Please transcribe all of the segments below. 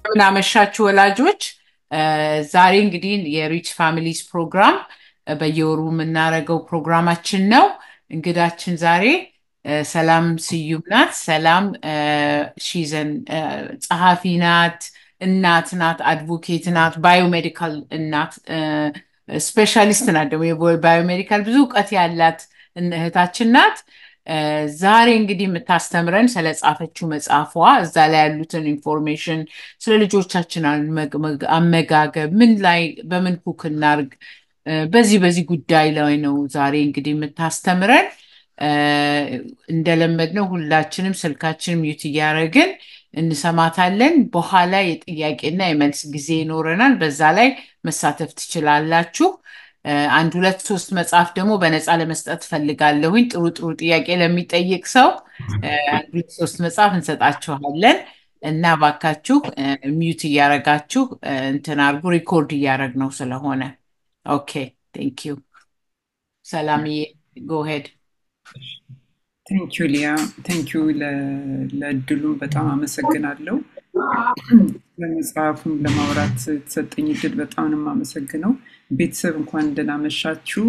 እንደምን አመሻችሁ ወላጆች። ዛሬ እንግዲህ የሪች ፋሚሊስ ፕሮግራም በየወሩ የምናደርገው ፕሮግራማችን ነው። እንግዳችን ዛሬ ሰላም ስዩም ናት። ሰላም ሺዘን ጸሐፊ ናት፣ እናት ናት፣ አድቮኬት ናት፣ ባዮሜዲካል እናት ስፔሻሊስት ናት። ደግሞ የባዮሜዲካል ብዙ እውቀት ያላት እህታችን ናት። ዛሬ እንግዲህ የምታስተምረን ስለ ጻፈችው መጽሐፏ እዛ ላይ ያሉትን ኢንፎርሜሽን ስለ ልጆቻችን አመጋገብ፣ ምን ላይ በምን ኩክ እናርግ፣ በዚህ በዚህ ጉዳይ ላይ ነው ዛሬ እንግዲህ የምታስተምረን። እንደለመድነው ሁላችንም ስልካችንም ዩት እያደረግን እንሰማታለን። በኋላ የጥያቄና የመልስ ጊዜ ይኖረናል። በዛ ላይ መሳተፍ ትችላላችሁ። አንድ ሁለት ሶስት መጽሐፍ ደግሞ በነፃ ለመስጠት ፈልጋለሁኝ። ጥሩ ጥሩ ጥያቄ ለሚጠይቅ ሰው አንድ ሁለት ሶስት መጽሐፍ እንሰጣችኋለን እና ባካችሁ ሚዩት እያረጋችሁ እንትን አርጉ። ሪኮርድ እያረግ ነው ስለሆነ። ኦኬ ቴንክ ዩ ሰላምዬ፣ ጎሄድ ቴንኪዩ ሊያ፣ ቴንኪዩ ለእድሉም በጣም አመሰግናለሁ። ለመጽሐፉም ለማውራት የተሰጠኝ እድል በጣም ነው የማመሰግነው። ቤተሰብ እንኳን ደህና መሻችሁ።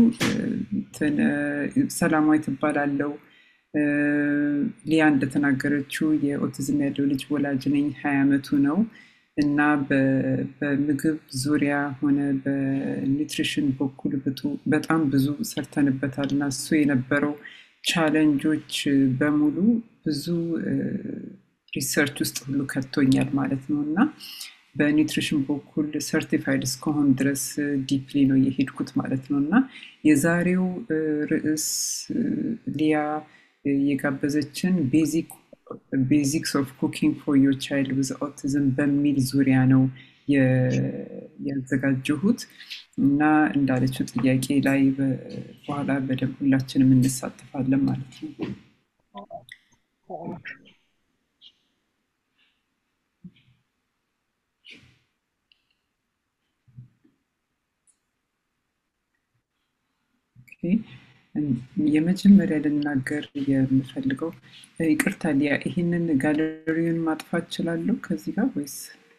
ሰላማዊ ትባላለው። ሊያ እንደተናገረችው የኦቲዝም ያለው ልጅ ወላጅ ነኝ። ሀያ ዓመቱ ነው እና በምግብ ዙሪያ ሆነ በኒውትሪሽን በኩል በጣም ብዙ ሰርተንበታል እና እሱ የነበረው ቻለንጆች በሙሉ ብዙ ሪሰርች ውስጥ ሁሉ ከቶኛል ማለት ነው እና በኒውትሪሽን በኩል ሰርቲፋይድ እስከሆን ድረስ ዲፕሊ ነው የሄድኩት ማለት ነው እና የዛሬው ርዕስ ሊያ የጋበዘችን ቤዚክስ ኦፍ ኩኪንግ ፎር ዮር ቻይልድ ዊዝ ኦቲዝም በሚል ዙሪያ ነው ያዘጋጀሁት እና እንዳለችው ጥያቄ ላይ በኋላ በደንብ ሁላችንም እንሳተፋለን ማለት ነው። የመጀመሪያ ልናገር የምፈልገው ይቅርታ ሊያ፣ ይህንን ጋለሪውን ማጥፋት እችላለሁ ከዚህ ጋር ወይስ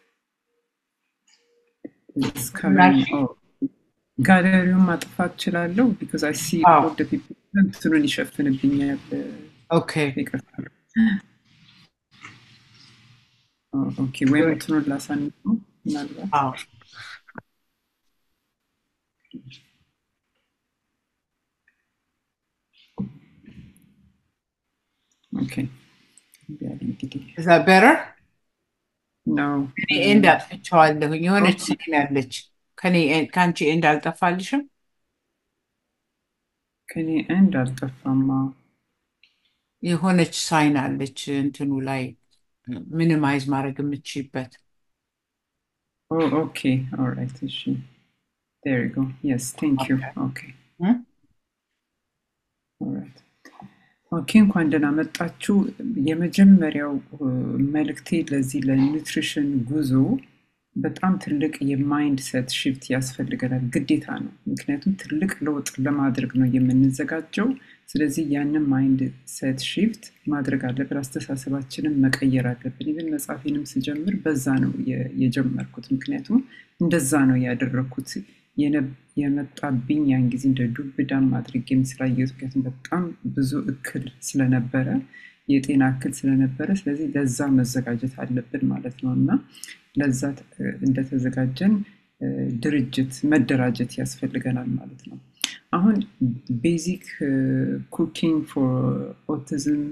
ጋለሪውን ማጥፋት እችላለሁ? ቢካዝ አይ ሲ ኦል ደ ፒፕል እንትኑን ይሸፍንብኛል። ኦኬ ይቅርታ። ኦኬ ወይም እንትኑን ላሳንሰው ምናልባት Okay. Is that better? No. ኤንድ አጥፍቼዋለሁኝ። የሆነች ሳይን አለች። ከአንቺ ኤንድ አልጠፋልሽም? ከኔ ኤንድ አልጠፋማ። የሆነች ሳይን አለች እንትኑ ላይ ሚኒማይዝ ማድረግ የምትችይበት። ኦኬ ኦልራይት። እሺ ዴር ዩ ጎ የስ ቴንክ ዩ ኦኬ ኦልራይት ኦኬ እንኳን ደህና መጣችሁ። የመጀመሪያው መልእክቴ ለዚህ ለኒውትሪሽን ጉዞ በጣም ትልቅ የማይንድ ሴት ሽፍት ያስፈልገናል፣ ግዴታ ነው። ምክንያቱም ትልቅ ለውጥ ለማድረግ ነው የምንዘጋጀው። ስለዚህ ያንን ማይንድ ሴት ሽፍት ማድረግ አለብን፣ አስተሳሰባችንን መቀየር አለብን። ይብን መጽሐፌንም ስጀምር በዛ ነው የጀመርኩት፣ ምክንያቱም እንደዛ ነው ያደረግኩት። የመጣብኝ ያን ጊዜ እንደ ዱብዳም አድርጌም ስላየሁት፣ ምክንያቱም በጣም ብዙ እክል ስለነበረ የጤና እክል ስለነበረ፣ ስለዚህ ለዛ መዘጋጀት አለብን ማለት ነው እና ለዛ እንደተዘጋጀን ድርጅት መደራጀት ያስፈልገናል ማለት ነው። አሁን ቤዚክ ኩኪንግ ፎር ኦቲዝም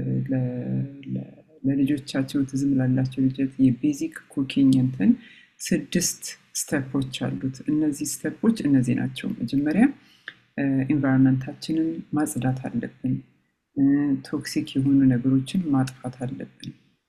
ለልጆቻቸው ኦቲዝም ላላቸው ልጆች የቤዚክ ኩኪንግ እንትን ስድስት ስተፖች አሉት። እነዚህ ስተፖች እነዚህ ናቸው። መጀመሪያ ኢንቫይሮንመንታችንን ማጽዳት አለብን። ቶክሲክ የሆኑ ነገሮችን ማጥፋት አለብን።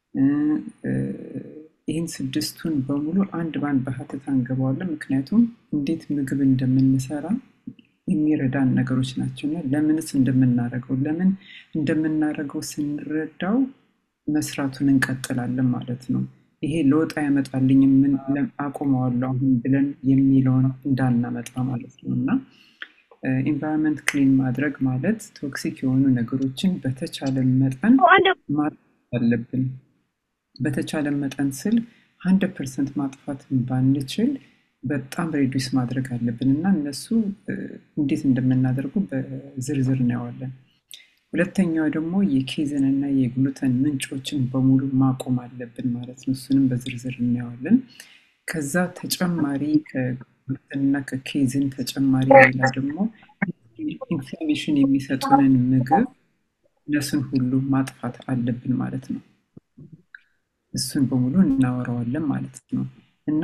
ይህን ስድስቱን በሙሉ አንድ በአንድ በሀተት አንገባዋለን። ምክንያቱም እንዴት ምግብ እንደምንሰራ የሚረዳን ነገሮች ናቸው እና ለምንስ እንደምናደርገው ለምን እንደምናደርገው ስንረዳው መስራቱን እንቀጥላለን ማለት ነው። ይሄ ለውጥ ያመጣልኝ ምን አቁመዋለሁ አሁን ብለን የሚለውን እንዳናመጣ ማለት ነው እና ኢንቫይሮንመንት ክሊን ማድረግ ማለት ቶክሲክ የሆኑ ነገሮችን በተቻለ መጠን ማድረግ አለብን። በተቻለ መጠን ስል ሀንድረድ ፐርሰንት ማጥፋት ባንችል በጣም ሬዲስ ማድረግ አለብን እና እነሱ እንዴት እንደምናደርጉ በዝርዝር እናየዋለን። ሁለተኛው ደግሞ የኬዝን እና የግሉተን ምንጮችን በሙሉ ማቆም አለብን ማለት ነው። እሱንም በዝርዝር እናየዋለን። ከዛ ተጨማሪ ከግሉተን እና ከኬዝን ተጨማሪ ሌላ ደግሞ ኢንፍላሜሽን የሚሰጡንን ምግብ እነሱን ሁሉ ማጥፋት አለብን ማለት ነው። እሱን በሙሉ እናወራዋለን ማለት ነው እና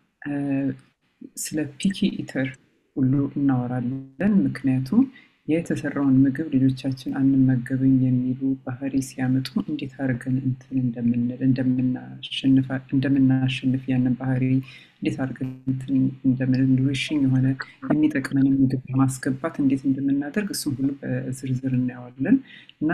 ስለ ፒኪ ኢተር ሁሉ እናወራለን። ምክንያቱም የተሰራውን ምግብ ልጆቻችን አንመገብም የሚሉ ባህሪ ሲያመጡ እንዴት አድርገን እንትን እንደምንል እንደምናሸንፍ ያንን ባህሪ እንዴት አድርገን እንትን እንደምንል ኑሪሽን የሆነ የሚጠቅመንን ምግብ ማስገባት እንዴት እንደምናደርግ እሱም ሁሉ በዝርዝር እናየዋለን እና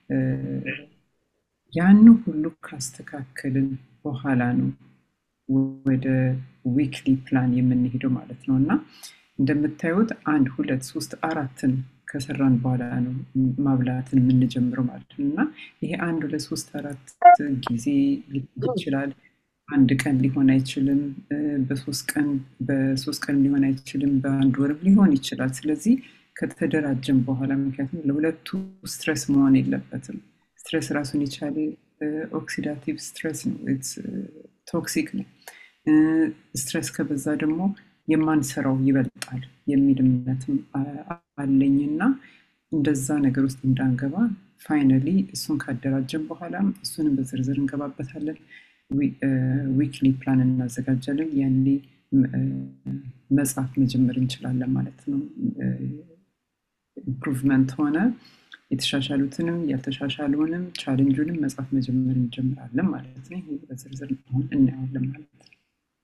ያን ሁሉ ካስተካከልን በኋላ ነው ወደ ዊክሊ ፕላን የምንሄደው ማለት ነው እና እንደምታዩት አንድ ሁለት ሶስት አራትን ከሰራን በኋላ ነው ማብላትን የምንጀምረው ማለት ነው እና ይሄ አንድ ሁለት ሶስት አራት ጊዜ ሊሆን ይችላል አንድ ቀን ሊሆን አይችልም በሶስት ቀን በሶስት ቀን ሊሆን አይችልም በአንድ ወርም ሊሆን ይችላል ስለዚህ ከተደራጀን በኋላ ምክንያቱም ለሁለቱ ስትረስ መሆን የለበትም ስትረስ ራሱን የቻለ ኦክሲዳቲቭ ስትረስ ነው ቶክሲክ ነው ስትረስ ከበዛ ደግሞ የማንሰራው ይበልጣል የሚል እምነትም አለኝና እንደዛ ነገር ውስጥ እንዳንገባ ፋይነሊ እሱን ካደራጀን በኋላም እሱንም በዝርዝር እንገባበታለን ዊክሊ ፕላን እናዘጋጃለን ያኔ መጽሐፍ መጀመር እንችላለን ማለት ነው ኢምፕሩቭመንት ሆነ የተሻሻሉትንም ያልተሻሻሉንም ቻሌንጁንም መጽሐፍ መጀመር እንጀምራለን ማለት ነው ይህ በዝርዝር አሁን እናየዋለን ማለት ነው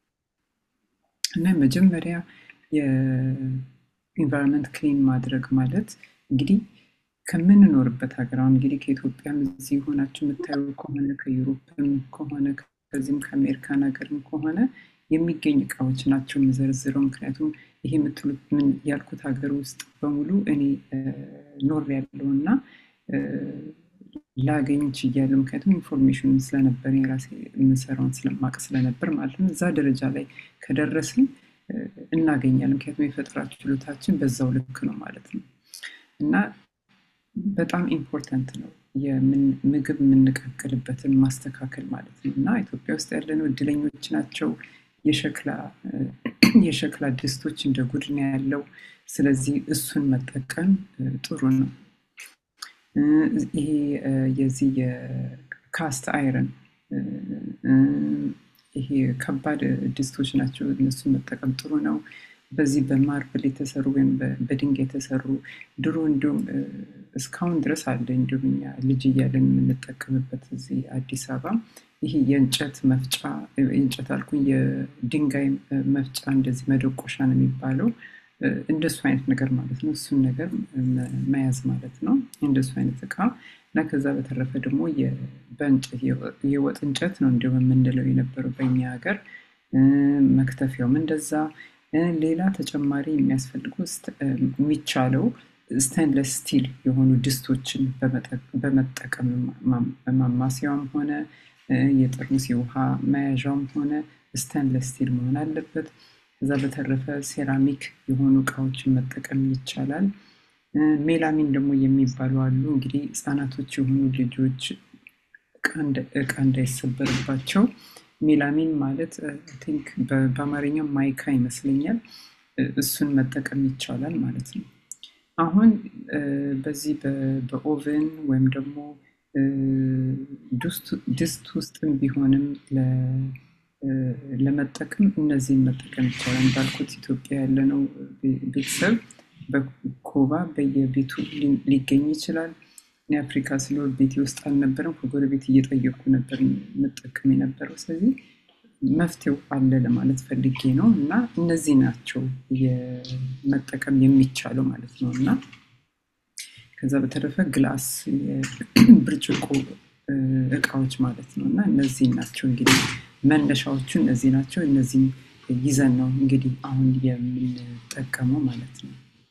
እና መጀመሪያ የኢንቫይሮንመንት ክሊን ማድረግ ማለት እንግዲህ ከምንኖርበት ሀገር አሁን እንግዲህ ከኢትዮጵያም እዚህ ሆናችሁ የምታዩ ከሆነ ከዩሮፕም ከሆነ ከዚህም ከአሜሪካን ሀገርም ከሆነ የሚገኝ እቃዎች ናቸው የምዘረዝረው ምክንያቱም ይሄ የምትሉት ምን ያልኩት ሀገር ውስጥ በሙሉ እኔ ኖር ያለው እና ላገኝ ችያለሁ ምክንያቱም ኢንፎርሜሽን ስለነበር የራሴ የምሰራውን ስለማቅ ስለነበር ማለት ነው እዛ ደረጃ ላይ ከደረስን እናገኛለን ምክንያቱም የፈጠራ ችሎታችን በዛው ልክ ነው ማለት ነው እና በጣም ኢምፖርታንት ነው ምግብ የምንቀቅልበትን ማስተካከል ማለት ነው እና ኢትዮጵያ ውስጥ ያለነው እድለኞች ናቸው የሸክላ የሸክላ ድስቶች እንደ ጉድ ነው ያለው ስለዚህ እሱን መጠቀም ጥሩ ነው ይሄ የዚህ የካስት አይረን ይሄ ከባድ ድስቶች ናቸው እነሱን መጠቀም ጥሩ ነው በዚህ በማርብል የተሰሩ ወይም በድንጋይ የተሰሩ ድሮ እንዲሁም እስካሁን ድረስ አለ እንዲሁም እኛ ልጅ እያለን የምንጠቀምበት እዚህ አዲስ አበባ ይሄ የእንጨት መፍጫ የእንጨት አልኩኝ የድንጋይ መፍጫ እንደዚህ መደቆሻ ነው የሚባለው እንደሱ አይነት ነገር ማለት ነው እሱን ነገር መያዝ ማለት ነው እንደሱ አይነት እቃ እና ከዛ በተረፈ ደግሞ በእንጨት የወጥ እንጨት ነው እንዲሁም የምንለው የነበረው በእኛ ሀገር መክተፊያውም እንደዛ ሌላ ተጨማሪ የሚያስፈልጉ የሚቻለው ስቴንለስ ስቲል የሆኑ ድስቶችን በመጠቀም ማማሲያውም ሆነ የጠርሙስ የውሃ መያዣውም ሆነ ስቴንለስ ስቲል መሆን አለበት ከዛ በተረፈ ሴራሚክ የሆኑ እቃዎችን መጠቀም ይቻላል ሜላሚን ደግሞ የሚባሉ አሉ እንግዲህ ህጻናቶች የሆኑ ልጆች እቃ እንዳይሰበርባቸው ሜላሚን ማለት ቲንክ በአማርኛ ማይካ ይመስለኛል እሱን መጠቀም ይቻላል ማለት ነው አሁን በዚህ በኦቨን ወይም ደግሞ ድስት ውስጥም ቢሆንም ለመጠቀም እነዚህን መጠቀም ይቻላል እንዳልኩት ኢትዮጵያ ያለነው ቤተሰብ በኮባ በየቤቱ ሊገኝ ይችላል እኔ አፍሪካ ስለወር ቤቴ ውስጥ አልነበረም ከጎረቤት እየጠየቅኩ ነበር መጠቀም የነበረው ስለዚህ መፍትሄው አለ ለማለት ፈልጌ ነው እና እነዚህ ናቸው መጠቀም የሚቻለው ማለት ነው እና ከዛ በተረፈ ግላስ ብርጭቆ እቃዎች ማለት ነው እና እነዚህ ናቸው እንግዲህ መነሻዎቹ እነዚህ ናቸው እነዚህ ይዘን ነው እንግዲህ አሁን የምንጠቀመው ማለት ነው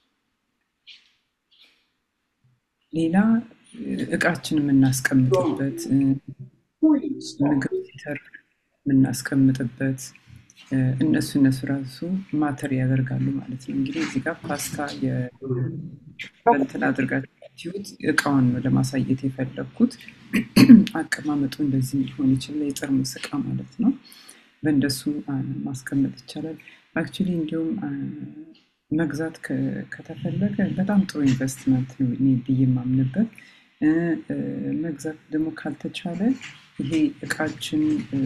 ሌላ እቃችን የምናስቀምጥበት ምግብ ሲተርፍ የምናስቀምጥበት እነሱ እነሱ ራሱ ማተር ያደርጋሉ ማለት ነው። እንግዲህ እዚህ ጋር ፓስታ እንትን አድርጋችሁት እቃውን ነው ለማሳየት የፈለግኩት። አቀማመጡ እንደዚህ ሊሆን ይችላል። የጠርሙስ እቃ ማለት ነው። በእንደሱ ማስቀመጥ ይቻላል። አክቹሊ እንዲሁም መግዛት ከተፈለገ በጣም ጥሩ ኢንቨስትመንት ነው እኔ ብዬ የማምንበት። መግዛት ደግሞ ካልተቻለ ይሄ እቃችን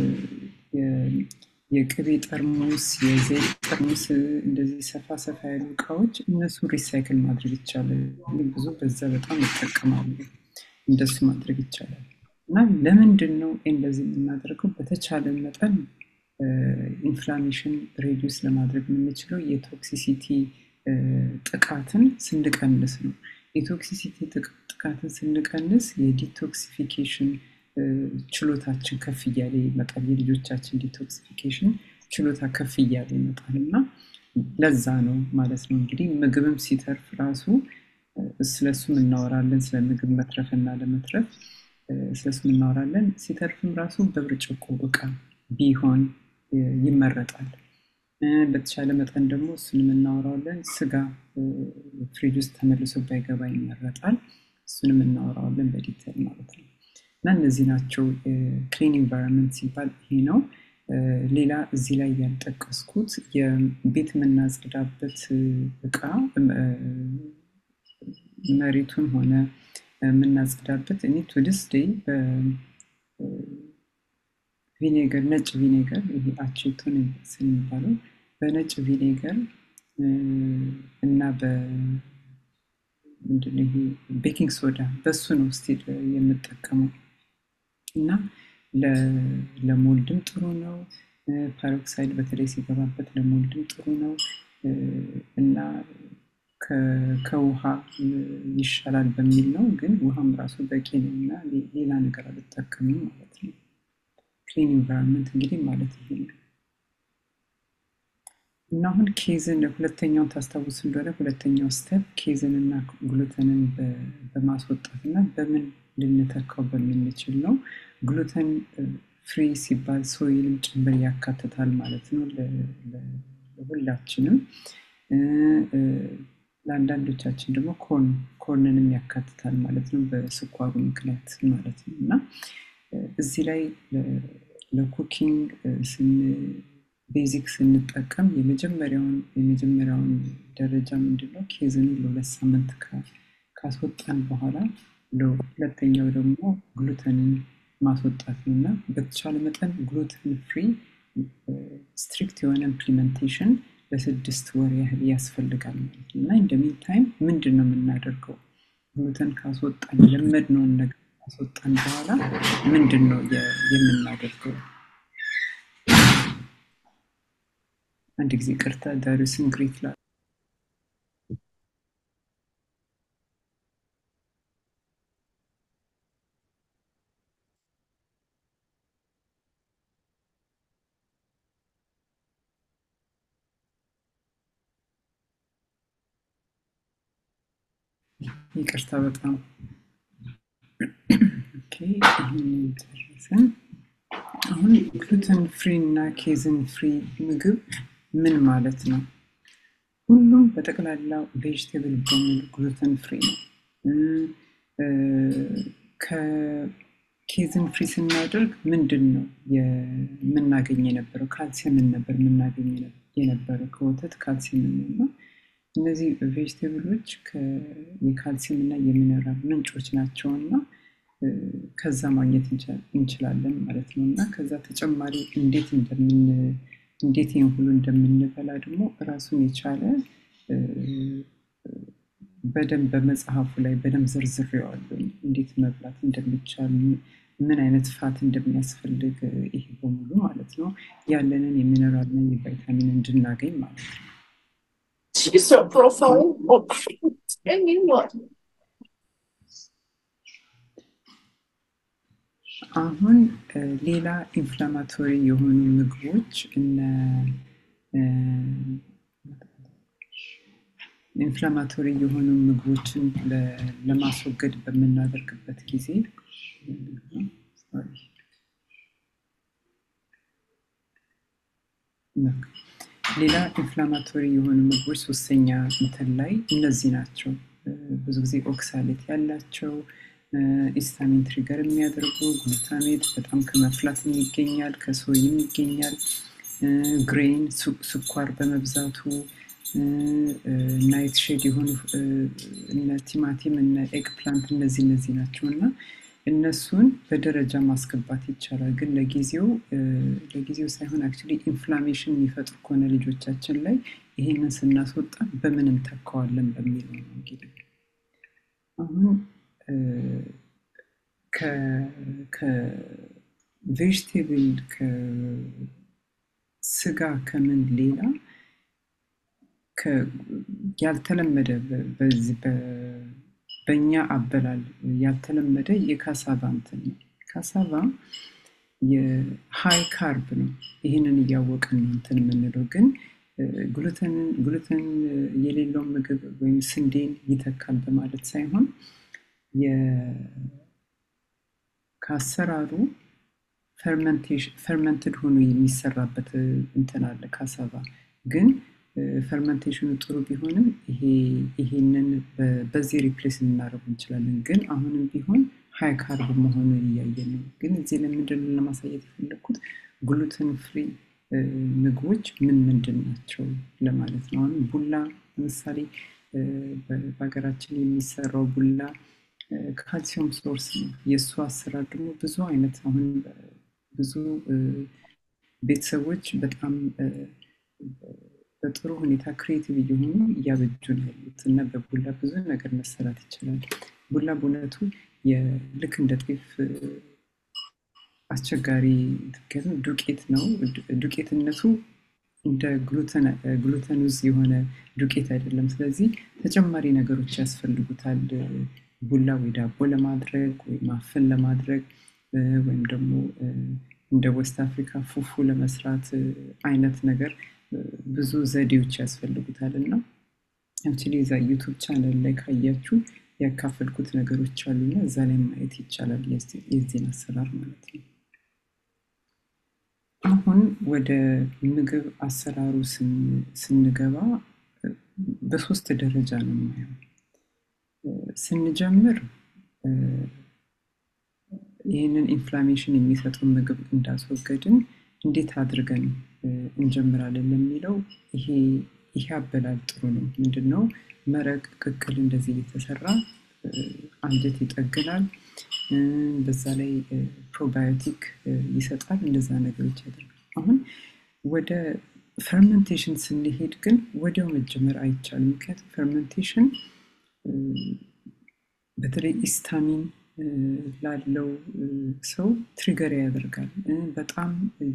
የቅቤ ጠርሙስ፣ የዘይት ጠርሙስ እንደዚህ ሰፋ ሰፋ ያሉ እቃዎች እነሱን ሪሳይክል ማድረግ ይቻላል። ብዙ በዛ በጣም ይጠቀማሉ። እንደሱ ማድረግ ይቻላል። እና ለምንድን ነው እንደዚህ የምናደርገው? በተቻለ መጠን ኢንፍላሜሽን ሬዲዩስ ለማድረግ የምንችለው የቶክሲሲቲ ጥቃትን ስንቀንስ ነው። የቶክሲሲቲ ጥቃትን ስንቀንስ የዲቶክሲፊኬሽን ችሎታችን ከፍ እያለ ይመጣል። የልጆቻችን ዲቶክሲፊኬሽን ችሎታ ከፍ እያለ ይመጣል እና ለዛ ነው ማለት ነው እንግዲህ ምግብም ሲተርፍ ራሱ ስለሱም እናወራለን። ስለ ምግብ መትረፍና ለመትረፍ ስለሱም እናወራለን። ሲተርፍም ራሱ በብርጭቆ እቃ ቢሆን ይመረጣል። በተቻለ መጠን ደግሞ እሱንም እናወራዋለን። ስጋ ፍሪጅ ውስጥ ተመልሶ ባይገባ ይመረጣል። እሱንም እናወራዋለን በዲቴል ማለት ነው። እና እነዚህ ናቸው ክሊን ኢንቫይሮንመንት ሲባል ይሄ ነው። ሌላ እዚህ ላይ ያልጠቀስኩት የቤት የምናጸዳበት እቃ መሬቱን ሆነ የምናጸዳበት እኔ ቱዲስ ዴይ ቪኔገር ነጭ ቪኔገር ይሄ አቼቶን የሚባለው በነጭ ቪኔገር እና ምንድነው ይሄ ቤኪንግ ሶዳ በሱ ነው ስቲል የምጠቀመው እና ለሞልድም ጥሩ ነው። ፓሮክሳይድ በተለይ ሲገባበት ለሞልድም ጥሩ ነው እና ከውሃ ይሻላል በሚል ነው። ግን ውሃም ራሱ በቂ ነው እና ሌላ ነገር አልጠቀምም ማለት ነው። ክሊን ኢንቫይሮንመንት እንግዲህ ማለት ይሄ ነው። እና አሁን ኬዝን ሁለተኛውን ታስታውስ እንደሆነ ሁለተኛው ስተፕ ኬዝን እና ግሉተንን በማስወጣት እና በምን ልንተካው በምንችል ነው። ግሉተን ፍሪ ሲባል ሶይንም ጭምር ያካትታል ማለት ነው ለሁላችንም። ለአንዳንዶቻችን ደግሞ ኮርን ኮርንንም ያካትታል ማለት ነው በስኳሩ ምክንያት ማለት ነው እና እዚህ ላይ ለኩኪንግ ቤዚክ ስንጠቀም የመጀመሪያውን የመጀመሪያውን ደረጃ ምንድነው ኬዝን ለሁለት ሳምንት ካስወጣን በኋላ ሁለተኛው ደግሞ ግሉተንን ማስወጣት ነው እና በተቻለ መጠን ግሉተን ፍሪ ስትሪክት የሆነ ኢምፕሊሜንቴሽን ለስድስት ወር ያህል ያስፈልጋል ማለት ነው እና እንደሚን ታይም ምንድን ነው የምናደርገው ግሉተን ካስወጣን የለመድነውን ነገር ካስወጣን በኋላ ምንድን ነው የምናደርገው አንድ ጊዜ ቅርታ ዳሪስን ግሪት ላ ይቅርታ በጣም ይህንን ጨረስን። አሁን ግሉተን ፍሪ እና ኬዝን ፍሪ ምግብ ምን ማለት ነው? ሁሉም በጠቅላላ ቬጅቴብል በሙሉ ግሉተን ፍሪ ነው። ከኬዝን ፍሪ ስናደርግ ምንድን ነው የምናገኝ የነበረው? ካልሲየምን ነበር የምናገኝ የነበረው ከወተት ካልሲየምን ነው እና እነዚህ ቬጅቴብሎች የካልሲየም እና የሚነራል ምንጮች ናቸው እና ከዛ ማግኘት እንችላለን ማለት ነው እና ከዛ ተጨማሪ እንዴት እንደምን እንዴት ይህን ሁሉ እንደምንበላ ደግሞ ራሱን የቻለ በደንብ በመጽሐፉ ላይ በደንብ ዘርዝሬዋለሁ እንዴት መብላት እንደሚቻል ምን አይነት ፋት እንደሚያስፈልግ ይሄ በሙሉ ማለት ነው ያለንን የሚነራልና የቫይታሚን እንድናገኝ ማለት ነው She's a profile of anyone. አሁን ሌላ ኢንፍላማቶሪ የሆኑ ምግቦች እነ ኢንፍላማቶሪ የሆኑ ምግቦችን ለማስወገድ በምናደርግበት ጊዜ ሌላ ኢንፍላማቶሪ የሆኑ ምግቦች ሶስተኛ እንትን ላይ እነዚህ ናቸው። ብዙ ጊዜ ኦክሳሌት ያላቸው ኢስታሚን ትሪገር የሚያደርጉ ግሉታሜት በጣም ከመፍላት ይገኛል፣ ከሶይም ይገኛል። ግሬን ስኳር በመብዛቱ ናይት ሼድ የሆኑ እነ ቲማቲም እነ ኤግ ፕላንት እነዚህ እነዚህ ናቸው እና እነሱን በደረጃ ማስገባት ይቻላል። ግን ለጊዜው ለጊዜው ሳይሆን አክቹዋሊ ኢንፍላሜሽን የሚፈጥሩ ከሆነ ልጆቻችን ላይ ይሄንን ስናስወጣ በምን እንተካዋለን በሚለው ነው እንግዲህ አሁን ከቬጅቴብል ከስጋ ከምን ሌላ ያልተለመደ በዚህ በእኛ አበላል ያልተለመደ የካሳቫ እንትን ነው። ካሳቫ የሃይ ካርብ ነው። ይህንን እያወቅን ነው እንትን የምንለው ግን ግሉተን የሌለውን ምግብ ወይም ስንዴን ይተካል በማለት ሳይሆን ከአሰራሩ ፈርመንትድ ሆኖ የሚሰራበት እንትን አለ ካሳቫ ግን ፈርመንቴሽኑ ጥሩ ቢሆንም ይሄንን በዚህ ሪፕሌስ ልናደርጉ እንችላለን። ግን አሁንም ቢሆን ሀይ ካርብ መሆኑን እያየን ነው። ግን እዚህ ለምንድን ለማሳየት የፈለግኩት ግሉተን ፍሪ ምግቦች ምን ምንድን ናቸው ለማለት ነው። አሁን ቡላ ለምሳሌ በሀገራችን የሚሰራው ቡላ ካልሲየም ሶርስ ነው። የእሱ አሰራር ደግሞ ብዙ አይነት አሁን ብዙ ቤተሰቦች በጣም በጥሩ ሁኔታ ክሬቲቭ እየሆኑ እያበጁ ነው ያሉት እና በቡላ ብዙ ነገር መሰራት ይችላል። ቡላ በእውነቱ ልክ እንደ ጤፍ አስቸጋሪ ምክንያቱም ዱቄት ነው። ዱቄትነቱ እንደ ግሉተን ውዝ የሆነ ዱቄት አይደለም። ስለዚህ ተጨማሪ ነገሮች ያስፈልጉታል። ቡላ ወይ ዳቦ ለማድረግ ወይ ማፍን ለማድረግ ወይም ደግሞ እንደ ዌስት አፍሪካ ፉፉ ለመስራት አይነት ነገር ብዙ ዘዴዎች ያስፈልጉታል እና አክቹዋሊ እዛ ዩቱብ ቻነል ላይ ካያችሁ ያካፈልኩት ነገሮች አሉና እዛ ላይ ማየት ይቻላል የዚህን አሰራር ማለት ነው። አሁን ወደ ምግብ አሰራሩ ስንገባ በሶስት ደረጃ ነው የማየው። ስንጀምር ይህንን ኢንፍላሜሽን የሚሰጠውን ምግብ እንዳስወገድን እንዴት አድርገን እንጀምራለን ለሚለው ይሄ አበላል ጥሩ ነው። ምንድነው መረቅ፣ ቅቅል እንደዚህ እየተሰራ አንጀት ይጠግናል። በዛ ላይ ፕሮባዮቲክ ይሰጣል። እንደዛ ነገሮች ያደርጋል። አሁን ወደ ፈርመንቴሽን ስንሄድ ግን ወዲያው መጀመር አይቻልም። ምክንያቱም ፈርመንቴሽን በተለይ ኢስታሚን ላለው ሰው ትሪገር ያደርጋል። በጣም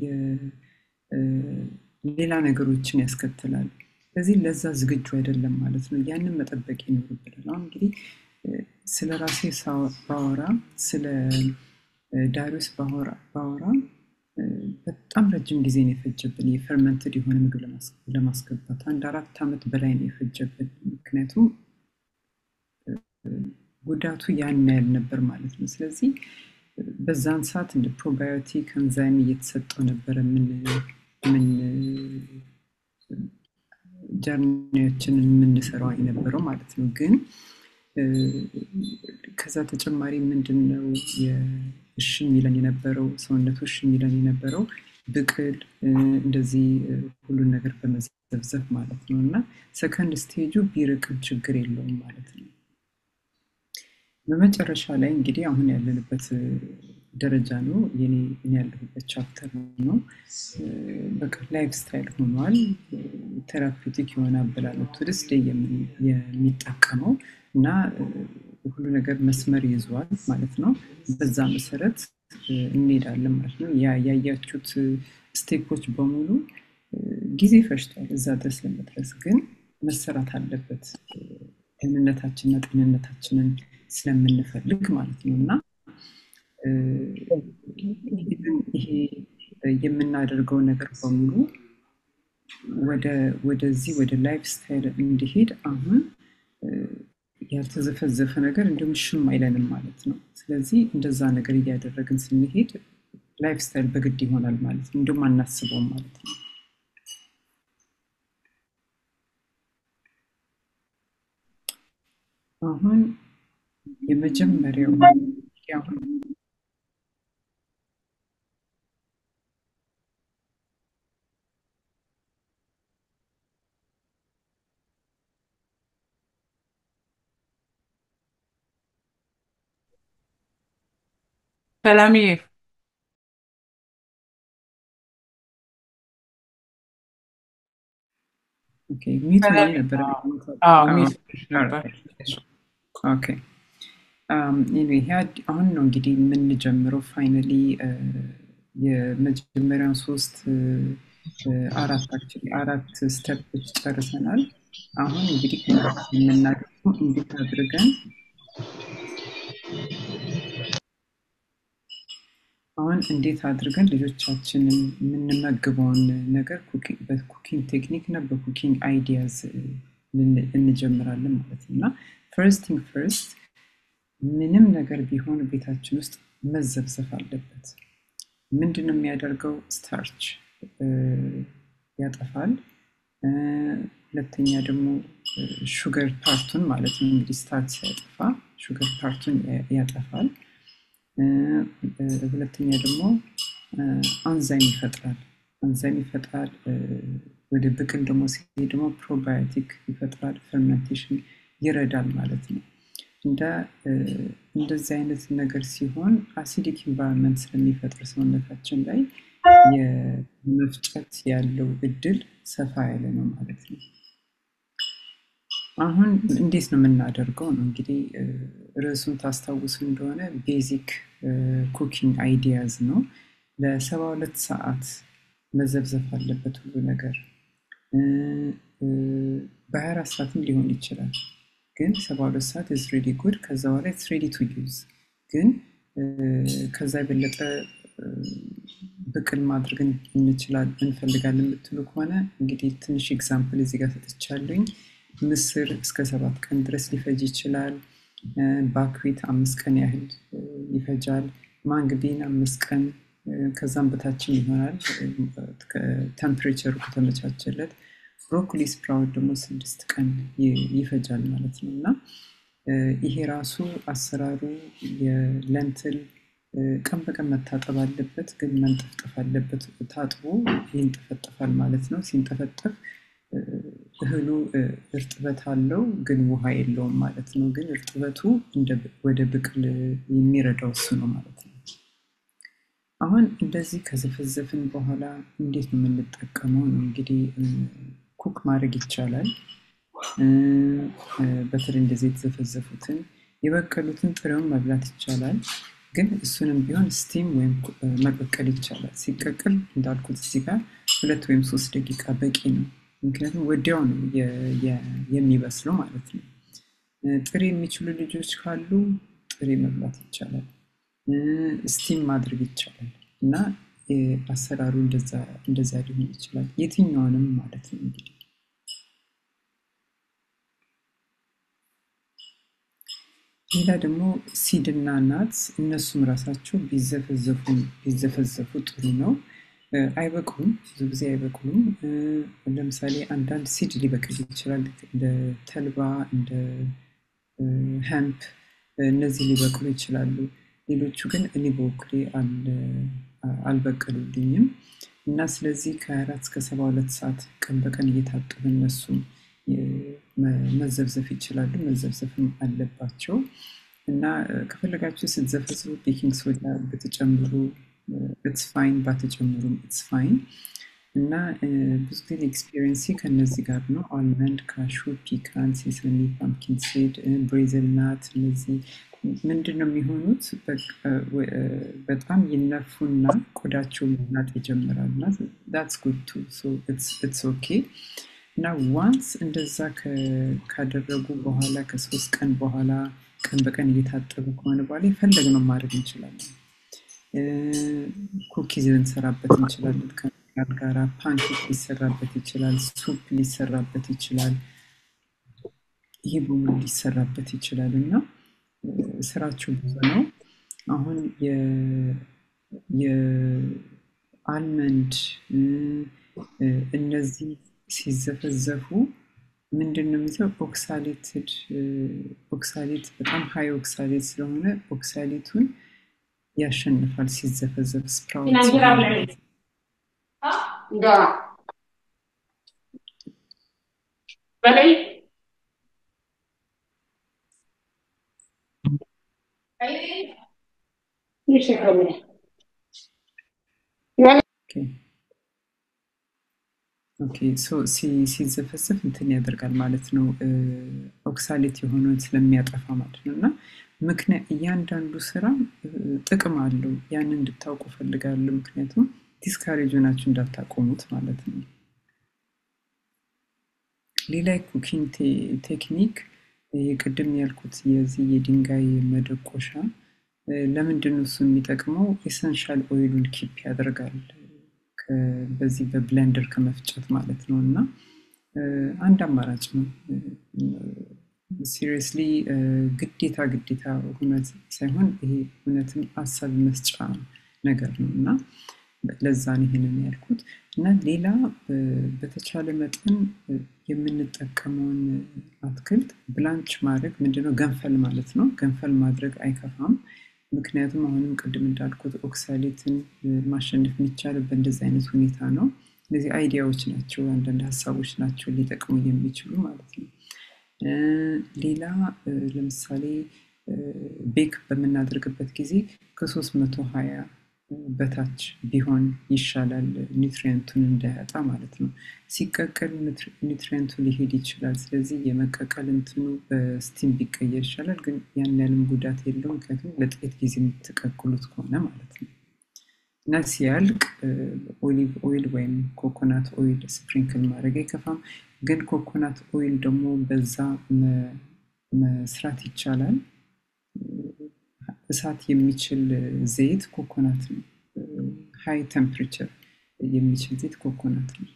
ሌላ ነገሮችን ያስከትላል። ስለዚህ ለዛ ዝግጁ አይደለም ማለት ነው። ያንን መጠበቅ ይኖርብናል። አሁን እንግዲህ ስለ ራሴ ባወራ ስለ ዳሪዮስ ባወራ በጣም ረጅም ጊዜ ነው የፈጀብን የፈርመንትድ የሆነ ምግብ ለማስገባት አንድ አራት ዓመት በላይ ነው የፈጀብን። ምክንያቱም ጉዳቱ ያን ያህል ነበር ማለት ነው። ስለዚህ በዛን ሰዓት እንደ ፕሮባዮቲክ አንዛይም እየተሰጠው ነበረ ምን ጀርኒዎችን የምንሰራው የነበረው ማለት ነው። ግን ከዛ ተጨማሪ ምንድን ነው እሺ የሚለን የነበረው ሰውነቱ እሺ የሚለን የነበረው ብቅል እንደዚህ ሁሉን ነገር በመዘብዘብ ማለት ነው እና ሰከንድ ስቴጁ ቢርቅም ችግር የለውም ማለት ነው። በመጨረሻ ላይ እንግዲህ አሁን ያለንበት ደረጃ ነው። የኔ ያለሁበት ቻፕተር ነው። በቃ ላይፍ ስታይል ሆኗል። ቴራፒውቲክ የሆነ አበላለት ወደ ስደ የሚጠቀመው እና ሁሉ ነገር መስመር ይዟል ማለት ነው። በዛ መሰረት እንሄዳለን ማለት ነው። ያያችሁት ስቴፖች በሙሉ ጊዜ ፈጅቷል እዛ ድረስ ለመድረስ ግን መሰራት አለበት ደህንነታችንና ጤንነታችንን ስለምንፈልግ ማለት ነው እና ይሄ የምናደርገው ነገር በሙሉ ወደዚህ ወደ ላይፍ ስታይል እንዲሄድ አሁን ያልተዘፈዘፈ ነገር እንዲሁም ሽም አይለንም ማለት ነው። ስለዚህ እንደዛ ነገር እያደረግን ስንሄድ ላይፍ ስታይል በግድ ይሆናል ማለት ነው። እንዲሁም አናስበውም ማለት ነው። አሁን የመጀመሪያው አሁን ሰላምዬ ኦኬ ሚት ሆኜ ሰላም ነበር። አዎ አዎ፣ ሚስ ነበር ኦኬ ኤኒዌይ ይሄ አድ- አሁን ነው እንግዲህ የምንጀምረው ፋይናሊ የመጀመሪያውን ሶስት እ፣ አራት አክቹዋሊ አራት ስቴፖች ጨርሰናል። አሁን እንግዲህ የምናደርገው እንዴት አድርገን አሁን እንዴት አድርገን ልጆቻችንን የምንመግበውን ነገር ኩኪ- በኩኪንግ ቴክኒክ እና በኩኪንግ አይዲያዝ እንጀምራለን ማለት ነው እና ፈርስት ቲንግ ፈርስት ምንም ነገር ቢሆን ቤታችን ውስጥ መዘብዘፍ አለበት። ምንድን ነው የሚያደርገው? ስታርች ያጠፋል። እ፣ ሁለተኛ ደግሞ ሹገር ፓርቱን ማለት ነው እንግዲህ ስታርች ሲያጠፋ ሹገር ፓርቱን ያ- ያጠፋል። እ፣ እ፣ ሁለተኛ ደግሞ አንዛይም ይፈጥራል። አንዛይም ይፈጥራል። እ፣ ወደ ብቅል ደግሞ ሲሄድ ደግሞ ፕሮባዮቲክ ይፈጥራል። ፈርመንቴሽን ይረዳል ማለት ነው። እንደ እ፣ እንደዚህ አይነት ነገር ሲሆን አሲዲክ ኢንቫይሮንመንት ስለሚፈጥር ሰውነታችን ላይ የመፍጨት ያለው እድል ሰፋ ያለ ነው ማለት ነው። አሁን እንዴት ነው የምናደርገው ነው እንግዲህ እ፣ ርዕሱን ታስታውሱ እንደሆነ ቤዚክ ኩኪንግ አይዲያዝ ነው። ለሰባ ሁለት ሰዓት መዘብዘፍ አለበት ሁሉ ነገር እ፣ እ፣ በሀያ አራት ሰዓትም ሊሆን ይችላል። ግን ሰባ ሁለት ሰዓት ኢዝ ሬዲ ጉድ። ከዛ በኋላ ኢትስ ሬዲ ቱ ዩዝ። ግን እ፣ ከዛ የበለጠ እ፣ ብቅል ማድረግ እንችላል እንፈልጋለን የምትሉ ከሆነ እንግዲህ ትንሽ ኤግዛምፕል እዚህ ጋር ሰጥቻለኝ። ምስር እስከ ሰባት ቀን ድረስ ሊፈጅ ይችላል። እ፣ ባክዊት አምስት ቀን ያህል እ፣ ይፈጃል። ማንግቢን አምስት ቀን እ፣ ከዛም በታችም ይሆናል ቴምፕሬቸሩ ከተመቻቸለት። ብሮኮሊ ስፕራውት ደግሞ ስድስት ቀን ይ- ይፈጃል ማለት ነው እና እ፣ ይሄ ራሱ አሰራሩ የለንትል እ፣ ቀን በቀን መታጠብ አለበት፣ ግን መንጠፍጠፍ አለበት። ታጥቦ ይንጠፈጠፋል ማለት ነው። ሲንጠፈጠፍ እ፣ እህሉ እ፣ እርጥበት አለው፣ ግን ውሃ የለውም ማለት ነው። ግን እርጥበቱ እንደ ብ- ወደ ብቅል የሚረዳው እሱ ነው ማለት ነው። አሁን እንደዚህ ከዘፈዘፍን በኋላ እንዴት ነው የምንጠቀመው ነው እንግዲህ እ፣ ኩክ ማድረግ ይቻላል። እ፣ እ፣ በተለይ እንደዚህ የተዘፈዘፉትን የበቀሉትን ጥሬውን መብላት ይቻላል። ግን እሱንም ቢሆን ስቲም ወይም ኩ- እ፣ መቀቀል ይቻላል። ሲቀቅል እንዳልኩት እዚህ ጋር ሁለት ወይም ሶስት ደቂቃ በቂ ነው። ምክንያቱም ወዲያው ነው የ- የ- የሚበስለው ማለት ነው። እ፣ ጥሬ የሚችሉ ልጆች ካሉ ጥሬ መብላት ይቻላል። እ፣ ስቲም ማድረግ ይቻላል እና እ፣ አሰራሩ እንደዛ እንደዛ ሊሆን ይችላል። የትኛውንም ማለት ነው እንግዲህ ሌላ ደግሞ ሲድና ናትስ እነሱም ራሳቸው ቢዘፈዘፉ ቢዘፈዘፉ ጥሩ ነው። እ፣ አይበቅሉም፣ ብዙ ጊዜ አይበቅሉም። እ፣ ለምሳሌ አንዳንድ ሲድ ሊበቅል ይችላል እንደ ተልባ እንደ ሄምፕ እነዚህ ሊበቅሉ ይችላሉ። ሌሎቹ ግን እኔ በበኩሌ አል- አልበቀሉልኝም እና ስለዚህ ከ24 እስከ 72 ሰዓት ቀን በቀን እየታጠቡ እነሱም የ- መ- መዘብዘፍ ይችላሉ፣ መዘብዘፍም አለባቸው እና እ፣ ከፈለጋችሁ ስትዘፈዝፉ ቤኪንግ ሶዳ ብትጨምሩ ኢትስ ፋይን፣ ባትጨምሩም ኢትስ ፋይን እና እ፣ ብዙ ጊዜ ኤክስፒሪየንሲ ከእነዚህ ጋር ነው። አልመንድ፣ ካሹ፣ ፒካን፣ ሴሰሚ፣ ፓምኪን ሲድ፣ ብሬዝል ናት እነዚህ ምንድን ነው የሚሆኑት? በቃ ወ- እ፣ በጣም ይነፉና ቆዳቸው መናጥ ይጀምራል እና ዳትስ ጉድ ቱ ኢትስ ኦኬ እና ዋንስ እንደዛ ከ- ካደረጉ በኋላ ከሶስት ቀን በኋላ ቀን በቀን እየታጠቡ ከሆነ በኋላ የፈለግነው ማድረግ እንችላለን። እ፣ ኩኪዝ ልንሰራበት እንችላለን ከእንቁላል ጋራ፣ ፓንኬክ ሊሰራበት ይችላል፣ ሱፕ ሊሰራበት ይችላል፣ ይህ በሙሉ ሊሰራበት ይችላል እና እ፣ ስራቸው ብዙ ነው። አሁን የ- የአልመንድ እ፣ እ፣ እነዚህ ሲዘፈዘፉ ምንድን ነው የሚይዘው? ኦክሳሌትድ ኦክሳሌት በጣም ሀይ ኦክሳሌት ስለሆነ ኦክሳሌቱን ያሸንፋል ሲዘፈዘፍ ስፕራውት ሲሆን Da. Ready? Ready? You should come in. You want ኦኬ ሶ ሲዘፈዘፍ እንትን ያደርጋል ማለት ነው። ኦክሳሌት የሆነውን ስለሚያጠፋ ማለት ነው። እና ምክንያት እያንዳንዱ ስራ ጥቅም አለው። ያንን እንድታውቁ ፈልጋለሁ። ምክንያቱም ዲስካሬጅ ሆናችሁ እንዳታቆሙት ማለት ነው። ሌላ ኩኪንግ ቴክኒክ ቅድም ያልኩት የዚህ የድንጋይ መደቆሻ ለምንድን ነው እሱ የሚጠቅመው? ኤሰንሻል ኦይሉን ኪፕ ያደርጋል በዚህ በብለንደር ከመፍጨት ማለት ነው። እና አንድ አማራጭ ነው። ሲሪየስሊ ግዴታ ግዴታ እውነት ሳይሆን ይሄ እውነትም ሀሳብ መስጫ ነገር ነው እና ለዛ ነው ይሄንን ያልኩት። እና ሌላ በተቻለ መጠን የምንጠቀመውን አትክልት ብላንች ማድረግ ምንድነው ገንፈል ማለት ነው። ገንፈል ማድረግ አይከፋም። ምክንያቱም አሁንም ቅድም እንዳልኩት ኦክሳሌትን ማሸነፍ የሚቻለው በእንደዚህ አይነት ሁኔታ ነው። እነዚህ አይዲያዎች ናቸው፣ አንዳንድ ሀሳቦች ናቸው ሊጠቅሙ የሚችሉ ማለት ነው። ሌላ ለምሳሌ ቤክ በምናደርግበት ጊዜ ከሶስት መቶ ሀያ በታች ቢሆን ይሻላል፣ ኒውትሪየንቱን እንዳያጣ ማለት ነው። ሲቀቀል ኒውትሪየንቱ ሊሄድ ይችላል። ስለዚህ የመቀቀል እንትኑ በስቲም ቢቀየር ይሻላል፣ ግን ያን ያህልም ጉዳት የለውም። ምክንያቱም ለጥቂት ጊዜ የምትቀቅሉት ከሆነ ማለት ነው። እና ሲያልቅ ኦሊቭ ኦይል ወይም ኮኮናት ኦይል ስፕሪንክል ማድረግ አይከፋም። ግን ኮኮናት ኦይል ደግሞ በዛ መስራት ይቻላል። እሳት የሚችል ዘይት ኮኮናት ነው። ሃይ ቴምፕሬቸር የሚችል ዘይት ኮኮናት ነው።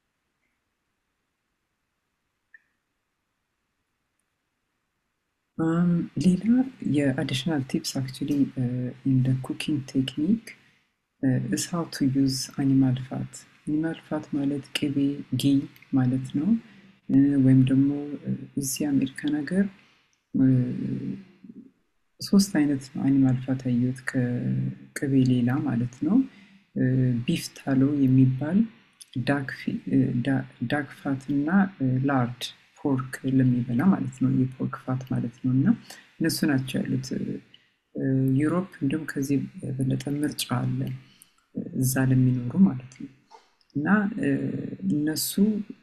ሌላ የአዲሽናል ቲፕስ አክቹሊ እንደ ኩኪንግ ቴክኒክ ኢስ ሃው ቱ ዩዝ አኒማል ፋት። አኒማል ፋት ማለት ቅቤ ጊ ማለት ነው። ወይም ደግሞ እዚህ አሜሪካን ሀገር ሶስት አይነት አኒማል ፋት አየሁት ከቅቤ ሌላ ማለት ነው። ቢፍ ታሎ የሚባል ዳክ ፋት እና ላርድ ፖርክ ለሚበላ ማለት ነው። የፖርክ ፋት ማለት ነው። እና እነሱ ናቸው ያሉት። ዩሮፕ እንዲሁም ከዚህ የበለጠ ምርጫ አለ እዛ ለሚኖሩ ማለት ነው። እና እነሱ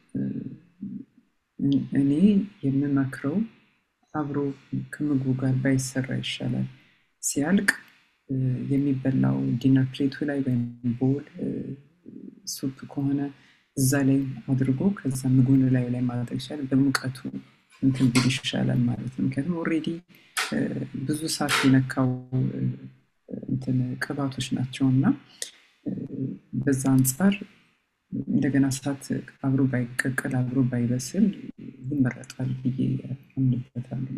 እኔ የምመክረው አብሮ ከምግቡ ጋር ባይሰራ ይሻላል። ሲያልቅ የሚበላው ዲነር ፕሌቱ ላይ ወይም ቦል ሱፕ ከሆነ እዛ ላይ አድርጎ ከዛ ምግቡን ላይ ላይ ማድረግ ይቻላል። በሙቀቱ እንትን ቢል ይሻላል ማለት ነው። ምክንያቱም ኦልሬዲ ብዙ ሰዓት የነካው እንትን ቅባቶች ናቸው እና በዛ አንጻር እንደገና እሳት አብሮ ባይቀቀል አብሮ ባይበስል ይመረጣል ብዬ አምንበታለሁ።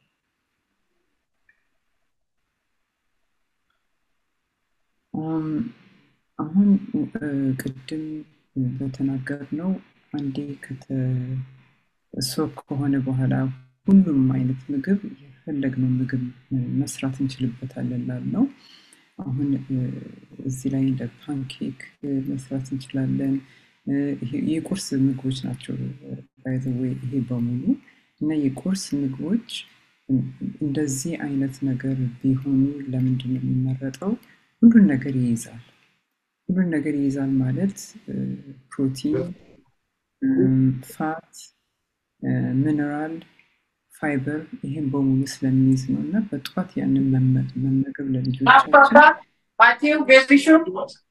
አሁን ቅድም በተናገርነው አንዴ ሶክ ከሆነ በኋላ ሁሉም አይነት ምግብ የፈለግነው ምግብ መስራት እንችልበታለን ላልነው አሁን እዚህ ላይ እንደ ፓንኬክ መስራት እንችላለን። የቁርስ ምግቦች ናቸው ባይዘወይ ይሄ በሙሉ እና የቁርስ ምግቦች እንደዚህ አይነት ነገር ቢሆኑ ለምንድን ነው የሚመረጠው? ሁሉን ነገር ይይዛል። ሁሉን ነገር ይይዛል ማለት ፕሮቲን፣ ፋት፣ ሚነራል፣ ፋይበር ይህን በሙሉ ስለሚይዝ ነው እና በጠዋት ያንን መመገብ ለልጆቻችን Matthew, baby shoe?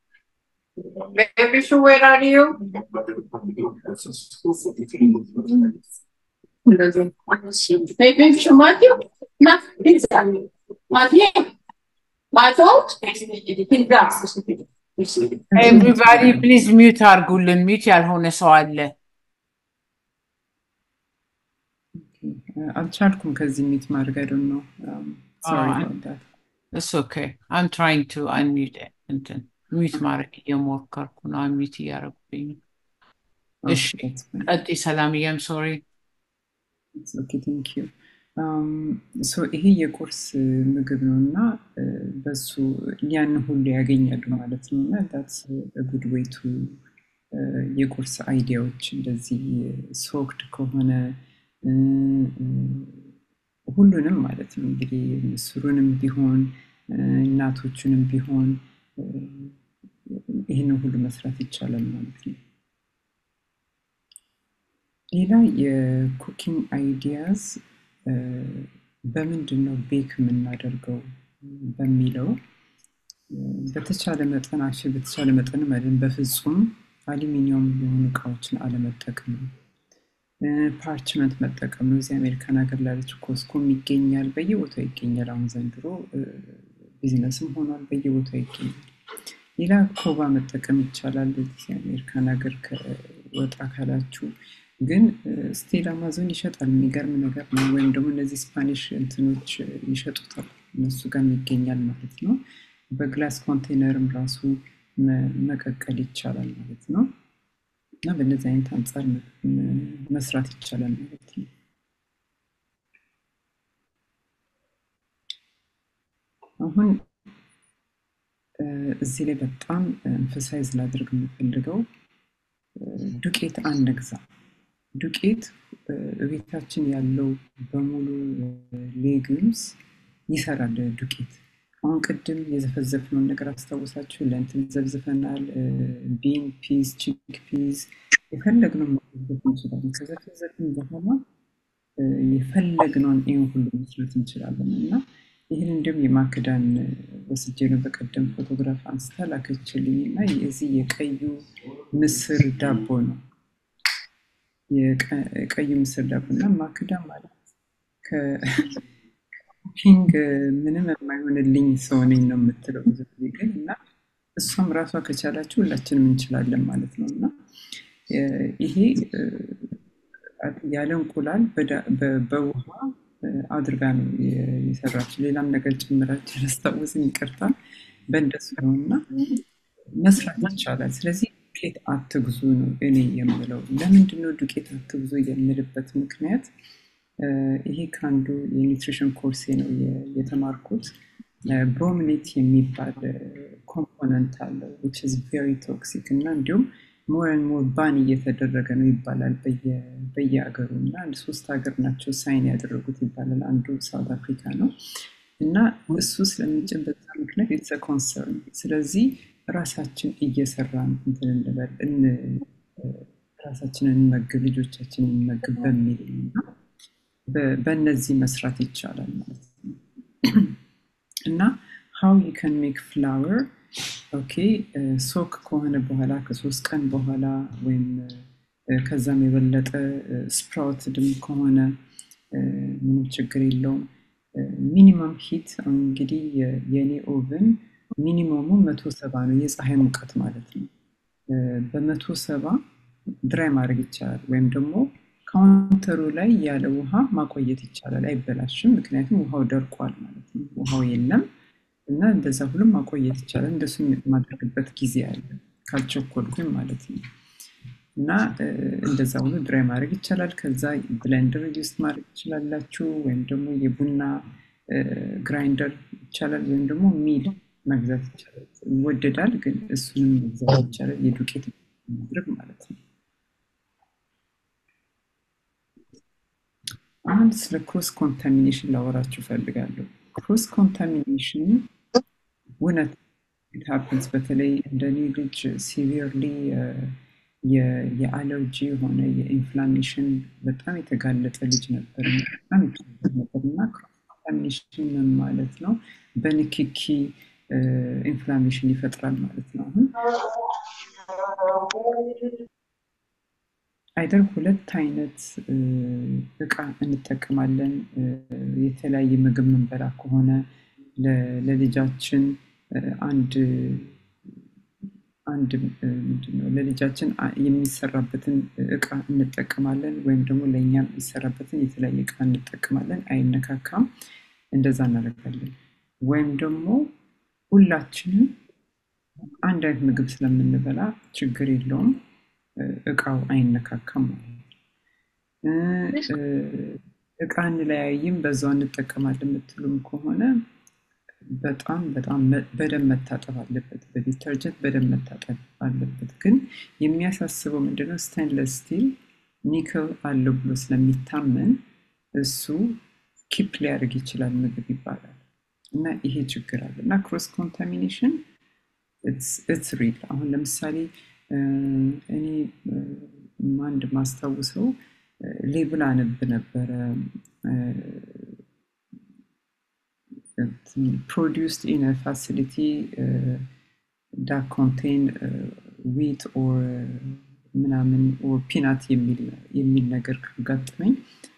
Baby shoe, where are you? Baby shoe, Matthew? No, he's done. Matthew? Matthew? ኤቭሪባዲ ፕሊዝ ሚዩት አድርጉልን። ሚዩት ያልሆነ ሰው አለ። አልቻልኩም ከዚህ ሚት ማድረግ አይደል ነው እስ ኦኬ አም ትራይንግ ቱ አንሚዩት እንትን ሚዩት ማድረግ እየሞከርኩ ነው። አንሚዩት እያደረጉብኝ ነው። እሺ ቀጥይ ሰላምዬ። አም ሶሪ ኦኬ ቴንክ ዩ ሶ ይሄ የቁርስ ምግብ ነው እና በሱ ያን ሁሉ ያገኛሉ ማለት ነው እና ዳትስ ጉድ ዌይ ቱ የቁርስ አይዲያዎች እንደዚህ ሶክድ ከሆነ ሁሉንም ማለት ነው እንግዲህ ምስሩንም ቢሆን እናቶቹንም ቢሆን ይህንን ሁሉ መስራት ይቻላል ማለት ነው። ሌላ የኩኪንግ አይዲያዝ በምንድን ነው ቤክ የምናደርገው በሚለው በተቻለ መጠን አሽ በተቻለ መጠን መድን በፍጹም አሉሚኒየም የሆኑ እቃዎችን አለመጠቀም ነው። ፓርችመንት መጠቀም ነው። እዚህ አሜሪካን ሀገር ላለች ኮስኮም ይገኛል፣ በየቦታው ይገኛል። አሁን ዘንድሮ ቢዝነስም ሆኗል፣ በየቦታው ይገኛል። ሌላ ኮባ መጠቀም ይቻላል። እዚህ አሜሪካን ሀገር ከወጣ ካላችሁ ግን ስቲል አማዞን ይሸጣል። የሚገርም ነገር ነው። ወይም ደግሞ እነዚህ ስፓኒሽ እንትኖች ይሸጡታል፣ እነሱ ጋርም ይገኛል ማለት ነው። በግላስ ኮንቴነርም ራሱ መቀቀል ይቻላል ማለት ነው። እና በእነዚህ አይነት አንጻር መስራት ይቻላል ማለት ነው። አሁን እዚህ ላይ በጣም ኤንፈሳይዝ ላድርግ የምፈልገው ዱቄት አንግዛ። ዱቄት ቤታችን ያለው በሙሉ ሌግምስ ይሰራል ዱቄት። አሁን ቅድም የዘፈዘፍነውን ነገር አስታውሳችሁ ለእንትን ዘብዝፈናል። ቢን ፒዝ፣ ቺክ ፒዝ የፈለግነውን መዘፍዘፍ እንችላለን። ከዘፈዘፍን በኋላ የፈለግነውን ይህን ሁሉ መስራት እንችላለን እና ይህን እንዲሁም የማክዳን ወስጄ ነው በቀደም ፎቶግራፍ አንስታ ላከችልኝ እና የዚህ የቀዩ ምስር ዳቦ ነው የቀዩ ምስር ዳቦ እና ማክዳ ማለት ከኩኪንግ ምንም የማይሆንልኝ ሰው ነኝ ነው የምትለው ብዙ ጊዜ ግን እና እሷም ራሷ ከቻላችሁ ሁላችንም እንችላለን ማለት ነው እና ይሄ ያለ እንቁላል በውሃ አድርጋ ነው የሰራችው። ሌላም ነገር ጭምራችን ያስታውስን ይቅርታ። በእንደሱ ነው እና መስራት ይቻላል። ስለዚህ ዱቄት አትግዙ ነው እኔ የምለው። ለምንድን ነው ዱቄት አትግዙ የምልበት ምክንያት ይሄ ከአንዱ የኒውትሪሽን ኮርሴ ነው የተማርኩት። ብሮሚኔት የሚባል ኮምፖነንት አለው ዊች ኢዝ ቬሪ ቶክሲክ እና እንዲሁም ሞር ን ሞር ባን እየተደረገ ነው ይባላል በየሀገሩ እና አንድ ሶስት ሀገር ናቸው ሳይን ያደረጉት ይባላል። አንዱ ሳውት አፍሪካ ነው እና እሱ ስለሚጭን በዛ ምክንያት ኢትስ ኮንሰርን። ስለዚህ ራሳችን እየሰራን እንትን እንበል ራሳችንን እንመግብ፣ ልጆቻችንን እንመግብ በሚል በእነዚህ መስራት ይቻላል ማለት ነው እና ሃው ዩ ካን ሜክ ፍላወር ኦኬ ሶክ ከሆነ በኋላ ከሶስት ቀን በኋላ ወይም ከዛም የበለጠ ስፕራውት ድም ከሆነ ምንም ችግር የለውም። ሚኒመም ሂት እንግዲህ የኔ ኦቨን ሚኒመሙ መቶ ሰባ ነው፣ የፀሐይ ሙቀት ማለት ነው። በመቶ ሰባ ድራይ ማድረግ ይቻላል፣ ወይም ደግሞ ካውንተሩ ላይ ያለ ውሃ ማቆየት ይቻላል። አይበላሽም፣ ምክንያቱም ውሃው ደርቋል ማለት ነው። ውሃው የለም እና እንደዛ ሁሉም ማቆየት ይቻላል። እንደሱ የማደርግበት ጊዜ አለ ካልቸኮልኩኝ ማለት ነው። እና እንደዛ ሁሉ ድራይ ማድረግ ይቻላል። ከዛ ብለንደር ዩስ ማድረግ ትችላላችሁ፣ ወይም ደግሞ የቡና ግራይንደር ይቻላል፣ ወይም ደግሞ ሚል መግዛት ይቻላል። ይወደዳል፣ ግን እሱንም መግዛት ይቻላል። የዱቄት ማድረግ ማለት ነው። አሁን ስለ ክሮስ ኮንታሚኔሽን ላወራችሁ እፈልጋለሁ። ክሮስ ኮንታሚኔሽን እውነት ሃፕንስ በተለይ እንደኔ ልጅ ሲቪርሊ የአለርጂ የሆነ የኢንፍላሜሽን በጣም የተጋለጠ ልጅ ነበር በጣም የተጋለጠ ነበር እና ኮንታሚኔሽን ምን ማለት ነው? በንክኪ ኢንፍላሜሽን ይፈጥራል ማለት ነው። አሁን አይደር ሁለት አይነት እቃ እንጠቀማለን። የተለያየ ምግብ ምንበላ ከሆነ ለልጃችን አንድ አንድ ምንድነው ለልጃችን የሚሰራበትን እቃ እንጠቀማለን፣ ወይም ደግሞ ለእኛ የሚሰራበትን የተለያየ እቃ እንጠቀማለን። አይነካካም። እንደዛ እናደርጋለን። ወይም ደግሞ ሁላችንም አንድ አይነት ምግብ ስለምንበላ ችግር የለውም እቃው አይነካካም ማለት ነው። እቃ እንለያይም በዛው እንጠቀማለን የምትሉም ከሆነ በጣም በጣም በደንብ መታጠብ አለበት። በዲተርጀንት በደንብ መታጠብ አለበት። ግን የሚያሳስበው ምንድነው ስቴንለስ ስቲል ኒክል አለው ብሎ ስለሚታመን እሱ ኪፕ ሊያደርግ ይችላል ምግብ ይባላል እና ይሄ ችግር አለ እና ክሮስ ኮንታሚኔሽን ኢትስ ሪል። አሁን ለምሳሌ እኔ አንድ ማስታውሰው ሌብል አነብ ነበረ produced in a facility uh, that contain uh, wheat or ምናምን ኦር ፒናት የሚል ነገር ካጋጠመኝ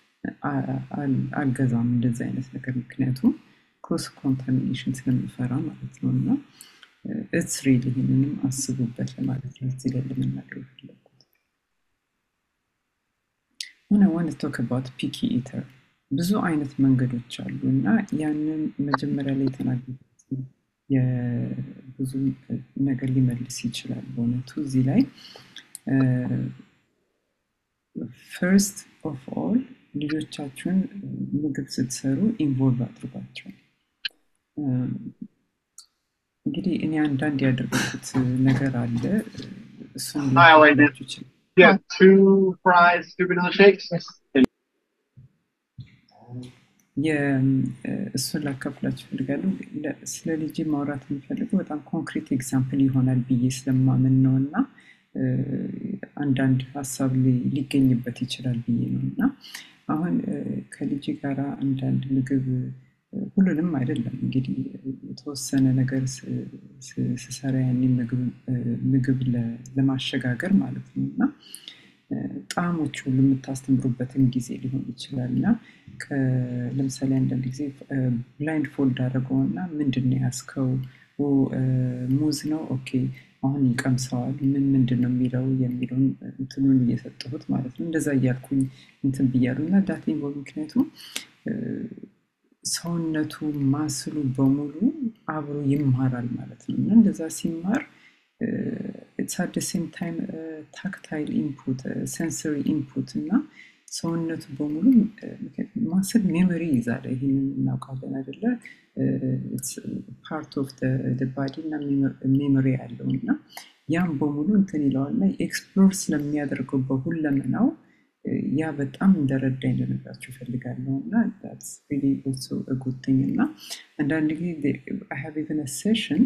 አልገዛም እንደዚህ አይነት ነገር ምክንያቱም ክሮስ ኮንታሚኔሽን ስለምፈራ ማለት ነው እና ኢትስ ሪል ይህንንም አስቡበት ለማለት ነው እዚህ ላይ ለመናገር የፈለግኩት ሆነ ዋን ቶክ አባት ፒኪ ኢተር ብዙ አይነት መንገዶች አሉ እና ያንን መጀመሪያ ላይ የተናገሩት ብዙ ነገር ሊመልስ ይችላል በእውነቱ እዚህ ላይ ፈርስት ኦፍ ኦል ልጆቻችሁን ምግብ ስትሰሩ ኢንቮልቭ አድርጓቸው እንግዲህ እኔ አንዳንድ ያደረጉት ነገር አለ እሱን ላችሁ ይችላል Yeah, two fries, two vanilla shakes. እሱን ላካፍላችሁ ፈልጋለሁ ስለ ልጅ ማውራት የሚፈልገው በጣም ኮንክሪት ኤግዛምፕል ይሆናል ብዬ ስለማምን ነው እና አንዳንድ ሀሳብ ሊገኝበት ይችላል ብዬ ነው እና አሁን ከልጅ ጋር አንዳንድ ምግብ ሁሉንም አይደለም እንግዲህ የተወሰነ ነገር ስሰራ ያኔ ምግብ ለማሸጋገር ማለት ነው እና ጣዕሞች ሁሉ የምታስተምሩበትን ጊዜ ሊሆን ይችላል እና ለምሳሌ አንዳንድ ጊዜ ብላይንድ ፎልድ አድርገውና ምንድን ነው ያስከው ሙዝ ነው ኦኬ አሁን ይቀምሰዋል ምን ምንድን ነው የሚለው የሚለውን እንትኑን እየሰጠሁት ማለት ነው እንደዛ እያልኩኝ እንትን ብያሉ እና ዳት ኢንቮልቭ ምክንያቱም ሰውነቱ ማስሉ በሙሉ አብሮ ይማራል ማለት ነው እና እንደዛ ሲማር ኢትስ አት ሴም ታይም ታክታይል ኢንፑት ሴንሰሪ ኢንፑት እና ሰውነቱ በሙሉ ማስል ሜሞሪ ይዛል ይህንን እናውቃለን አደለ ፓርት ኦፍ ባዲ እና ሜሞሪ ያለው እና ያም በሙሉ እንትን ይለዋል እና ኤክስፕሎር ስለሚያደርገው በሁለመናው ያ በጣም እንደረዳ እንደነግራችሁ ፈልጋለሁ እና ጉድኝ እና አንዳንድ ጊዜ ሀቭ ኢቨን ሴሽን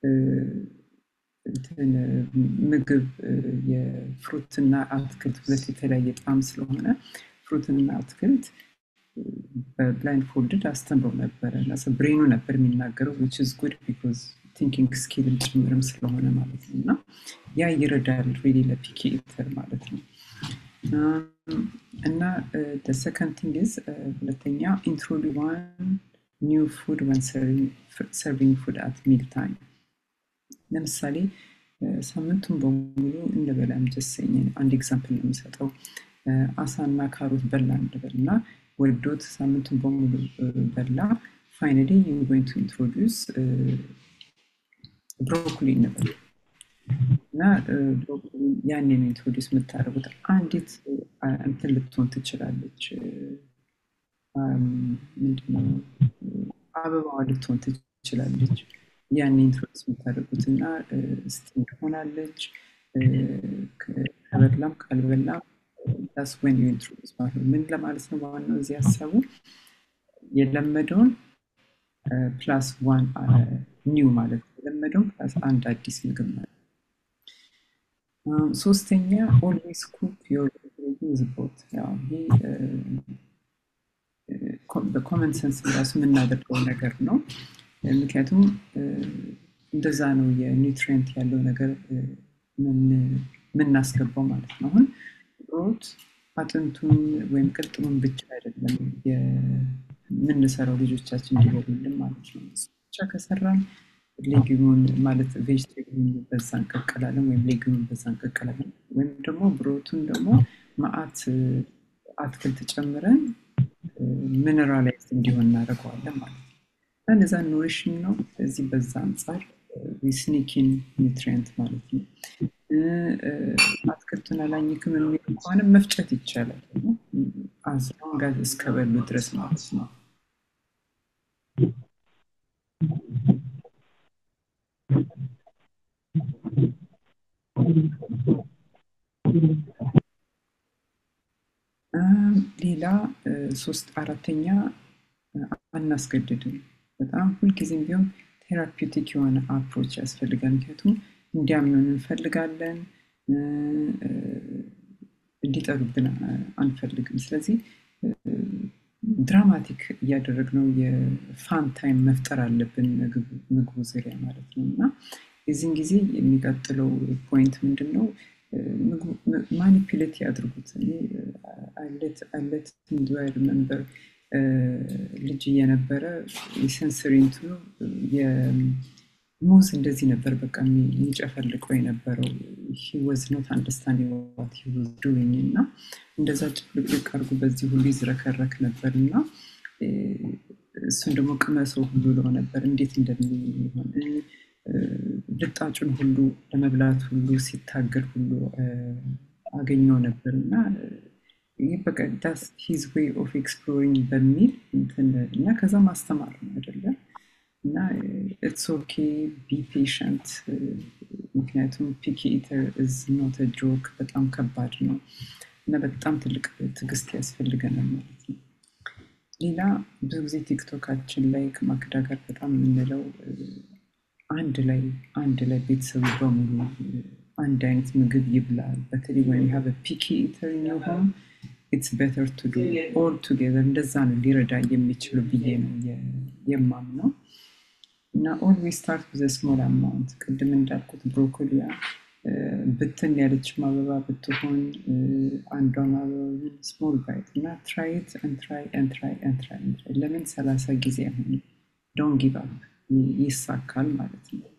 ምግብ የፍሩትና አትክልት ሁለት የተለያየ ጣም ስለሆነ ፍሩትና አትክልት በብላይንድ ፎልድድ አስተምረው ነበረ እና ብሬኑ ነበር የሚናገረው ዊች ኢዝ ጉድ ቢኮዝ ቲንኪንግ ስኪልም ጭምርም ስለሆነ ማለት ነው እና ያ ይረዳል ሪሊ ለፒኪ ኢተር ማለት ነው እና ሰከንድ ቲንግ ኢዝ ሁለተኛ ኢንትሮዲ ዋን ኒው ፉድ ወን ሰርቪንግ ፉድ አት ሚል ታይም ለምሳሌ ሳምንቱን በሙሉ እንበላ ምጀሰኝ አንድ ኤግዛምፕል ነው የሚሰጠው አሳና ካሮት በላ እንበል እና ወዶት ሳምንቱን በሙሉ በላ ፋይናሊ ዩ ጎይንግ ቱ ኢንትሮዲውስ ብሮኮሊ እንበል እና ያንን ኢንትሮዲውስ የምታደርጉት አንዲት እንትን ልትሆን ትችላለች ምንድነው አበባዋ ልትሆን ትችላለች ያን ኢንትሮዲውስ የምታደርጉት እና ስቲም ትሆናለች ከበላም ካልበላም ዳስ ወን ዩ ኢንትሮዲውስ ማለት ነው ምን ለማለት ነው ዋናው እዚህ ሀሳቡ የለመደውን ፕላስ ዋን ኒው ማለት ነው የለመደውን ፕላስ አንድ አዲስ ምግብ ማለት ሶስተኛ ኦልዌይስ ኩክ ዮር ዝቦት ይሄ በኮመን ሰንስ ራሱ የምናደርገው ነገር ነው ምክንያቱም እንደዛ ነው የኒውትሪየንት ያለው ነገር የምናስገባው ማለት ነው አሁን ሮት አጥንቱን ወይም ቅልጥሙን ብቻ አይደለም የምንሰራው ልጆቻችን እንዲበሉልን ማለት ነው ብቻ ከሰራን ሌጊሙን ማለት ቬጅቴብሉን በዛ እንቀቀላለን ወይም ሌጊሙን በዛ እንቀቀላለን ወይም ደግሞ ብሮቱን ደግሞ ማአት አትክልት ጨምረን ሚነራላይዝ እንዲሆን እናደርገዋለን ማለት ነው እነዛ ኖሪሽን ነው እዚህ በዛ አንጻር ስኒኪን ኒውትሪየንት ማለት ነው አትክልቱን አላኝክም የሚል ከሆነ መፍጨት ይቻላል አዝሎንጋዝ እስከበሉ ድረስ ማለት ነው። ሌላ ሶስት አራተኛ አናስገድድም። በጣም ሁልጊዜም ቢሆን ቴራፒውቲክ የሆነ አፕሮች ያስፈልጋል። ምክንያቱም እንዲያምኑን እንፈልጋለን፣ እንዲጠሩብን አንፈልግም። ስለዚህ ድራማቲክ እያደረግነው የፋን ታይም መፍጠር አለብን ምግቡ ዙሪያ ማለት ነው እና የዚህን ጊዜ የሚቀጥለው ፖይንት ምንድን ነው? ማኒፕሌት ያድርጉት። አለት ዱይ ሪመምበር ልጅ እየነበረ የሰንሰሪ እንትኑ ሙዝ እንደዚህ ነበር በቃ የሚጨፈልቀው የነበረው ወዝ ኖት አንደርስታንዲንግ ዋት ሂ ዋዝ ዱዊንግ እና እንደዛ ጭፍልቅልቅ አድርጎ በዚህ ሁሉ ይዝረከረክ ነበር እና እሱን ደግሞ ቅመሰው ሁሉ ለው ነበር እንዴት እንደሚሆን ልጣጩን ሁሉ ለመብላት ሁሉ ሲታገል ሁሉ አገኘው ነበር እና ይህ በቃ ዳስ ሂዝ ዌይ ኦፍ ኤክስፕሎሪንግ በሚል እና ከዛ ማስተማር ነው አይደለም እና ኢትስ ኦኬ ቢ ፔሽንት ምክንያቱም ፒኪ ኢተር ኢዝ ኖት ጆክ በጣም ከባድ ነው እና በጣም ትልቅ ትዕግስት ያስፈልገናል ማለት ነው። ሌላ ብዙ ጊዜ ቲክቶካችን ላይ ከማክዳ ጋር በጣም የምንለው አንድ ላይ አንድ ላይ ቤተሰቡ በሙሉ አንድ አይነት ምግብ ይብላል። በተለይ ወይም ሀበ ፒኪ ኢተር ሆም ኢትስ ቤተር ቱ ዱ ኦል ቱጌዘር እንደዛ ነው ሊረዳ የሚችሉ ብዬ ነው የማምነው። እና ኦልዌይ ስታርት ብዘ ስሞል አማውንት ቅድም እንዳልኩት ብሮኮሊያ ብትን ያለች አበባ ብትሆን አንዷን አበባ ስሞል ባይት እና ትራይት ትራይ ትራይ ትራይ ለምን ሰላሳ ጊዜ አሁን ዶን ጊቭ አፕ ይሳካል ማለት ነው።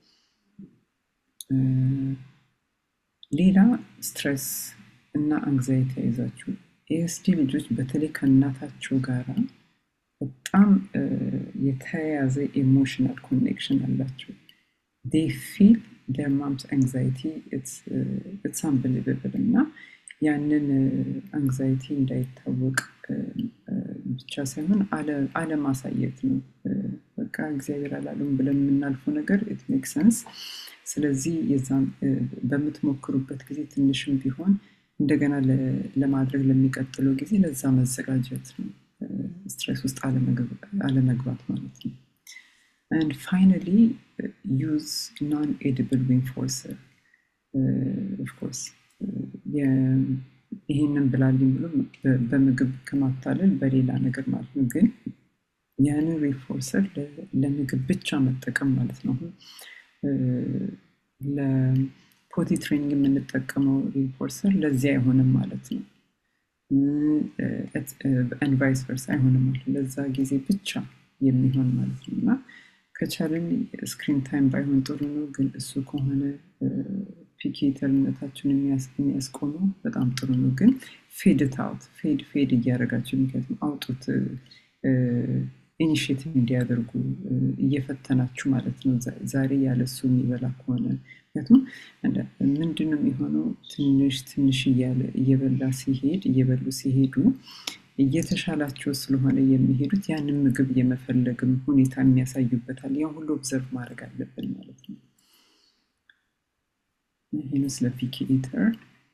ሌላ ስትረስ እና አንግዛይቲ ይዛችሁ ኤስዲ ልጆች በተለይ ከእናታቸው ጋራ በጣም የተያያዘ ኢሞሽናል ኮኔክሽን አላቸው። ዴይ ፊል ዴር ማምስ አንግዛይቲ ኢትስ አንብሊቨብል እና ያንን አንግዛይቲ እንዳይታወቅ ብቻ ሳይሆን አለማሳየት ነው። በቃ እግዚአብሔር አላሉም ብለን የምናልፈው ነገር ኢት ሜክ ሰንስ። ስለዚህ የዛን በምትሞክሩበት ጊዜ ትንሽም ቢሆን እንደገና ለማድረግ ለሚቀጥለው ጊዜ ለዛ መዘጋጀት ነው። ስትሬስ ውስጥ አለመግባት ማለት ነው። and finally uh, use non-edible reinforcer of course ይህንን ብላልኝ ብሎ በምግብ ከማታለል በሌላ ነገር ማለት ነው። ግን ያንን ሪፎርሰር ለምግብ ብቻ መጠቀም ማለት ነው። ለፖቲ ትሬኒንግ የምንጠቀመው ሪፎርሰር ለዚህ አይሆንም ማለት ነው። ቫይስ ቨርሳ አይሆንም ማለት ነው። ለዛ ጊዜ ብቻ የሚሆን ማለት ነው እና ከቻልን ስክሪን ታይም ባይሆን ጥሩ ነው። ግን እሱ ከሆነ ፒኬተርነታችን የሚያስቆመው በጣም ጥሩ ነው። ግን ፌድ ታውት ፌድ ፌድ እያደረጋቸው ምክንያቱም አውጡት ኢኒሽቲቭ እንዲያደርጉ እየፈተናችሁ ማለት ነው። ዛሬ ያለሱ የሚበላ ከሆነ ምክንያቱም ምንድን ነው የሚሆነው? ትንሽ ትንሽ እያለ እየበላ ሲሄድ እየበሉ ሲሄዱ እየተሻላቸው ስለሆነ የሚሄዱት ያንን ምግብ የመፈለግም ሁኔታ የሚያሳዩበታል። ያን ሁሉ ኦብዘርቭ ማድረግ አለብን ማለት ነው። ይህን ስለ ፒኪ ኢተር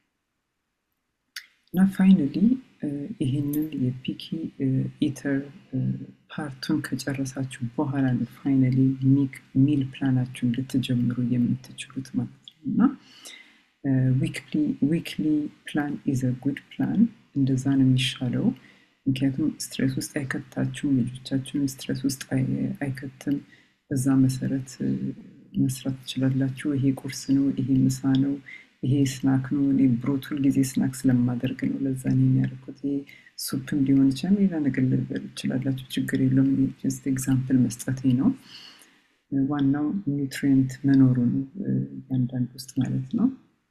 እና ፋይናሊ ይህንን የፒኪ ኢተር ፓርቱን ከጨረሳችሁ በኋላ ነው ፋይናሊ ሚል ፕላናችሁን ልትጀምሩ የምትችሉት ማለት ነው እና ዊክሊ ፕላን ኢዝ ጉድ ፕላን እንደዛ ነው የሚሻለው። ምክንያቱም ስትሬስ ውስጥ አይከታችሁም፣ ልጆቻችሁን ስትሬስ ውስጥ አይከትም። በዛ መሰረት መስራት ትችላላችሁ። ይሄ ቁርስ ነው፣ ይሄ ምሳ ነው፣ ይሄ ስናክ ነው። እኔ ብሮት ሁልጊዜ ስናክ ስለማደርግ ነው ለዛ ነው የሚያደርጉት። ይሄ ሱፕም ሊሆን ይችላል፣ ሌላ ነገር ልበል ይችላላችሁ፣ ችግር የለውም። ጀስት ኤግዛምፕል መስጠቴ ነው። ዋናው ኒውትሪየንት መኖሩ ነው እያንዳንድ ውስጥ ማለት ነው።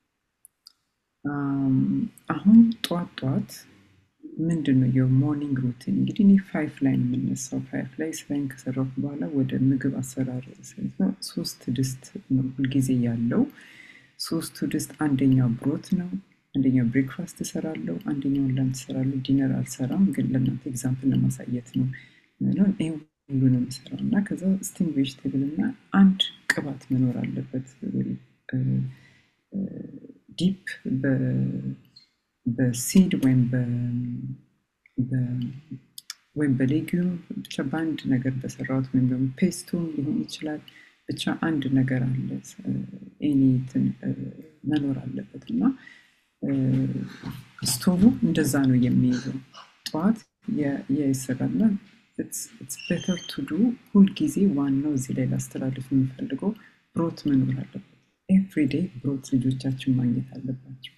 አሁን ጠዋት ጠዋት ምንድን ነው የሞርኒንግ ሩቲን? እንግዲህ እኔ ፋይፍ ላይ ነው የምነሳው። ፋይፍ ላይ ስራዬን ከሰራሁ በኋላ ወደ ምግብ አሰራር ሶስት ድስት ነው ሁልጊዜ ያለው። ሶስቱ ድስት አንደኛው ብሮት ነው፣ አንደኛው ብሬክፋስት እሰራለሁ፣ አንደኛውን ላንች እሰራለሁ። ዲነር አልሰራም፣ ግን ለእናንተ ኤግዛምፕል ለማሳየት ነው። ይህ ሁሉንም እሰራው እና ከዛ ስቲም ቬጅቴብል እና አንድ ቅባት መኖር አለበት ዲፕ በሲድ ወይም ወይም በሌጊዩም ብቻ በአንድ ነገር በሰራሁት ወይም ደግሞ ፔስቶም ሊሆን ይችላል። ብቻ አንድ ነገር አለ ኤኒትን መኖር አለበት እና ስቶቭ እንደዛ ነው የሚይዘው። ጠዋት የይሰራና ቤተር ቱ ዱ ሁልጊዜ ዋናው እዚህ ላይ ላስተላልፍ የሚፈልገው ብሮት መኖር አለበት። ኤቭሪዴይ ብሮት ልጆቻችን ማግኘት አለባቸው።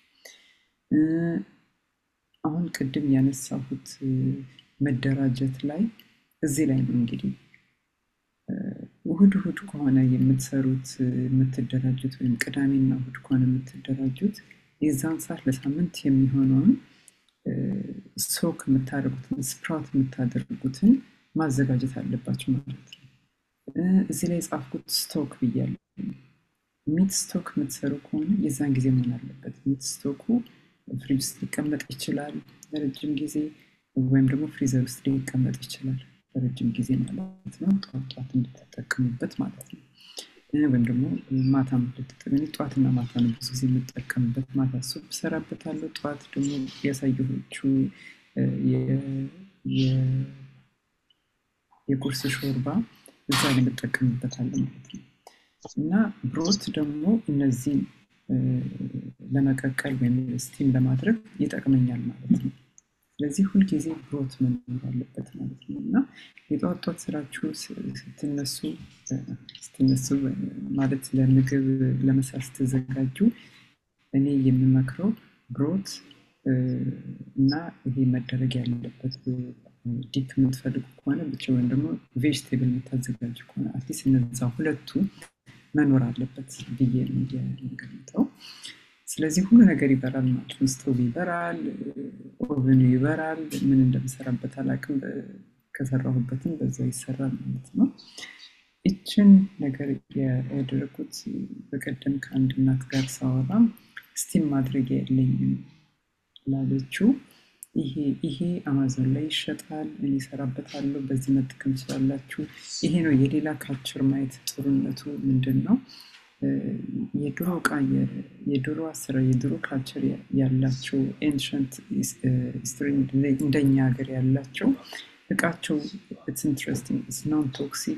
አሁን ቅድም ያነሳሁት መደራጀት ላይ እዚህ ላይ ነው እንግዲህ እሁድ እሁድ ከሆነ የምትሰሩት የምትደራጁት ወይም ቅዳሜና እሁድ ከሆነ የምትደራጁት የዛን ሰዓት ለሳምንት የሚሆነውን ሶክ የምታደርጉትን ስፕራውት የምታደርጉትን ማዘጋጀት አለባቸው ማለት ነው። እዚህ ላይ የጻፍኩት ስቶክ ብያለሁ። ሚት ስቶክ የምትሰሩ ከሆነ የዛን ጊዜ መሆን አለበት። ሚት ስቶኩ ፍሪጅ ውስጥ ሊቀመጥ ይችላል ለረጅም ጊዜ ወይም ደግሞ ፍሪዘር ውስጥ ሊቀመጥ ይችላል ለረጅም ጊዜ ማለት ነው። ጠዋት ጠዋት እንድትጠቀሙበት ማለት ነው። ወይም ደግሞ ማታ ልትጠቀሚ ጠዋትና ማታ ነው ብዙ ጊዜ የምጠቀምበት። ማታ ሱፕ እሰራበታለሁ። ጠዋት ደግሞ ያሳየሆቹ የቁርስ ሾርባ እዛ ላይ የምጠቀምበታለሁ ማለት ነው። እና ብሮት ደግሞ እነዚህን ለመቀቀል ወይም ስቲም ለማድረግ ይጠቅመኛል ማለት ነው። ስለዚህ ሁልጊዜ ብሮት መኖር አለበት ማለት ነው እና የጠዋት ጠዋት ስራችሁ ስትነሱ ስትነሱ ማለት ለምግብ ለመስራት ስትዘጋጁ እኔ የምመክረው ብሮት እና ይሄ መደረግ ያለበት ዲፕ የምትፈልጉ ከሆነ ብቻ ወይም ደግሞ ቬጅቴብል የምታዘጋጁ ከሆነ አትሊስት እነዛ ሁለቱ መኖር አለበት ብዬ ነው የምገምተው። ስለዚህ ሁሉ ነገር ይበራል ማለት ነው። ስቶቭ ይበራል፣ ኦቨኑ ይበራል። ምን እንደምሰራበት አላውቅም። ከሰራሁበትም በዛ ይሰራል ማለት ነው። ይችን ነገር ያደረኩት በቀደም ከአንድ እናት ጋር ሳወራ ስቲም ማድረጊያ የለኝም ላለችው ይሄ አማዞን ላይ ይሸጣል፣ እኔ እሰራበታለሁ፣ በዚህ መጠቀም ትችላላችሁ። ይሄ ነው የሌላ ካልቸር ማየት ጥሩነቱ ምንድን ነው? የድሮ እቃ የድሮ አሰራር የድሮ ካልቸር ያላቸው ኤንሸንት ሂስትሪ እንደኛ ሀገር ያላቸው እቃቸው ኢትስ ኢንትረስቲንግ ኢትስ ናን ቶክሲክ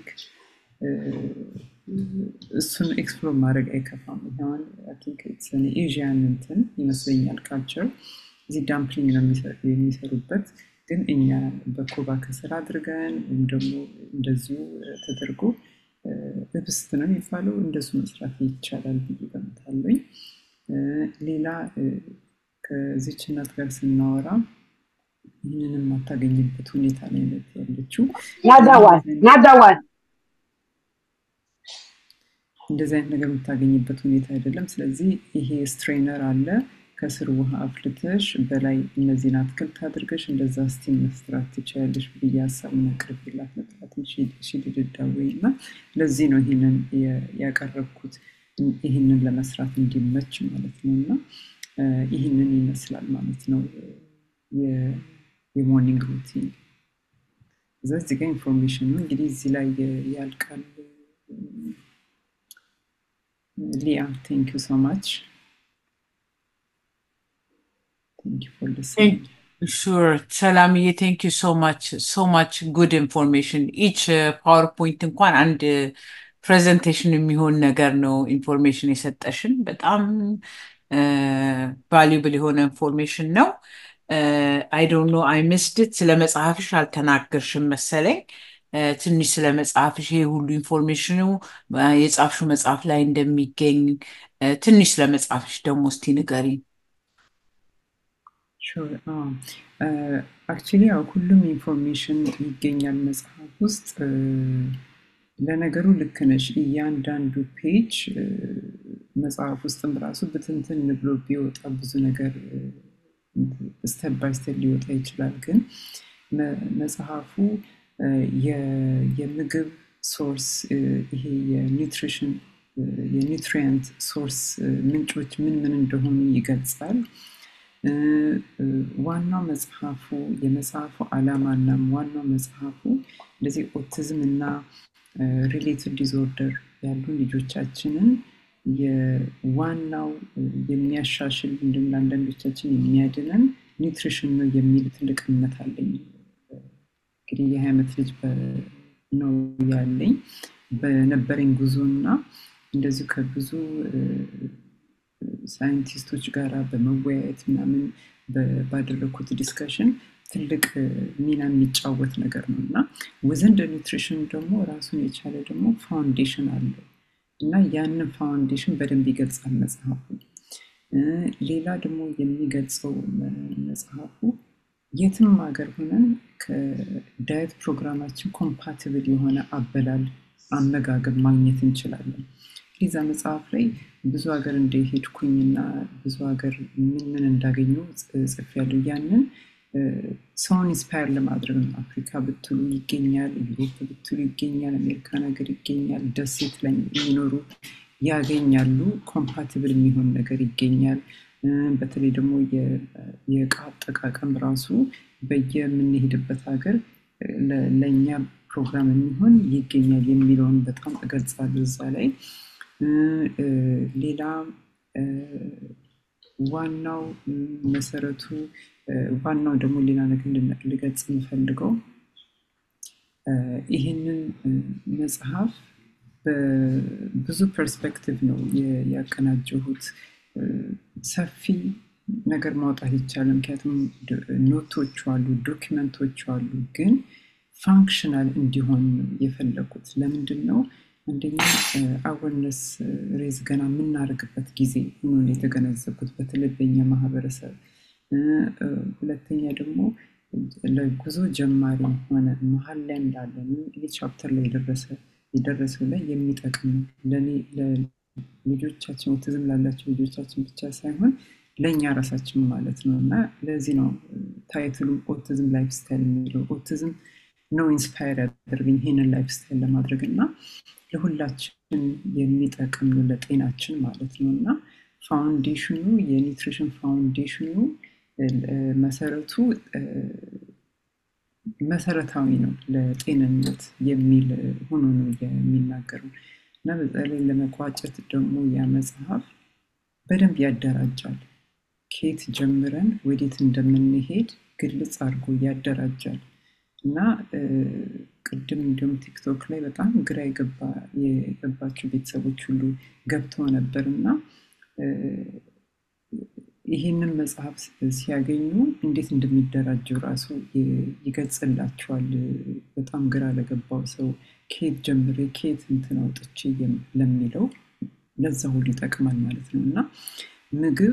እሱን ኤክስፕሎር ማድረግ አይከፋም። ሆን ኤዥያን እንትን ይመስለኛል ካልቸር እዚህ ዳምፕሊንግ ነው የሚሰሩበት ግን እኛ በኮባ ከስር አድርገን ወይም ደግሞ እንደዚሁ ተደርጎ ህብስት ነው የሚባለው እንደሱ መስራት ይቻላል ብዬ ገምታለኝ። ሌላ ከዚች እናት ጋር ስናወራ ይህንን የማታገኝበት ሁኔታ ላይ ነት ያለችው ናዳዋን ናዳዋን እንደዚህ አይነት ነገር የምታገኝበት ሁኔታ አይደለም። ስለዚህ ይሄ ስትሬነር አለ ከስር ውሃ አፍልተሽ በላይ እነዚህን አትክልት አድርገሽ እንደዛ ስቲም መስራት ትችላለሽ ብዬ ሀሳቡን አቅርቤላት ነበር። ሽድድዳወይ እና ለዚህ ነው ይህንን ያቀረብኩት ይህንን ለመስራት እንዲመች ማለት ነው። እና ይህንን ይመስላል ማለት ነው የሞርኒንግ ሩቲን። እዛ እዚህ ጋር ኢንፎርሜሽን ነው እንግዲህ እዚህ ላይ ያልቃል። ሊያ ቴንክ ዩ ሶ ማች Thank you for listening. Sure. ሰላምዬ ቴንክ ዩ ሶ ማች ሶ ማች ጉድ ኢንፎርሜሽን ኢች ፓወርፖይንት እንኳን አንድ ፕሬዘንቴሽን የሚሆን ነገር ነው ኢንፎርሜሽን የሰጠሽን በጣም ቫሊዩብል የሆነ ኢንፎርሜሽን ነው አይ ዶንት ኖ አይ ምስድት ስለ መጽሐፍሽ አልተናገርሽም መሰለኝ ትንሽ ስለ መጽሐፍሽ ይሄ ሁሉ ኢንፎርሜሽኑ የጻፍሹ መጽሐፍ ላይ እንደሚገኝ ትንሽ ስለ መጽሐፍሽ ደግሞ እስቲ ንገሪኝ አክቹሊ ያው ሁሉም ኢንፎርሜሽን ይገኛል መጽሐፍ ውስጥ። ለነገሩ ልክ ነሽ። እያንዳንዱ ፔጅ መጽሐፍ ውስጥም ራሱ ብትንትን ብሎ ቢወጣ ብዙ ነገር ስተፕ ባይ ስተፕ ሊወጣ ይችላል። ግን መጽሐፉ የምግብ ሶርስ ይሄ የኒውትሪሽን የኒውትሪየንት ሶርስ ምንጮች ምን ምን እንደሆኑ ይገልጻል። ዋናው መጽሐፉ የመጽሐፉ ዓላማና ዋናው መጽሐፉ እንደዚህ ኦቲዝም እና ሪሌትድ ዲስኦርደር ያሉ ልጆቻችንን የዋናው የሚያሻሽል እንዲሁም ለአንዳንዶቻችን የሚያድነን ኒውትሪሽን ነው የሚል ትልቅ እምነት አለኝ። እንግዲህ የሀያ ዓመት ልጅ ነው ያለኝ በነበረኝ ጉዞ እና እንደዚሁ ከብዙ ሳይንቲስቶች ጋር በመወያየት ምናምን ባደረግኩት ዲስከሽን ትልቅ ሚና የሚጫወት ነገር ነው እና ወዘንደ ኒውትሪሽን ደግሞ ራሱን የቻለ ደግሞ ፋውንዴሽን አለው እና ያንን ፋውንዴሽን በደንብ ይገልጻል መጽሐፉ። ሌላ ደግሞ የሚገልጸው መጽሐፉ የትም ሀገር ሆነን ከዳየት ፕሮግራማችን ኮምፓቲብል የሆነ አበላል አመጋገብ ማግኘት እንችላለን። ሊዛ መጽሐፍ ላይ ብዙ ሀገር እንደሄድኩኝና ብዙ ሀገር ምን ምን እንዳገኘው ጽፌያለሁ። ያንን ሰውን ኢንስፓየር ለማድረግ ነው። አፍሪካ ብትሉ ይገኛል፣ ዩሮፕ ብትሉ ይገኛል፣ አሜሪካን ሀገር ይገኛል፣ ደሴት ላይ የሚኖሩ ያገኛሉ። ኮምፓቲብል የሚሆን ነገር ይገኛል። በተለይ ደግሞ የእቃ አጠቃቀም ራሱ በየምንሄድበት ሀገር ለእኛ ፕሮግራም የሚሆን ይገኛል የሚለውን በጣም እገልጻለሁ እዛ ላይ። ሌላ ዋናው መሰረቱ ዋናው ደግሞ ሌላ ነገር ልገልጽ የምፈልገው ይህንን መጽሐፍ በብዙ ፐርስፔክቲቭ ነው ያቀናጀሁት። ሰፊ ነገር ማውጣት ይቻላል። ምክንያቱም ኖቶቹ አሉ፣ ዶኪመንቶቹ አሉ። ግን ፋንክሽናል እንዲሆን የፈለኩት ለምንድን ነው? አንደኛ አወርነስ ሬዝ ገና የምናደርግበት ጊዜ ሆኖ የተገነዘብኩት በተለይ በኛ ማህበረሰብ። ሁለተኛ ደግሞ ለጉዞ ጀማሪ ሆነ መሀል ላይ እንዳለን ይህ ቻፕተር ላይ የደረሰ የደረሰው ላይ የሚጠቅም ለእኔ ልጆቻችን ኦቲዝም ላላቸው ልጆቻችን ብቻ ሳይሆን ለእኛ ራሳችን ማለት ነው እና ለዚህ ነው ታይትሉ ኦቲዝም ላይፍ ስታይል የሚለው ኦቲዝም ነው ኢንስፓየር ያደርገኝ ይህንን ላይፍ ስታይል ለማድረግ እና ለሁላችን የሚጠቅም ነው ለጤናችን ማለት ነው እና ፋውንዴሽኑ የኒውትሪሽን ፋውንዴሽኑ መሰረቱ መሰረታዊ ነው ለጤንነት የሚል ሆኖ ነው የሚናገረው እና በተለይ ለመቋጨት ደግሞ ያ መጽሐፍ በደንብ ያደራጃል። ከየት ጀምረን ወዴት እንደምንሄድ ግልጽ አድርጎ ያደራጃል እና ቅድም እንዲሁም ቲክቶክ ላይ በጣም ግራ የገባቸው ቤተሰቦች ሁሉ ገብተው ነበር እና ይህንን መጽሐፍ ሲያገኙ እንዴት እንደሚደራጀው ራሱ ይገልጽላቸዋል። በጣም ግራ ለገባው ሰው ከየት ጀምሬ ከየት እንትን አውጥቼ ለሚለው ለዛ ሁሉ ይጠቅማል ማለት ነው እና ምግብ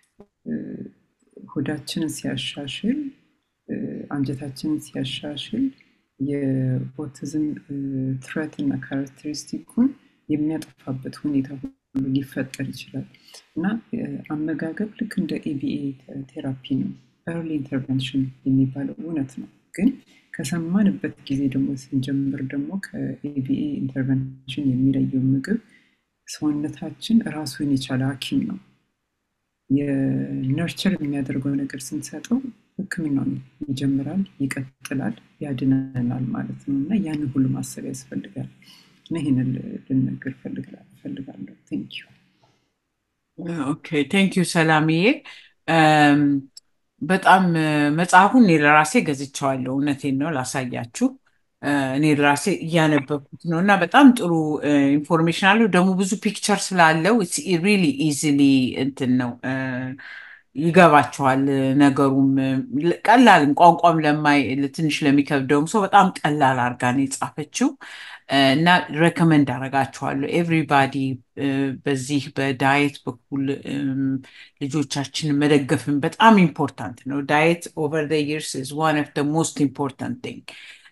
ሆዳችንን ሲያሻሽል፣ አንጀታችንን ሲያሻሽል የኦቲዝም ትረት እና ካራክተሪስቲኩን የሚያጠፋበት ሁኔታ ሁሉ ሊፈጠር ይችላል እና አመጋገብ ልክ እንደ ኤቢኤ ቴራፒ ነው። ኤርሊ ኢንተርቨንሽን የሚባለው እውነት ነው። ግን ከሰማንበት ጊዜ ደግሞ ስንጀምር ደግሞ ከኤቢኤ ኢንተርቨንሽን የሚለየው ምግብ ሰውነታችን ራሱን የቻለ ሐኪም ነው። የነርቸር የሚያደርገው ነገር ስንሰጠው ሕክምናውን ይጀምራል፣ ይቀጥላል፣ ያድነናል ማለት ነው እና ያንን ሁሉ ማሰብ ያስፈልጋል እና ይህንን ልነግር እፈልጋለሁ። ቴንክ ዩ ኦኬ ቴንክ ዩ ሰላምዬ። በጣም መጽሐፉን እኔ ለራሴ ገዝቼዋለሁ። እውነቴን ነው ላሳያችሁ። እኔ ለራሴ እያነበብኩት ነው እና በጣም ጥሩ ኢንፎርሜሽን አለው። ደግሞ ብዙ ፒክቸር ስላለው ሪሊ ኢዚሊ እንትን ነው ይገባቸዋል። ነገሩም ቀላል ቋንቋም ለማይ ትንሽ ለሚከብደውም ሰው በጣም ቀላል አድርጋ ነው የጻፈችው እና ሬኮመንድ አደርጋችኋለሁ። ኤቭሪባዲ በዚህ በዳየት በኩል ልጆቻችንን መደገፍን በጣም ኢምፖርታንት ነው። ዳየት ኦቨር ዘ ይርስ ኢዝ ዋን ኦፍ ዘ ሞስት ኢምፖርታንት ቲንግ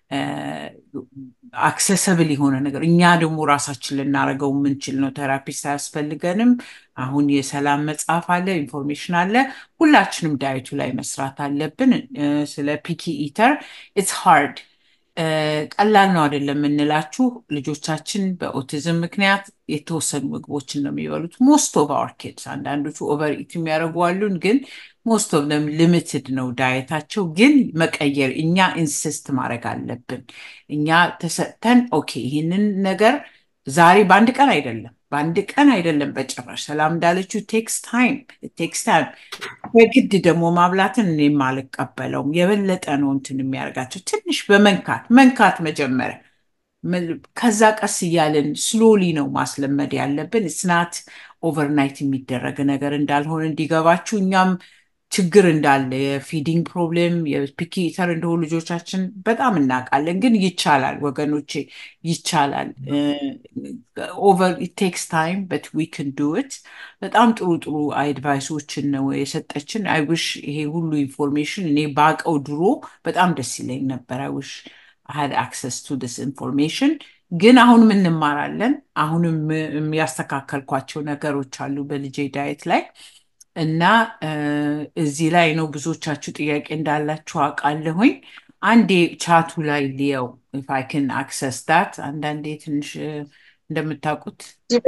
አክሰሰብል የሆነ ነገር እኛ ደግሞ ራሳችን ልናደርገው የምንችል ነው። ቴራፒስት አያስፈልገንም። አሁን የሰላም መጽሐፍ አለ፣ ኢንፎርሜሽን አለ። ሁላችንም ዳየቱ ላይ መስራት አለብን። ስለ ፒኪ ኢተር ኢትስ ሃርድ ቀላል ነው አይደለም የምንላችሁ። ልጆቻችን በኦቲዝም ምክንያት የተወሰኑ ምግቦችን ነው የሚበሉት። ሞስት ኦፍ አወር ኪድስ አንዳንዶቹ ኦቨር ኢት የሚያደርጉ አሉን፣ ግን ሞስት ኦፍ ደም ሊሚትድ ነው ዳየታቸው፣ ግን መቀየር እኛ ኢንስስት ማድረግ አለብን። እኛ ተሰጥተን ኦኬ ይህንን ነገር ዛሬ በአንድ ቀን አይደለም በአንድ ቀን አይደለም በጭራሽ። ሰላም እንዳለችው ቴክስ ታይም ቴክስ ታይም። በግድ ደግሞ ማብላትን እኔም አልቀበለውም። የበለጠ ነው እንትን የሚያደርጋቸው ትንሽ በመንካት መንካት መጀመሪያ ከዛ ቀስ እያለን ስሎሊ ነው ማስለመድ ያለብን። ስናት ኦቨርናይት የሚደረግ ነገር እንዳልሆነ እንዲገባችሁ እኛም ችግር እንዳለ የፊዲንግ ፕሮብሌም የፒኪ ኢተር እንደሆኑ ልጆቻችን በጣም እናውቃለን። ግን ይቻላል ወገኖቼ፣ ይቻላል። ኦቨር ኢት ቴክስ ታይም በት ዊ ክን ዱ ኢት። በጣም ጥሩ ጥሩ አድቫይሶችን ነው የሰጠችን። አይ ውሽ ይሄ ሁሉ ኢንፎርሜሽን እኔ ባቀው ድሮ በጣም ደስ ይለኝ ነበር። አይ ውሽ had access to this information ግን አሁንም እንማራለን። አሁንም ያስተካከልኳቸው ነገሮች አሉ በልጄ ዳየት ላይ እና እዚህ ላይ ነው ብዙዎቻችሁ ጥያቄ እንዳላችሁ አውቃለሁኝ። አንዴ ቻቱ ላይ ሊየው if I can access that አንዳንዴ ትንሽ እንደምታውቁት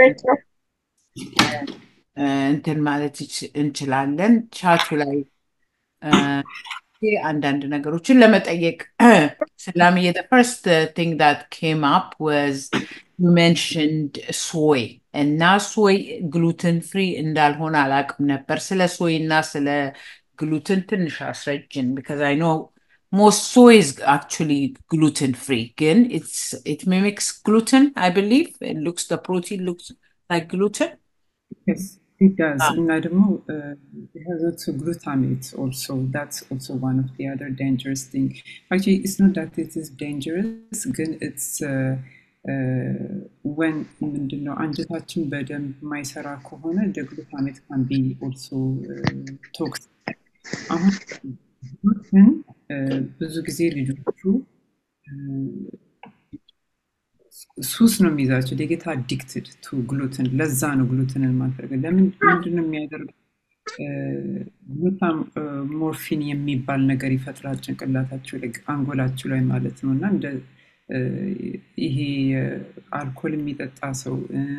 እንትን ማለት እንችላለን ቻቱ ላይ አንዳንድ ነገሮችን ለመጠየቅ ሰላምዬ the first thing that came up was you mentioned soy እና ሶይ ግሉትን ፍሪ እንዳልሆነ አላውቅም ነበር። ስለ ሶይ እና ስለ ግሉትን ትንሽ አስረጅን because I know most soy is actually gluten free ግን it's it mimics gluten I believe it looks the protein looks like gluten Yes, it does. እና ደግሞ uh, it has also glutamate also. That's also one of the other dangerous thing. Actually, it's not that it is dangerous, ግን it's uh, ወን ምንድነው አንጀታችን በደንብ የማይሰራ ከሆነ እንደ ግሉታሜት ካን ቢ ኦልሶ ቶክስ አሁን ግን ብዙ ጊዜ ልጆቹ ሱስ ነው የሚይዛቸው ዴጌታ አዲክትድ ቱ ግሉትን ለዛ ነው ግሉትንን ማድረግ ለምን ምንድነው የሚያደርገው ግሉታም ሞርፊን የሚባል ነገር ይፈጥራል ጭንቅላታቸው ላይ አንጎላቸው ላይ ማለት ነው እና እንደ ይሄ አልኮል የሚጠጣ ሰው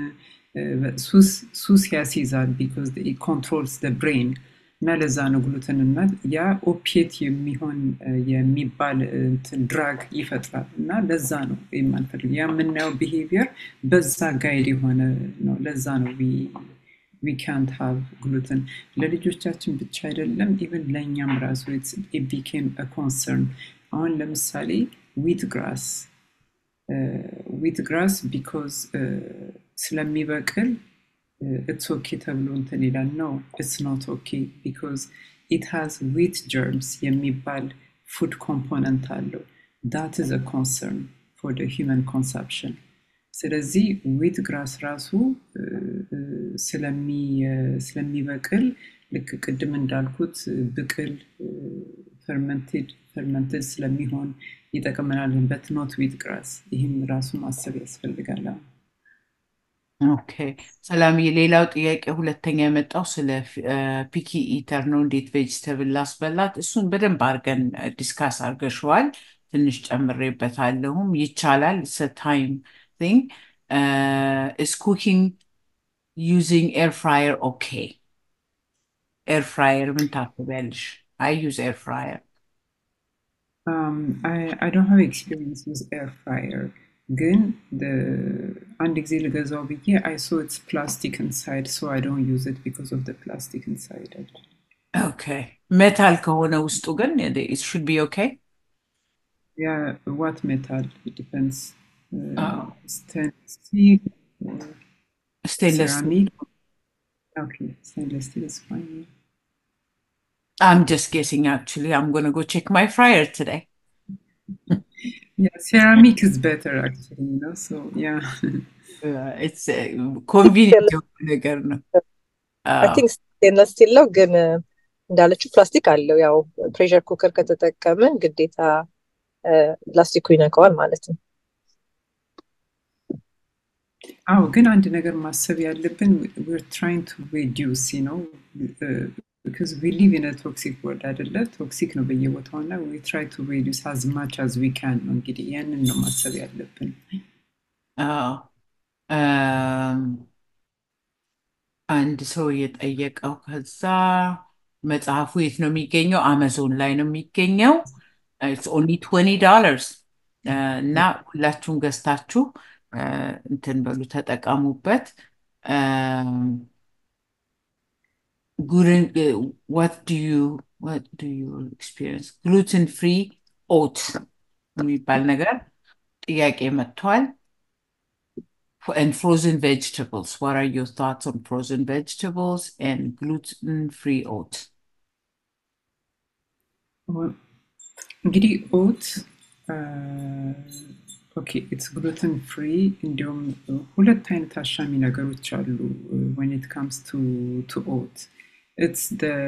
ሱስ ያስይዛል ቢኮዝ ኮንትሮልስ ብሬን እና ለዛ ነው ግሉትንነት ያ ኦፒየት የሚሆን የሚባል ድራግ ይፈጥራል እና ለዛ ነው የማንፈልግ ያ የምናየው ቢሄቪየር በዛ ጋይድ የሆነ ነው ለዛ ነው ዊ ካንት ሃቭ ግሉትን ለልጆቻችን ብቻ አይደለም ኢቨን ለእኛም ራሱ ቢኬም ኮንሰርን አሁን ለምሳሌ ዊት ግራስ ዊት ግራስ ቢኮዝ ስለሚበቅል ኢትስ ኦኬ ተብሎ እንትን ይላል ነው ኢትስ ኖት ኦኬ ቢኮዝ ኢት ሃዝ ዊት ጀርምስ የሚባል ፉድ ኮምፖነንት አለው ዳት ኢዝ ኮንሰርን ፎር ሂውመን ኮንሰፕሽን ስለዚህ ዊት ግራስ ራሱ ስለሚበቅል ልክ ቅድም እንዳልኩት ብቅል ፈርመንቴድ ፈርመንትድ ስለሚሆን ይጠቅመናል በት ኖት ዊት ግራስ ይህም ራሱ ማሰብ ያስፈልጋል ኦኬ ሰላምዬ ሌላው ጥያቄ ሁለተኛ የመጣው ስለ ፒኪ ኢተር ነው እንዴት ቬጅተብል ላስበላት እሱን በደንብ አድርገን ዲስካስ አድርገሸዋል ትንሽ ጨምሬበታለሁም ይቻላል ታይም ቲንግ is cooking using air fryer okay air fryer ምን ታስቢያለሽ I use air fryer Um, I, I don't have experience with air fryer. ግን አንድ ጊዜ ልገዛው ብዬ I saw it's plastic inside so I don't use it because of the plastic inside. Okay. ሜታል ከሆነ ውስጡ ግን it should be okay? Yeah, what metal? It depends. Uh, Oh. stainless steel or Stainless ceramic. Okay, stainless steel is fine. yeah. I'm just guessing actually. I'm gonna go check my fryer today. Yeah, ceramic is better actually, you know. So yeah. Uh, it's uh, convenient የሆነ ነገር ነው። አይ አዎ። ቲንክ ስቴንለስ ስቲል ነው ግን እንዳለችው ፕላስቲክ አለው። ያው ፕሬሸር ኩከር ከተጠቀምን ግዴታ ፕላስቲኩ ይነካዋል ማለት ነው። አዎ ግን አንድ ነገር ማሰብ ያለብን we're trying to reduce you know uh, because we live in a toxic world አይደለ ቶክሲክ ነው በየቦታው እና we try to reduce as much as we can ነው እንግዲህ ያንን ነው ማሰብ ያለብን አዎ። እም፣ አንድ ሰው የጠየቀው ከዛ መጽሐፉ የት ነው የሚገኘው? አማዞን ላይ ነው የሚገኘው። ኢትስ ኦንሊ ትዌንቲ ዶላርስ እና ሁላችሁም ገዝታችሁ እንትን በሉ ተጠቀሙበት። what do you what do you experience gluten free ኦት የሚባል ነገር ጥያቄ መጥቷል። and frozen vegetables. What are your thoughts on frozen vegetables and gluten-free oats? እንግዲህ ኦት ኦኬ ኢትስ ግሉተን ፍሪ እንዲሁም ሁለት አይነት አሻሚ ነገሮች አሉ ወን ኢት ካምስ ቱ ኦት ኢትስ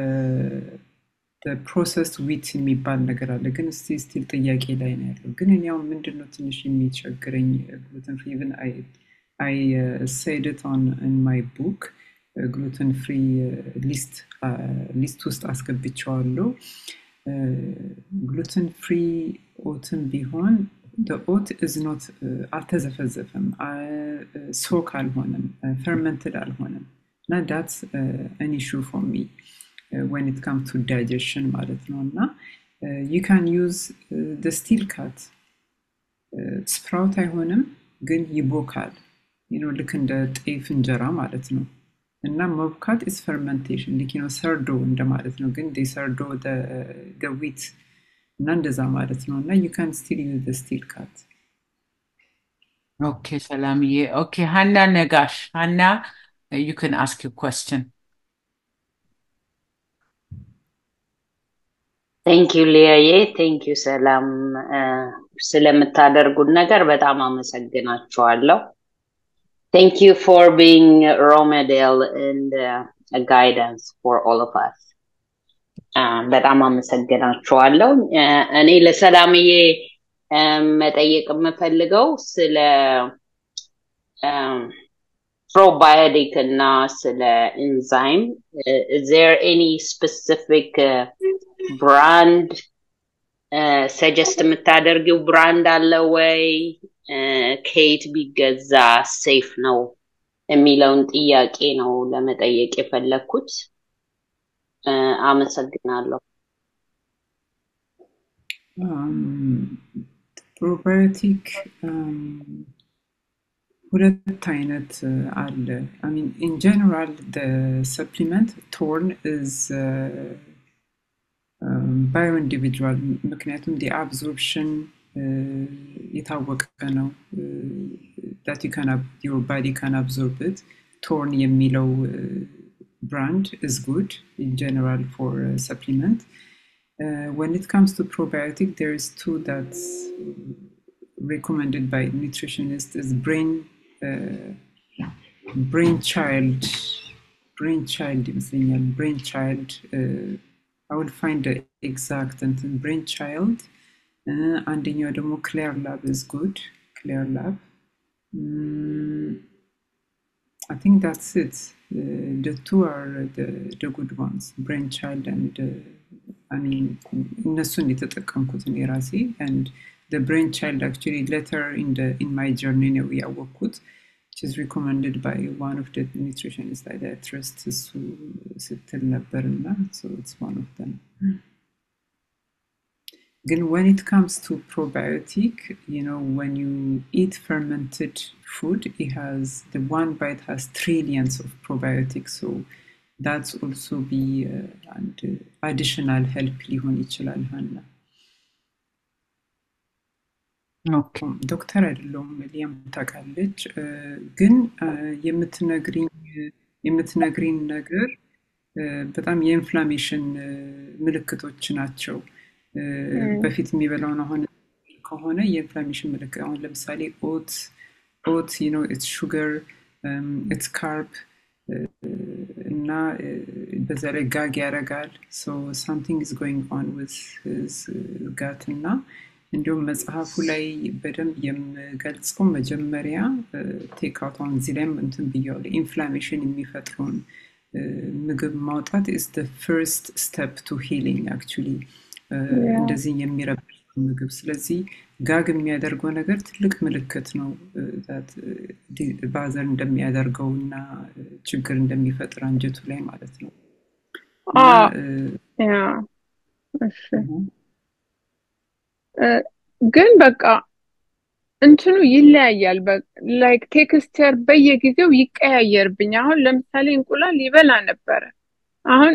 ፕሮሰስ ዊት የሚባል ነገር አለ ግን እስቲ ስቲል ጥያቄ ላይ ነው ያለው ግን እኔ አሁን ምንድን ነው ትንሽ የሚቸግረኝ ግሉተን ፍሪ ኢቭን አይ said it on in my book ግሉተን ፍሪ ሊስት ሊስት ውስጥ አስገብቸዋለሁ ግሉተን ፍሪ ኦትን ቢሆን ኦት ኢዝ ኖት አልተዘፈዘፈም ሶክ አልሆነም ፈርመንትድ አልሆነም እና ዳትስ አን ኢሹ ፎር ሚ ወን ኢት ካም ቱ ዳይጀሽን ማለት ነው እና ዩ ካን ዩዝ ደ ስቲል ካት ስፕራውት አይሆንም ግን ይቦካል ልክ እንደ ጤፍ እንጀራ ማለት ነው እና መብካት ኢስ ፈርመንቴሽን ልክ ነው ሰርዶ እንደማለት ነው ግን ሰርዶ ዊት እና እንደዛ ማለት ነው እና ዩ ካን ስቲል ዩዝ ስቲል ካት ኦኬ ሰላምዬ ኦኬ ሀና ነጋሽ ሀና ዩ ካን አስክ ዩ question ቴንክ ዩ ሊያዬ ቴንክ ዩ ሰላም ስለምታደርጉት ነገር በጣም አመሰግናችኋለሁ Thank you for being a role model and uh, a guidance for all of us. በጣም አመሰግናችኋለሁ። እኔ ለሰላምዬ መጠየቅ የምፈልገው ስለ ፕሮባዮቲክ እና ስለ ኢንዛይም is there any specific uh, brand ሰጀስት የምታደርጊው ብራንድ አለ ወይ? ከየት ቢገዛ ሴፍ ነው የሚለውን ጥያቄ ነው ለመጠየቅ የፈለግኩት። አመሰግናለሁ። ፕሮባዮቲክ ሁለት አይነት አለ ሚን ኢን ጀነራል ሰፕሊመንት ቶርን ኢዝ ባዮ ኢንዲቪጁዋል ምክንያቱም ዲ አብዞርፕሽን የታወቀ ነው that you can your body can absorb it torn የሚለው brand is good in general for uh, supplement uh, when it comes to probiotic there is two that's recommended by nutritionists is brain uh, brain child brain child ይመስለኛል brain child uh, I will find the exact and brain child አንደኛው ደግሞ ክሊር ላብ ኢዝ ጉድ ክሊር ላብ I think that's it. Uh, the two are the, the good ones, Brainchild and uh, I mean, እነሱን የተጠቀምኩት እኔ ራሴ and the Brainchild actually later in the in my journey ነው ያወቅኩት which is recommended by one of the nutritionists that I trust እሱ ስትል ነበር እና so it's one of them. Again, when it comes to probiotic, you know, when you eat fermented food, it has the one bite has trillions of probiotics. So that's also be uh, and uh, additional help ሊሆን ይችላል ሀና ዶክተር አይደለሁም ሊያም ታውቃለች ግን የምትነግሪን ነገር በጣም የኢንፍላሜሽን ምልክቶች ናቸው በፊት የሚበላውን አሁን ከሆነ የኢንፍላሜሽን ምልክት አሁን ለምሳሌ ኦት ኦት ነው ኢትስ ሹገር ኢትስ ካርብ እና በዛ ላይ ጋግ ያደርጋል ሶ ሳምቲንግ ኢዝ ጎይንግ ኦን ዊዝ ጋት እና እንዲሁም መጽሐፉ ላይ በደንብ የምገልጸው መጀመሪያ ቴክአውት አሁን እዚህ ላይም እንትን ብያዋለሁ ኢንፍላሜሽን የሚፈጥረውን ምግብ ማውጣት ኢስ ፈርስት ስቴፕ ቱ ሂሊንግ አክቹሊ እንደዚህ የሚረብሽ ምግብ ስለዚህ ጋግ የሚያደርገው ነገር ትልቅ ምልክት ነው ባዘር እንደሚያደርገው እና ችግር እንደሚፈጥር አንጀቱ ላይ ማለት ነው እና አዎ እ፣ ያ እሺ እህ፣ እ፣ ግን በቃ እንትኑ ይለያያል። ላይክ ቴክስቸር በየጊዜው ይቀያየርብኝ። አሁን ለምሳሌ እንቁላል ይበላ ነበረ። አሁን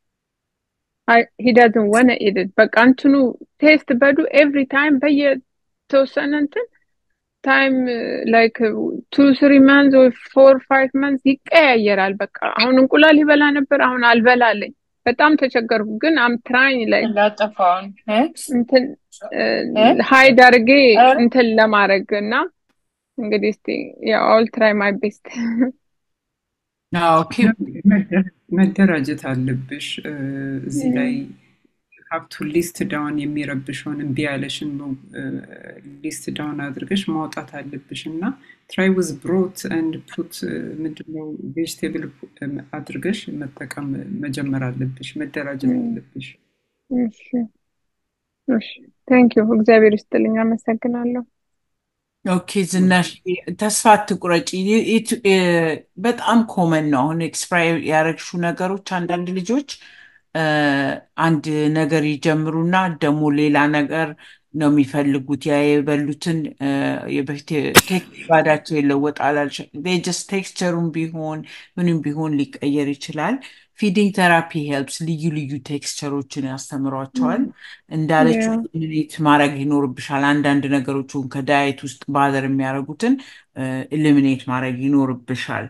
ሂዳዝን ወነ ኢድድ በቃ እንትኑ ቴስት በዱ ኤቭሪ ታይም በየተወሰነ እንትን ታይም ላይክ ቱ ስሪ መንዝ ወይ ፎር ፋይቭ መንዝ ይቀያየራል። በቃ አሁን እንቁላል ይበላ ነበር፣ አሁን አልበላለኝ። በጣም ተቸገርኩ። ግን አም ትራይኝ ላይ እንዳጠፋውን እ? እንትን እ? ሀይድ አድርጌ ኧረ እንትን ለማድረግ እና እንግዲህ እስቲ ያው አውል ትራይ ማይ ቤስት አዎ ኪፕ መደ- መደራጀት አለብሽ እ፣ እዚህ ላይ ሀብቱ ሊስት ዳውን የሚረብሸውን እምቢ ያለሽን ሊስት ዳውን አድርገሽ ማውጣት አለብሽ እና ትራይ ዊዝ ብሮት ኤንድ ፑት ምንድነው ቬጅቴብል አድርገሽ መጠቀም መጀመር አለብሽ። መደራጀት አለብሽ። እሺ እሺ ቴንክ ዩ እግዚአብሔር ይስጥልኝ አመሰግናለሁ ኦኬ ዝናሽ ተስፋ አትቁረጪ። ይ- ይት- እ፣ በጣም ኮመን ነው። አሁን ኤክስፓየር ያደረግሽው ነገሮች አንዳንድ ልጆች እ፣ አንድ ነገር ይጀምሩና ደግሞ ሌላ ነገር ነው የሚፈልጉት። ያ የበሉትን እ፣ የበፊት ቴክስት ባዳቸው ይለወጣል። ጀስት ቴክስቸሩን ቢሆን ምንም ቢሆን ሊቀየር ይችላል። ፊዲንግ ቴራፒ ሄልፕስ ልዩ ልዩ ቴክስቸሮችን ያስተምሯቸዋል። እንዳለችው ያ ኢሊሚኔት ማድረግ ይኖርብሻል። አንዳንድ ነገሮችን ከዳየት ውስጥ ባዘር የሚያደርጉትን ኢሊሚኔት ማድረግ ይኖርብሻል።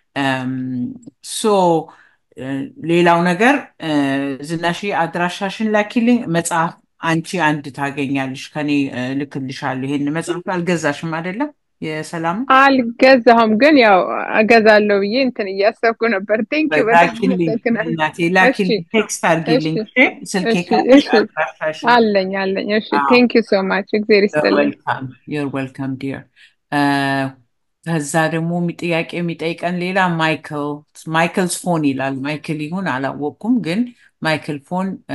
ሶ ሌላው ነገር እ፣ ዝናሽ አድራሻሽን ላኪልኝ። መጽሐፍ አንቺ አንድ ታገኛለሽ ከኔ እ፣ ልክልሻለሁ። ይሄን መጽሐፍ አልገዛሽም አይደለም? የሰላም አልገዛሁም ግን ያው እገዛለሁ ብዬ እንትን እያሰብኩ ነበር ቴንክ ዩ በጣም ላኪልኝ አመሰግናለሁ እናቴ እሺ ላኪልኝ፣ ቴክስት እሺ አድርጊልኝ። እሺ? ስልኬ እሺ ካለሽ እሺ አድራሻሽን አለኝ አለኝ እሺ አዎ ቴንክ ዩ ሶ ማች እግዚአብሔር ይስጥልኝ ዌልካም ዩር ዌልካም ዲር። ከዛ ደግሞ የሚ- ጥያቄ የሚጠይቀን ሌላ ማይክል ማይክልስ ፎን ይላል። ማይክል ይሁን አላወቅኩም፣ ግን ማይክል ፎን እ፣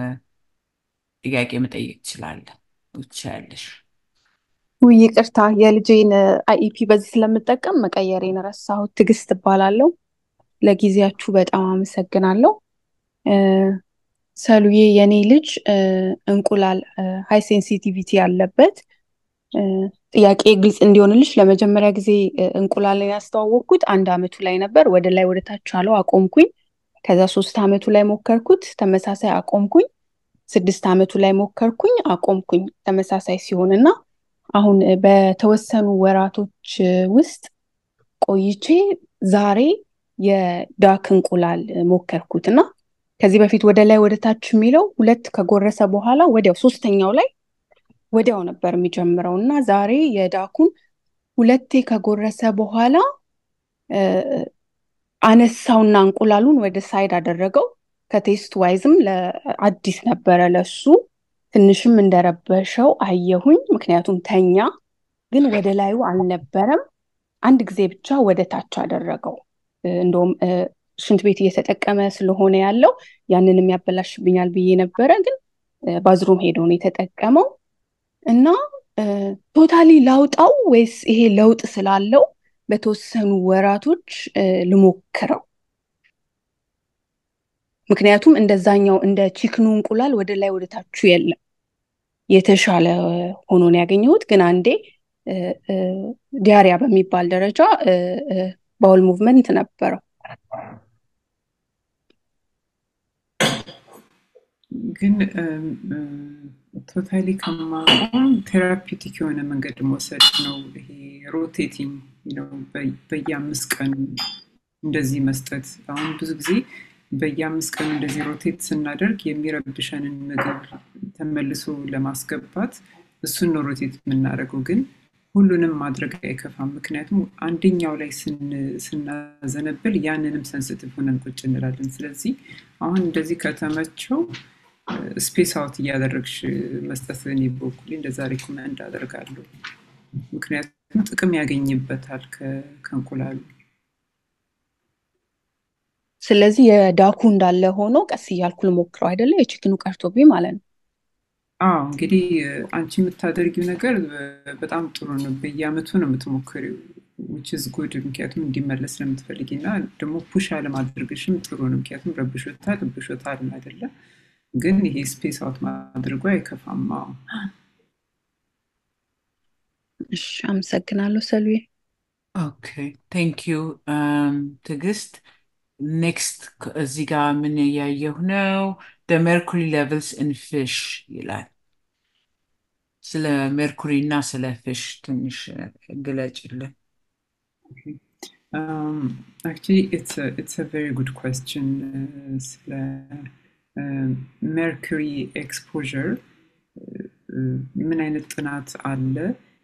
ጥያቄ መጠየቅ ትችላለህ ትችያለሽ። ውይ ይቅርታ የልጄን አይኢፒ በዚህ ስለምጠቀም መቀየሬን ረሳሁት። ትዕግስት እባላለሁ። ለጊዜያችሁ በጣም አመሰግናለሁ። እ፣ ሰሉዬ የኔ ልጅ እ፣ እንቁላል ሃይ ሴንሲቲቪቲ ያለበት እ፣ ጥያቄ ግልጽ እንዲሆንልሽ ለመጀመሪያ ጊዜ እ፣ እንቁላልን ያስተዋወቅኩት አንድ አመቱ ላይ ነበር። ወደ ላይ ወደ ታች አለው አቆምኩኝ። ከዛ ሶስት አመቱ ላይ ሞከርኩት፣ ተመሳሳይ አቆምኩኝ። ስድስት አመቱ ላይ ሞከርኩኝ፣ አቆምኩኝ። ተመሳሳይ ሲሆን እና አሁን እ፣ በተወሰኑ ወራቶች እ፣ ውስጥ ቆይቼ ዛሬ የዳክ እንቁላል እ፣ ሞከርኩት እና ከዚህ በፊት ወደ ላይ ወደ ታች የሚለው ሁለት ከጎረሰ በኋላ ወዲያው ሶስተኛው ላይ ወዲያው ነበር የሚጀምረው እና ዛሬ የዳኩን ሁለቴ ከጎረሰ በኋላ እ፣ አነሳውና እንቁላሉን ወደ ሳይድ አደረገው። ከቴስት ዋይዝም ለአዲስ ነበረ ለሱ ትንሽም እንደረበሸው አየሁኝ። ምክንያቱም ተኛ፣ ግን ወደ ላዩ አልነበረም። አንድ ጊዜ ብቻ ወደ ታች አደረገው። እ፣ እንደውም እ፣ ሽንት ቤት እየተጠቀመ ስለሆነ ያለው ያንንም ያበላሽብኛል ብዬ ነበረ፣ ግን እ፣ ባዝሩም ሄዶ ነው የተጠቀመው እና ቶታሊ ላውጣው ወይስ ይሄ ለውጥ ስላለው በተወሰኑ ወራቶች እ፣ ልሞክረው? ምክንያቱም እንደዛኛው እንደ ቺክኑ እንቁላል ወደ ላይ ወደ ታቹ የለም። የተሻለ ሆኖ ነው ያገኘሁት። ግን አንዴ እ፣ እ፣ ዲያሪያ በሚባል ደረጃ እ፣ እ፣ ባውል ሙቭመንት ነበረው። ግን ቶታሊ ከማቆም ቴራፒውቲክ የሆነ መንገድ መውሰድ ነው። ይሄ ሮቴቲንግ ነው፣ በየአምስት ቀኑ እንደዚህ መስጠት። አሁን ብዙ ጊዜ በየአምስት ቀኑ እንደዚህ ሮቴት ስናደርግ የሚረብሸንን ምግብ ተመልሶ ለማስገባት እሱን ነው ሮቴት የምናደርገው። ግን ሁሉንም ማድረግ አይከፋም። ምክንያቱም አንደኛው ላይ ስን- ስናዘነብል ያንንም ሰንስቲቭ ሆነን ቁጭ እንላለን። ስለዚህ አሁን እንደዚህ ከተመቸው ስፔስ አውት እያደረግሽ መስጠት እኔ በኩሌ እንደዛ ሪኮመንድ አደርጋለሁ። ምክንያቱም ጥቅም ያገኝበታል ከ- ከእንቁላሉ። ስለዚህ የዳኩ እንዳለ ሆኖ ቀስ እያልኩ ልሞክረው አይደለ? የቺክኑ ቀርቶብኝ ማለት ነው። አዎ እንግዲህ አንቺ የምታደርጊው ነገር በጣም ጥሩ ነው። በየአመቱ ነው የምትሞክሪው። ዊች ኢዝ ጉድ ምክንያቱም እንዲመለስ ስለምትፈልጊ እና ደግሞ ፑሽ አለማድረግሽም ጥሩ ነው። ምክንያቱም ረብሾታል ረብሾታል አይደለም ግን ይሄ ስፔስ አውት ማድረጉ አይከፋም። አዎ። እሺ አመሰግናለሁ ሰሉዬ። ኦኬ ቴንክ ዩ ትዕግስት። ኔክስት እዚህ ጋር ምን እያየሁ ነው? the mercury levels in fish ይላል። ስለ ሜርኩሪ እና ስለ ፊሽ ትንሽ ግለጭልን። Um, actually, it's a it's a very good question. Uh, ስለ ሜርኩሪ ኤክስፖዠር ምን አይነት ጥናት አለ?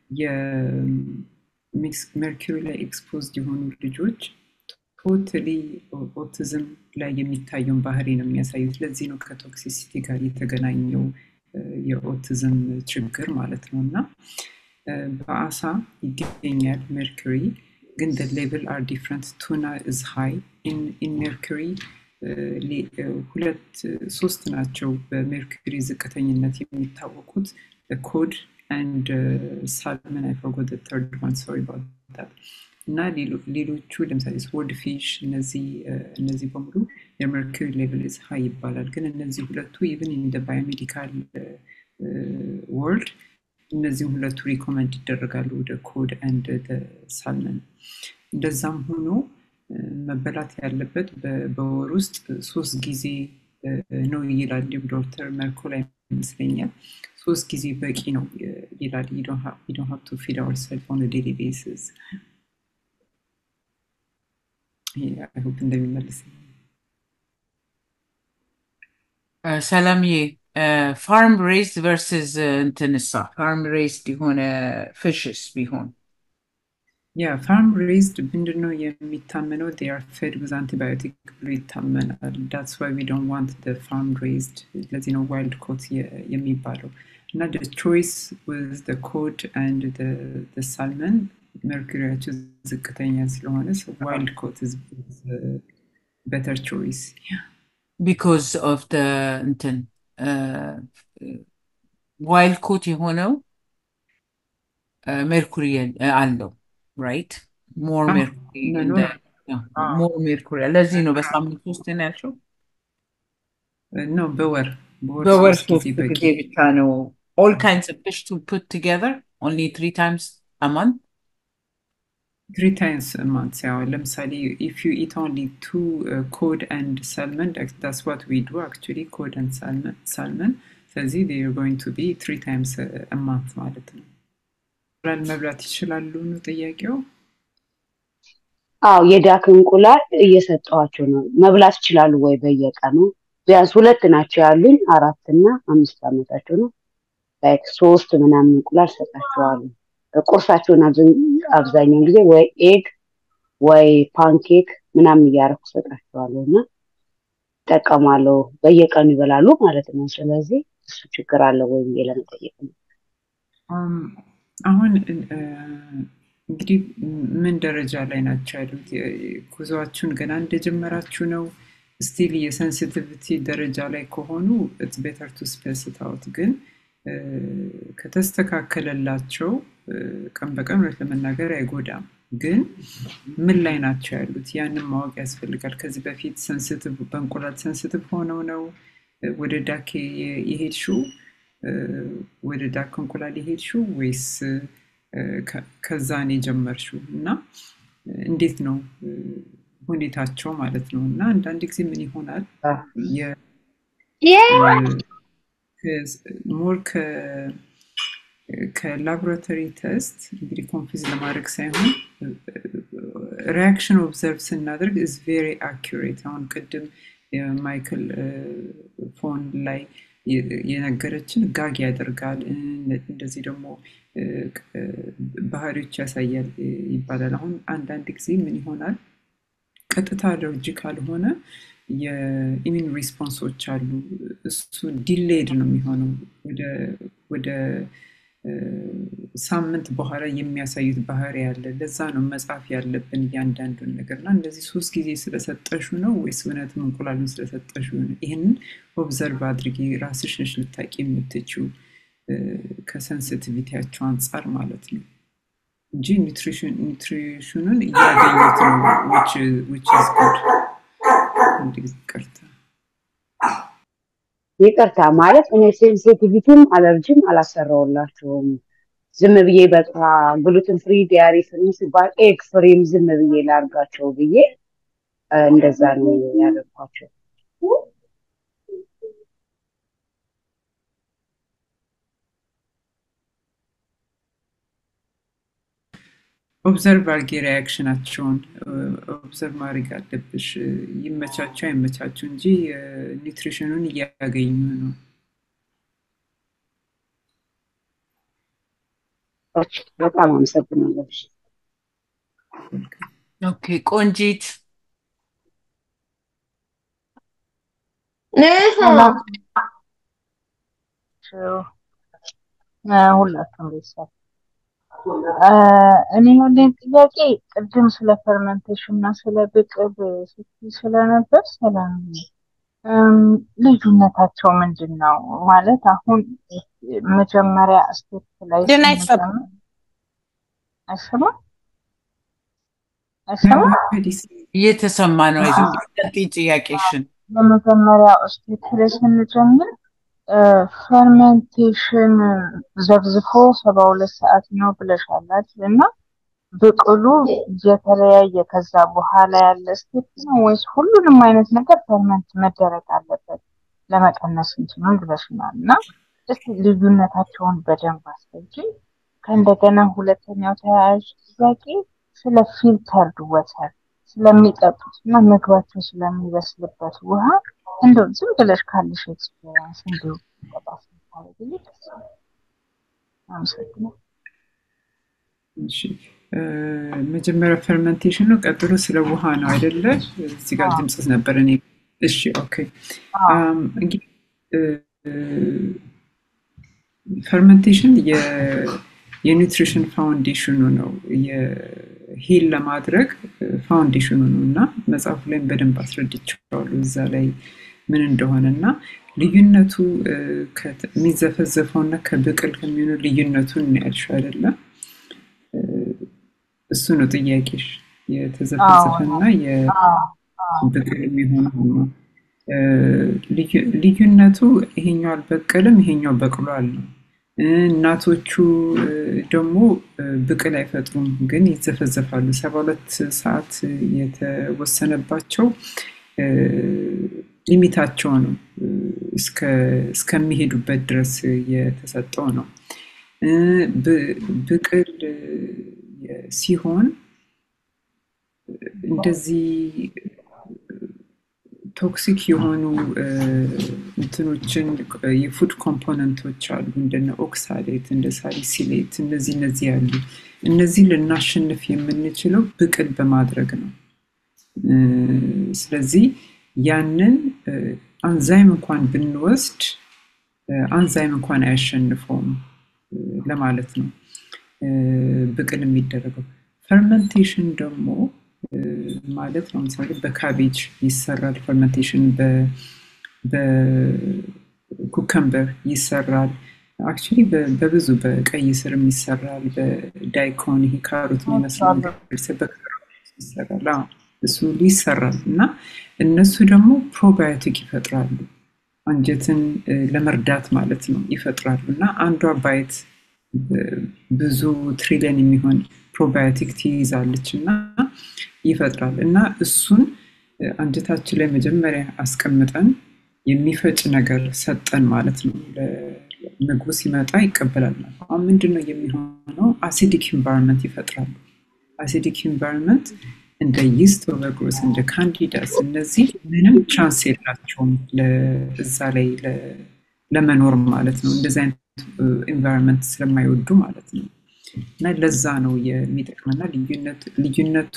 የሜርኩሪ ላይ ኤክስፖዝድ የሆኑ ልጆች ቶታሊ ኦቲዝም ላይ የሚታየውን ባህሪ ነው የሚያሳዩት። ለዚህ ነው ከቶክሲሲቲ ጋር የተገናኘው የኦቲዝም ችግር ማለት ነው እና በአሳ ይገኛል ሜርኩሪ ግን the level are different tuna is high in in mercury ሁለት ሶስት ናቸው በሜርኩሪ ዝቅተኝነት የሚታወቁት ኮድ and ሳልመን I forgot the third one sorry about that እና ሌሎቹ ለምሳሌ ስወርድ ፊሽ እነዚህ እነዚህ በሙሉ የሜርኩሪ ሌቭል ኢዝ ሃይ ይባላል። ግን እነዚህ ሁለቱ ኢቭን ኢን ባዮሜዲካል ወርልድ እነዚህም ሁለቱ ሪኮመንድ ይደረጋሉ ወደ ኮድ አንድ ሳልመን። እንደዛም ሆኖ መበላት ያለበት በወር ውስጥ ሶስት ጊዜ ነው ይላል ዶክተር መርኮላ ይመስለኛል። ሶስት ጊዜ በቂ ነው ይላል። you don't have you don't have to feed ourselves on a daily basis. I hope እንደሚመልስ ሰላምዬ ፋርም ሬዝድ ቨርስስ እንትንሳ ፋርም ሬዝድ የሆነ ፊሽስ ቢሆን ያ ፋርም ሬዝድ ምንድነው የሚታመነው they are fed with antibiotic ብሎ ይታመናል that's why we don't want the farm raised ለዚህ ነው ዋይልድ ኮት የሚባለው እና the choice with the cod and the, the salmon mercuryያቸው ዝቅተኛ ስለሆነ ዋይልድ ኮት is, is a better choice yeah. because of the እንትን ዋይልድ ኮት የሆነው ሜርኩሪ አለው ራይት ሞር Ah, ሜርኩሪ no, no. ሞር ሜርኩሪ ለዚህ ነው በሳምንት ውስጥ ነው ያልሽው ኖ በወር በወር ሶስት ሶስት ጊዜ በቂ ጊዜ ብቻ ነው all kinds of fish to put together only three times a month three times a month yeah ለምሳሌ if you eat only two uh, cod and salmon that- that's what we do actually cod and salmon salmon ስለዚህ they are going to be three times a, a month ማለት ነው እንቁላል መብላት ይችላሉ ነው ጥያቄው አዎ የዳክ እንቁላል እየሰጠኋቸው ነው። መብላት ይችላሉ ወይ በየቀኑ? ቢያንስ ሁለት ናቸው ያሉኝ፣ አራት እና አምስት ዓመታቸው ነው። ላይክ ሶስት ምናምን እንቁላል ሰጣቸዋለሁ። ቁርሳቸውን አብዛኝ- አብዛኛውን ጊዜ ወይ ኤግ ወይ ፓንኬክ ምናምን እያደረኩ ሰጣቸዋለሁ እና ይጠቀማለሁ። በየቀኑ ይበላሉ ማለት ነው። ስለዚህ እሱ ችግር አለው ወይ ብዬ ለመጠየቅ ነው። Um, አሁን እ፣ እንግዲህ ምን ደረጃ ላይ ናቸው ያሉት? የ- ጉዞአችሁን ገና እንደጀመራችሁ ነው? ስቲል የሴንሲቲቪቲ ደረጃ ላይ ከሆኑ ኢትስ ቤተር ቱ ስፔስ ኢት አውት። ግን እ፣ ከተስተካከለላቸው እ፣ ቀን በቀን እውነት ለመናገር አይጎዳም። ግን ምን ላይ ናቸው ያሉት? ያንን ማወቅ ያስፈልጋል። ከዚህ በፊት ሴንሲቲቭ በእንቁላል ሴንሲቲቭ ሆነው ነው እ፣ ወደ ዳክ የ- የሄድሽው እ፣ ወደ ዳክ እንቁላል የሄድሽው ወይስ እ፣ ከ- ከዛ ነው የጀመርሽው? እና እ፣ እንዴት ነው እ፣ ሁኔታቸው ማለት ነው። እና አንዳንድ ጊዜ ምን ይሆናል የ- ሞር ከላቦራቶሪ ቴስት እንግዲህ ኮንፊዝ ለማድረግ ሳይሆን ሪያክሽን ኦብዘርቭ ስናደርግ ኢዝ ቬሪ አኪሬት። አሁን ቅድም የማይክል ፎን ላይ የ- የነገረችን ጋግ ያደርጋል እ፣ እንደዚህ ደግሞ እ፣ ቅ- ባህሪዎች ያሳያል እ፣ ይባላል። አሁን አንዳንድ ጊዜ ምን ይሆናል ቀጥታ አለርጂ ካልሆነ የኢሚን ሪስፖንሶች አሉ። እሱ ዲሌድ ነው የሚሆነው ወደ ወደ እ፣ ሳምንት በኋላ የሚያሳዩት ባህሪ ያለ። ለዛ ነው መጻፍ ያለብን እያንዳንዱን ነገር እና እንደዚህ ሶስት ጊዜ ስለሰጠሹ ነው ወይስ እውነትም እንቁላሉን ስለሰጠሹ ነው? ይህንን ኦብዘርቭ አድርጊ። ራስሽ ነሽ ልታቂ የምትችው ከሰንሲቲቪቲያቸው አንጻር ማለት ነው። እንጂ ኒትሪሽኑን እያገኙት ነው which is good አንድ ጊዜ ይቅርታ ይቅርታ ማለት እኔ ሴንሲቲቪቲም አለርጂም አላሰራውላቸውም። ዝም ብዬ በቃ ግሉትን ፍሪ ዲያሪ ፍሪ ሲባል ኤግ ፍሪም ዝም ብዬ ላርጋቸው ብዬ እንደዛ ነው ያደርኳቸው። ኦብዘርቭ አርጌ ሪያክሽናቸውን ኦብዘርቭ ማድረግ አለብሽ። ይመቻቸው አይመቻቸው እንጂ ኒትሪሽኑን እያገኙ ነው። በጣም አመሰግናለሁ። ኦኬ ቆንጂት ሁላችሁም ቤተሰብ እኔ ያለኝ ጥያቄ ቅድም ስለ ፈርመንቴሽን እና ስለ ብቅል ስትይ ስለነበር ሰላም ልዩነታቸው ምንድን ነው? ማለት አሁን መጀመሪያ ስቴፕ ላይ ግን አይሰማም አይሰማም አይሰማም እየተሰማ ነው። ቀጥይ ጥያቄሽን። በመጀመሪያው ስቴፕ ላይ ስንጀምር ፈርመንቴሽን ዘብዝፎ ሰባ ሁለት ሰዓት ነው ብለሻላል እና ብቅሉ የተለያየ ከዛ በኋላ ያለ ስቴፕ ነው ወይስ ሁሉንም አይነት ነገር ፈርመንት መደረግ አለበት ለመቀነስ እንትኑን ብለሽናል እና እስቲ ልዩነታቸውን በደንብ አስረጂ። ከእንደገና ሁለተኛው ተያያዥ ጥያቄ ስለ ፊልተርድ ወተር ስለሚጠጡት እና ምግባቸው ስለሚበስልበት ውሃ እንደው ዝም ብለሽ ካለሽ ኤክስፔሪንስ እንዲሁ ጠቃስ ታደርግልኝ ደስ ይላል። አመሰግናለሁ። እሺ መጀመሪያ ፈርመንቴሽን ነው፣ ቀጥሎ ስለ ውሃ ነው አይደለ? እዚህ ጋር ድምፅ ነበር እኔ። እሺ ኦኬ። እንግዲህ ፈርመንቴሽን የኒውትሪሽን ፋውንዴሽኑ ነው ሂል ለማድረግ ፋውንዴሽኑ ነው እና መጽሐፉ ላይም በደንብ አስረድቼዋለሁ እዛ ላይ ምን እንደሆነ እና ልዩነቱ የሚዘፈዘፈው እና ከብቅል ከሚሆኑ ልዩነቱን ያልሽው አይደለም እሱ ነው ጥያቄሽ የተዘፈዘፈ እና የብቅል የሚሆነው ነው ልዩነቱ ይሄኛው አልበቀልም ይሄኛው በቅሏል ነው እናቶቹ ደግሞ ብቅል አይፈጥሩም ግን ይዘፈዘፋሉ ሰባ ሁለት ሰዓት የተወሰነባቸው ሊሚታቸው ነው እስከሚሄዱበት ድረስ የተሰጠው ነው ብቅል ሲሆን እንደዚህ ቶክሲክ የሆኑ እንትኖችን የፉድ ኮምፖነንቶች አሉ እንደነ ኦክሳሌት እንደ ሳሊሲሌት እነዚህ እነዚህ ያሉ እነዚህ ልናሸንፍ የምንችለው ብቅል በማድረግ ነው ስለዚህ ያንን አንዛይም እንኳን ብንወስድ አንዛይም እንኳን አያሸንፈውም ለማለት ነው ብቅል የሚደረገው ፈርመንቴሽን ደግሞ ማለት ነው ምሳሌ በካቤጅ ይሰራል ፈርመንቴሽን በኩከምበር ይሰራል አክቹሊ በብዙ በቀይ ስርም ይሰራል በዳይኮን ይሄ ካሮት የሚመስል ይሰራል እሱ ሁሉ ይሰራል እና እነሱ ደግሞ ፕሮባዮቲክ ይፈጥራሉ አንጀትን ለመርዳት ማለት ነው ይፈጥራሉ እና አንዷ ባይት ብዙ ትሪሊየን የሚሆን ፕሮባዮቲክ ትይዛለች እና ይፈጥራል እና እሱን አንጀታችን ላይ መጀመሪያ አስቀምጠን የሚፈጭ ነገር ሰጠን ማለት ነው ምግቡ ሲመጣ ይቀበላል አሁን ምንድነው የሚሆነው አሲዲክ ኢንቫይሮንመንት ይፈጥራሉ አሲዲክ ኢንቫይሮንመንት እንደ ይስት ኦቨርግሮስ እንደ ካንዲዳስ እነዚህ ምንም ቻንስ የላቸውም እዛ ላይ ለመኖር ማለት ነው እንደዚህ አይነት ኢንቫይሮንመንት ስለማይወዱ ማለት ነው እና ለዛ ነው የሚጠቅመና ልዩነቱ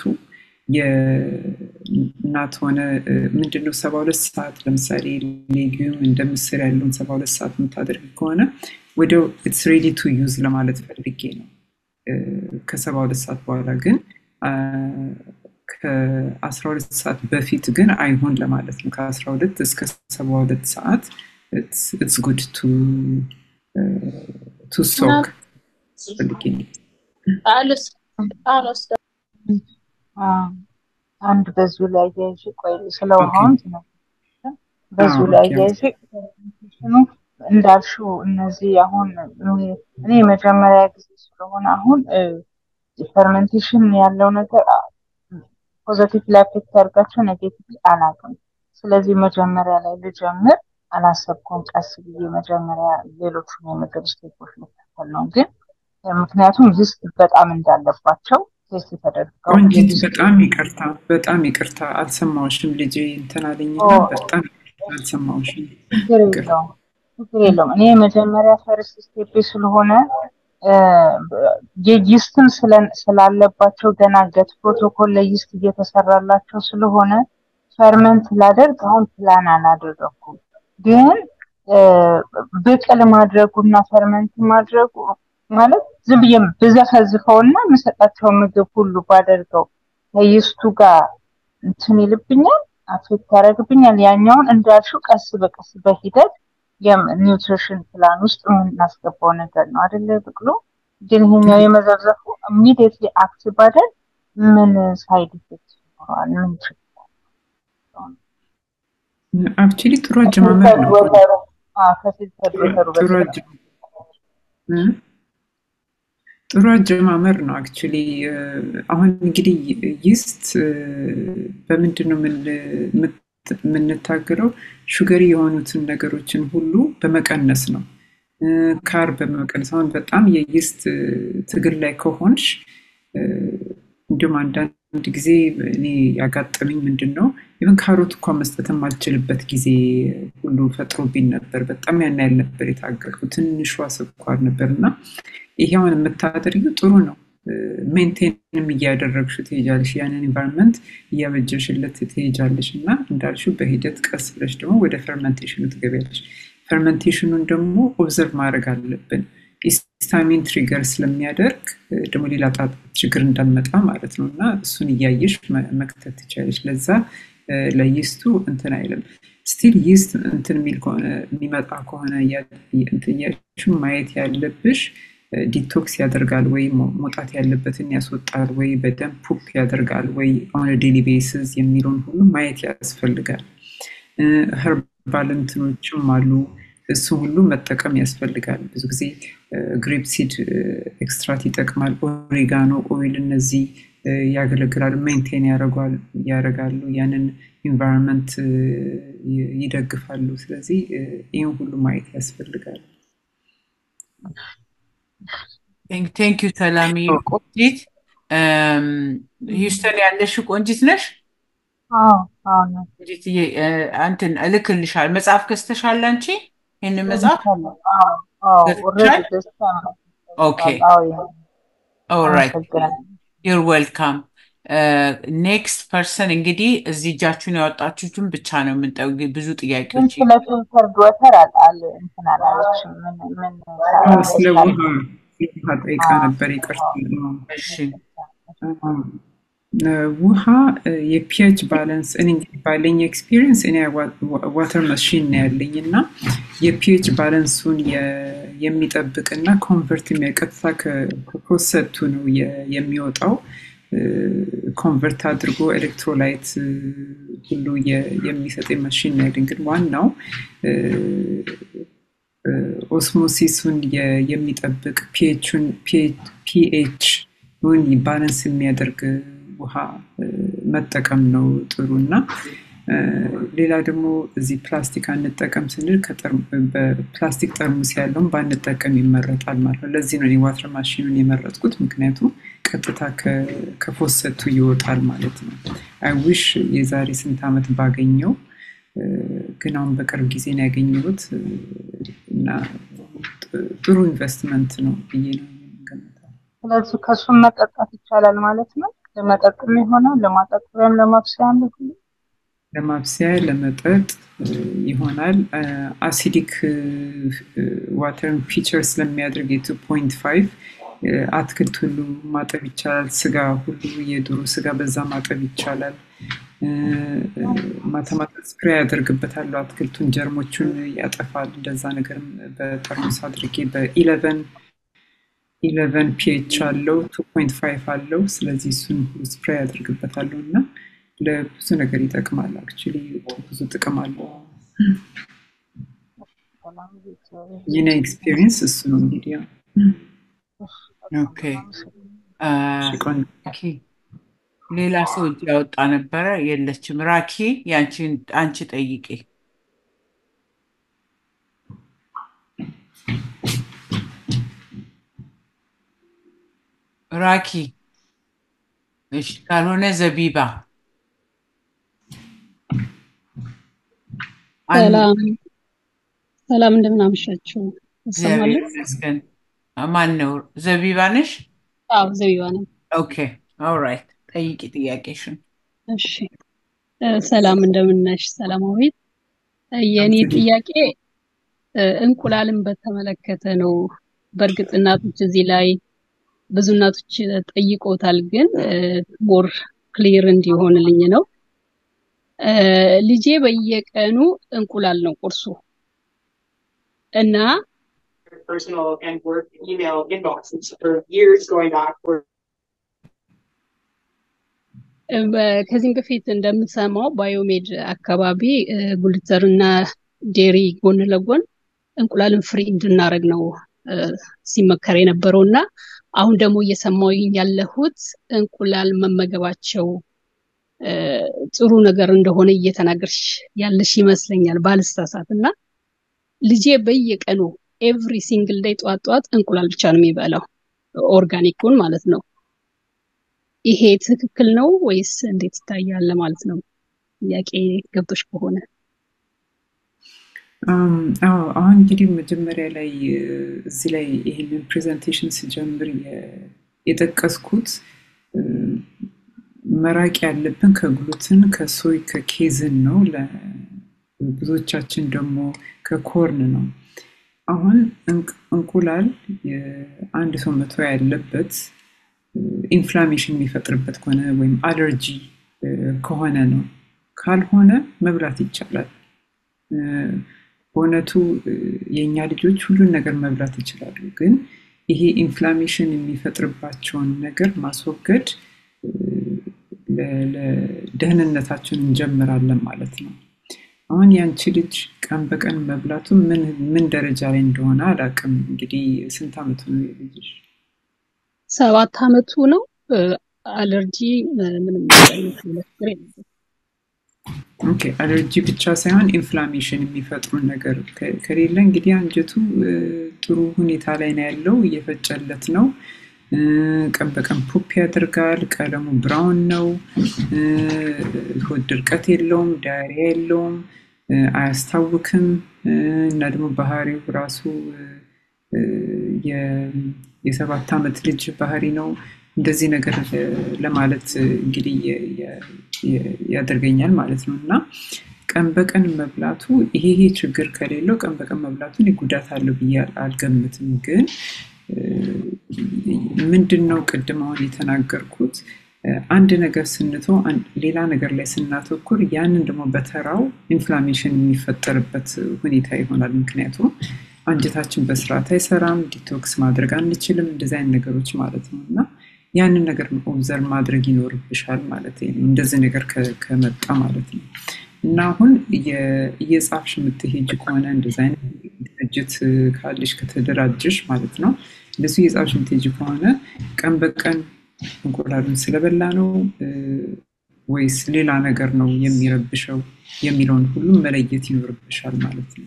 የእናት ሆነ ምንድነው ሰባ ሁለት ሰዓት ለምሳሌ ሌጊዩም እንደ ምስር ያለውን ሰባ ሁለት ሰዓት የምታደርግ ከሆነ ወዲያው ኢትስ ሬዲ ቱ ዩዝ ለማለት ፈልጌ ነው ከሰባ ሁለት ሰዓት በኋላ ግን ከአስራ ሁለት ሰዓት በፊት ግን አይሆን ለማለት ነው ከአስራ ሁለት እስከ ሰባ ሁለት ሰዓት ኢትስ ጉድ ቱ ቱ ሶክ ፈልጌ አሁን ወስደ አዎ፣ አንድ በዚሁ ላይ አያይዤ ቆይ ስለ ኦኬ ውሃውን ትነግሪኛለሽ። በዚሁ አዎ ላይ ኦኬ አያይዤ ፕሬዘንቴሽኑ እንዳልሽው እነዚህ አሁን እኔ እኔ የመጀመሪያ ጊዜ ስለሆነ አሁን ፈርመንቴሽን ያለው ነገር ፖዘቲቭ ላይ አፌክት ያደርጋቸው ኔጌቲቭ አላውቅም። ስለዚህ መጀመሪያ ላይ ልጀምር አላሰብኩም። ቀስ ብዬ መጀመሪያ ሌሎቹን የምግብ ስቴፖች ልከተል ነው ግን ምክንያቱም ሪስክ በጣም እንዳለባቸው ቴስት ተደርገው ቆንጂት የሪስክ በጣም ይቅርታ በጣም ይቅርታ አልሰማሁሽም ልጄ እንትን አለኝና በጣም አልሰማሁሽም ችግር ይቅርታ የለውም ችግር የለውም። እኔ የመጀመሪያ ፈርስት ስቴፕ ስለሆነ የይስትም ስላለባቸው ገና ገት ፕሮቶኮል ለይስት እየተሰራላቸው ስለሆነ ፈርመንት ላደርግ አሁን ፕላን አላደረኩም። ግን ብቅል ማድረጉ እና ፈርመንት ማድረጉ ማለት ዝም ብዬ ብዘፈዝፈው እና የምሰጣቸው ምግብ ሁሉ ባደርገው ከይስቱ ጋር እንትን ይልብኛል፣ አፌክት ያደርግብኛል። ያኛውን እንዳልሽው ቀስ በቀስ በሂደት የኒውትሪሽን ፕላን ውስጥ የምናስገባው ነገር ነው አደለ ብቅሎ። ግን ይሄኛው የመዘብዘፉ ኢሚዲየትሊ አክት ባደርግ ምን ሳይድ ኢፌክት ይኖረዋል? ምን ችግር አክቹሊ ጥሩ አጀማመር ነው ወተሩ ከፊልተር ወተሩ ጥሩ በስተቀር አጀ- እ? ጥሩ አጀማመር ነው አክቹሊ አሁን እንግዲህ ይስት በምንድን ነው የምን- ምት- የምንታገለው ሹገሪ የሆኑትን ነገሮችን ሁሉ በመቀነስ ነው እ፣ ካር በመቀነስ አሁን በጣም የይስት ትግል ላይ ከሆንሽ እ፣ እንዲሁም አንዳንድ ጊዜ እኔ ያጋጠመኝ ምንድን ነው ኢቨን ካሮት እንኳ መስጠት የማልችልበት ጊዜ ሁሉ ፈጥሮብኝ ነበር። በጣም ያን ያህል ነበር የታገልኩ። ትንሿ ስኳር ነበር እና ይሄ አሁን የምታደርጊው ጥሩ ነው። ሜንቴንም እያደረግሽ ትሄጃለሽ፣ ያንን ኢንቫይሮንመንት እያበጀሽለት ትሄጃለሽ እና እንዳልሽው በሂደት ቀስ ብለሽ ደግሞ ወደ ፈርመንቴሽኑ ትገቢያለሽ። ፈርመንቴሽኑን ደግሞ ኦብዘርቭ ማድረግ አለብን። ሂስታሚን ትሪገር ስለሚያደርግ እ፣ ደግሞ ሌላ ጣጣ ችግር እንዳንመጣ ማለት ነው እና እሱን እያየሽ መ- መክተት ትችላለሽ። ለዛ እ፣ ለይስቱ እንትን አይልም። ስቲል ይስት እንትን የሚል ከሆነ የሚመጣ ከሆነ እያ- እንትን እያልሽ ማየት ያለብሽ ዲቶክስ ያደርጋል ወይ መ- መውጣት ያለበትን ያስወጣል ወይ በደንብ ፑፕ ያደርጋል ወይ ኦን ዴሊ ቤሲስ የሚለውን ሁሉ ማየት ያስፈልጋል። ኸርባል እንትኖችም አሉ። እሱ ሁሉ መጠቀም ያስፈልጋል። ብዙ ጊዜ ግሬፕ ሲድ ኤክስትራት ይጠቅማል። ኦሪጋኖ ኦይል እነዚህ እ፣ ያገለግላሉ፣ ሜንቴን ያደርጋሉ፣ ያንን ኢንቫይሮንመንት ይደግፋሉ። ስለዚህ እ፣ ይህን ሁሉ ማየት ያስፈልጋል። ቴንክ ዩ ሰላሚ ቆንጂት እም፣ ሂውስተን ያለሽ ቆንጂት ነሽ አዎ አዎ ነው ቆንጂትዬ እ፣ እንትን እልክልሻል መጽሐፍ ገዝተሻል አንቺ ይህንን መጽሐፍ ገዝቻለሁ። አዎ አዎ ኦልሬዲ ገዝተሻል ገዝቻለሁ። ኦኬ አዎ ያ ኦልራይት አመሰግናለሁ። ዩር ዌልካም ኔክስት ፐርሰን እንግዲህ እዚህ እጃችሁን ያወጣችሁትን ብቻ ነው የምንጠው ብዙ ግን ጥያቄዎች ስለ ፊልተርድ ወተር አል አል እንትን አላለችም። ምን ምን አዎ፣ ስለ ታውቂያለሽ? ውሃ ስለ ውሃ ጠይቃ አዎ ነበር። ይቅርታ። አዎ። እሺ አዎ። ውሃ የፒኤች ባላንስ እኔ እንግዲህ ባለኝ ኤክስፒሪየንስ እኔ ዋተር መሽን ነው ያለኝ እና የፒኤች ባላንሱን የ- የሚጠብቅ እና ኮንቨርት የሚያቀጥታ ከፕሮሰቱ ነው የ- የሚወጣው ኮንቨርት አድርጎ ኤሌክትሮላይት ሁሉ የ- የሚሰጥ መሽን ነው ያለኝ። ግን ዋናው ኦስሞሲሱን የ- የሚጠብቅ ፒኤችን ፒኤችን ባላንስ የሚያደርግ ውሃ እ፣ መጠቀም ነው ጥሩ እና እ፣ ሌላ ደግሞ እዚህ ፕላስቲክ አንጠቀም ስንል ከጠር- በፕላስቲክ ጠርሙስ ያለውን ባንጠቀም ይመረጣል ማለት ነው። ለዚህ ነው የዋተር ማሽኑን የመረጥኩት፣ ምክንያቱም ቀጥታ ከ- ከፎሰቱ ይወጣል ማለት ነው። አይ ዊሽ የዛሬ ስንት ዓመት ባገኘው እ፣ ግን አሁን በቅርብ ጊዜ ነው ያገኘሁት እ፣ እና ጥ- ጥሩ ኢንቨስትመንት ነው ብዬ ነው የምገምተው። ስለዚህ ከሱም መጠጣት ይቻላል ማለት ነው። ለመጠጥም ይሆናል፣ ለማጠጥሪያም ለማብሰያም ሁሉ ለማብሰያ ለመጠጥ እ፣ ይሆናል። አሲዲክ ዋተርን ፊቸር ስለሚያደርግ የቱ ፖይንት ፋይቭ አትክልት ሁሉ ማጠብ ይቻላል። ስጋ ሁሉ የዶሮ ስጋ በዛ ማጠብ ይቻላል። እ፣ እ፣ ማታ ማታ ስፕሬይ ያደርግበታለሁ። አትክልቱን ጀርሞቹን ያጠፋል። እንደዛ ነገርም በጠርሙስ አድርጌ በኢለቨን ኢለቨን ፒኤች አለው ቱ ፖይንት ፋይቭ አለው። ስለዚህ እሱን ሁሉ ስፕሬይ አድርግበታለሁ እና ለብዙ ነገር ይጠቅማል። አክቹዋሊ ብዙ ጥቅም አለው። ሰላም እግዚአብሔር የኔ ኤክስፒሪየንስ እሱ ነው እንግዲህ ያው ኦኬ አ፣ ሽቆን ራኪ ሌላ ሰው እጅ ያወጣ ነበረ፣ የለችም። ራኪ ያንቺን አንቺ ጠይቄ ራኪ። እሺ፣ ካልሆነ ዘቢባ አንድ ሰላም ሰላም፣ እንደምን አመሻችሁ? እግዚአብሔር እሰማለሁ። ይመስገን። ማን ነው? ዘቢባ ነሽ? አዎ ዘቢባ ነኝ። ኦኬ ኦልራይት፣ ጠይቂ ጥያቄሽን። እሺ እ፣ ሰላም እንደምን ነሽ? ሰላማዊት። እ፣ የእኔ አንቺ ጥያቄ እ፣ እንቁላልን በተመለከተ ነው። በእርግጥ እናቶች እዚህ ላይ ብዙ እናቶች ጠይቆታል፣ ግን ሞር ክሊር እንዲሆንልኝ ነው። እ፣ ልጄ በየቀኑ እንቁላል ነው ቁርሱ እና personal and work email inboxes for years going back were እ፣ በ- ከዚህም በፊት እንደምሰማው ባዮሜድ አካባቢ እ፣ ጉልተር እና ዴሪ ጎን ለጎን እንቁላልን ፍሪ እንድናደርግ ነው እ፣ ሲመከር የነበረው እና አሁን ደግሞ እየሰማሁኝ ያለሁት እንቁላል መመገባቸው እ፣ ጥሩ ነገር እንደሆነ እየተናገርሽ ያለሽ ይመስለኛል ባልሳሳት እና ልጄ በየቀኑ ኤቭሪ ሲንግል ዴይ ጠዋት ጠዋት እንቁላል ብቻ ነው የሚበላው ኦርጋኒኩን ማለት ነው። ይሄ ትክክል ነው ወይስ እንዴት ይታያል ማለት ነው? ጥያቄ ገብቶሽ ከሆነ አም፣ አዎ አሁን እንግዲህ መጀመሪያ ላይ እ፣ እዚህ ላይ ይህንን ፕሬዘንቴሽን ስጀምር የ- የጠቀስኩት እ፣ መራቅ ያለብን ከግሉትን ከሶይ ከኬዝን ነው። ለብዙዎቻችን ደግሞ ከኮርን ነው። አሁን እንቅ- እንቁላል አንድ ሰው መተው ያለበት ኢንፍላሜሽን የሚፈጥርበት ከሆነ ወይም አለርጂ እ፣ ከሆነ ነው። ካልሆነ መብላት ይቻላል። እ፣ በእውነቱ እ፣ የእኛ ልጆች ሁሉን ነገር መብላት ይችላሉ። ግን ይሄ ኢንፍላሜሽን የሚፈጥርባቸውን ነገር ማስወገድ እ፣ ለ- ለደህንነታችን እንጀምራለን ማለት ነው። አሁን ያንቺ ልጅ ቀን በቀን መብላቱ ምን ምን ደረጃ ላይ እንደሆነ አላውቅም። እንግዲህ ስንት ዓመቱ ነው የልጅሽ? ሰባት አመቱ ነው። እ፣ አለርጂ እ፣ ምንም አይነት ችግር የለበትም። ኦኬ አለርጂ ብቻ ሳይሆን ኢንፍላሜሽን የሚፈጥሩ ነገር ከ- ከሌለ እንግዲህ አንጀቱ እ፣ ጥሩ ሁኔታ ላይ ነው ያለው፣ እየፈጨለት ነው። እ፣ ቀን በቀን ፑፕ ያደርጋል። ቀለሙ ብራውን ነው። እ፣ ሆድ ድርቀት የለውም፣ ዳያሪያ የለውም፣ እ፣ አያስታውክም እ፣ እና ደግሞ ባህሪው ራሱ እ፣ የ- የሰባት ዓመት ልጅ ባህሪ ነው። እንደዚህ ነገር እ፣ ለማለት እ፣ እንግዲህ የ- የ- የ- ያደርገኛል ማለት ነው እና ቀን በቀን መብላቱ ይሄ ይሄ ችግር ከሌለው ቀን በቀን መብላቱን ጉዳት አለው ብዬ አል- አልገምትም። ግን እ፣ ምንድን ነው ቅድም አሁን የተናገርኩት እ፣ አንድ ነገር ስንተው አን- ሌላ ነገር ላይ ስናተኩር ያንን ደግሞ በተራው ኢንፍላሜሽን የሚፈጠርበት ሁኔታ ይሆናል። ምክንያቱም አንጀታችን በስርዓት አይሰራም፣ ዲቶክስ ማድረግ አንችልም፣ እንደዚህ አይነት ነገሮች ማለት ነው እና ያንን ነገር ኦብዘርቭ ማድረግ ይኖርብሻል ማለት ነው። እንደዚህ ነገር ከ- ከመጣ ማለት ነው እና አሁን እየ- እየጻፍሽ የምትሄጅ ከሆነ እንደዚህ አይነት ድርጅት ካለሽ ከተደራጀሽ ማለት ነው እንደሱ እየጻፍሽ የምትሄጅ ከሆነ ቀን በቀን እንቁላሉን ስለበላ ነው እ፣ ወይስ ሌላ ነገር ነው የሚረብሸው የሚለውን ሁሉም መለየት ይኖርብሻል ማለት ነው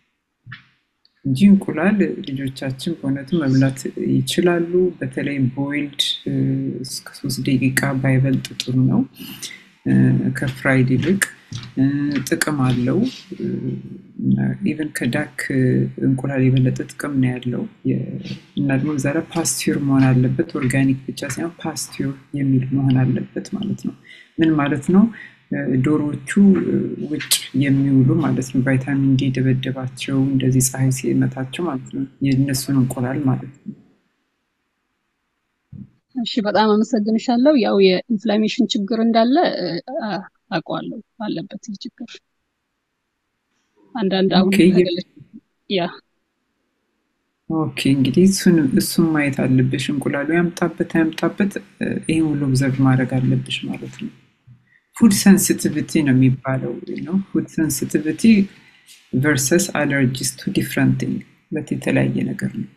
እንጂ እንቁላል ልጆቻችን በእውነቱ መብላት ይችላሉ። በተለይ ቦይልድ እስከ ሶስት ደቂቃ ባይበልጥ ጥሩ ነው እ፣ ከፍራይድ ይልቅ እ፣ ጥቅም አለው። ኢቨን ከዳክ እንቁላል የበለጠ ጥቅም ነው ያለው የ- እና ደግሞ በዛ ላይ ፓስቲር መሆን አለበት። ኦርጋኒክ ብቻ ሳይሆን ፓስቲር የሚል መሆን አለበት ማለት ነው። ምን ማለት ነው? እ፣ ዶሮዎቹ እ፣ ውጭ የሚውሉ ማለት ነው። ቫይታሚን ዲ የደበደባቸው እንደዚህ ፀሐይ ሲመታቸው ማለት ነው። የእነሱን እንቁላል ማለት ነው። እሺ በጣም አመሰግንሻለሁ። ያው የኢንፍላሜሽን ችግር እንዳለ እ፣ አ- አውቀዋለሁ አለበት ይህ ችግር አንዳንድ አሁን ኦኬ የ- ከገለጽ ያ ኦኬ እንግዲህ እሱን እሱን ማየት አለብሽ። እንቁላሉ ያምጣበት አያምጣበት ይህን ሁሉ ኦብዘርቭ ማድረግ አለብሽ ማለት ነው። ፉድ ሴንሲቲቪቲ ነው የሚባለው ነው። ፉድ ሴንሲቲቪቲ ቨርሰስ አለርጂስ ቱ ዲፍረንት ቲንግ ሁለት የተለያየ ነገር ነው።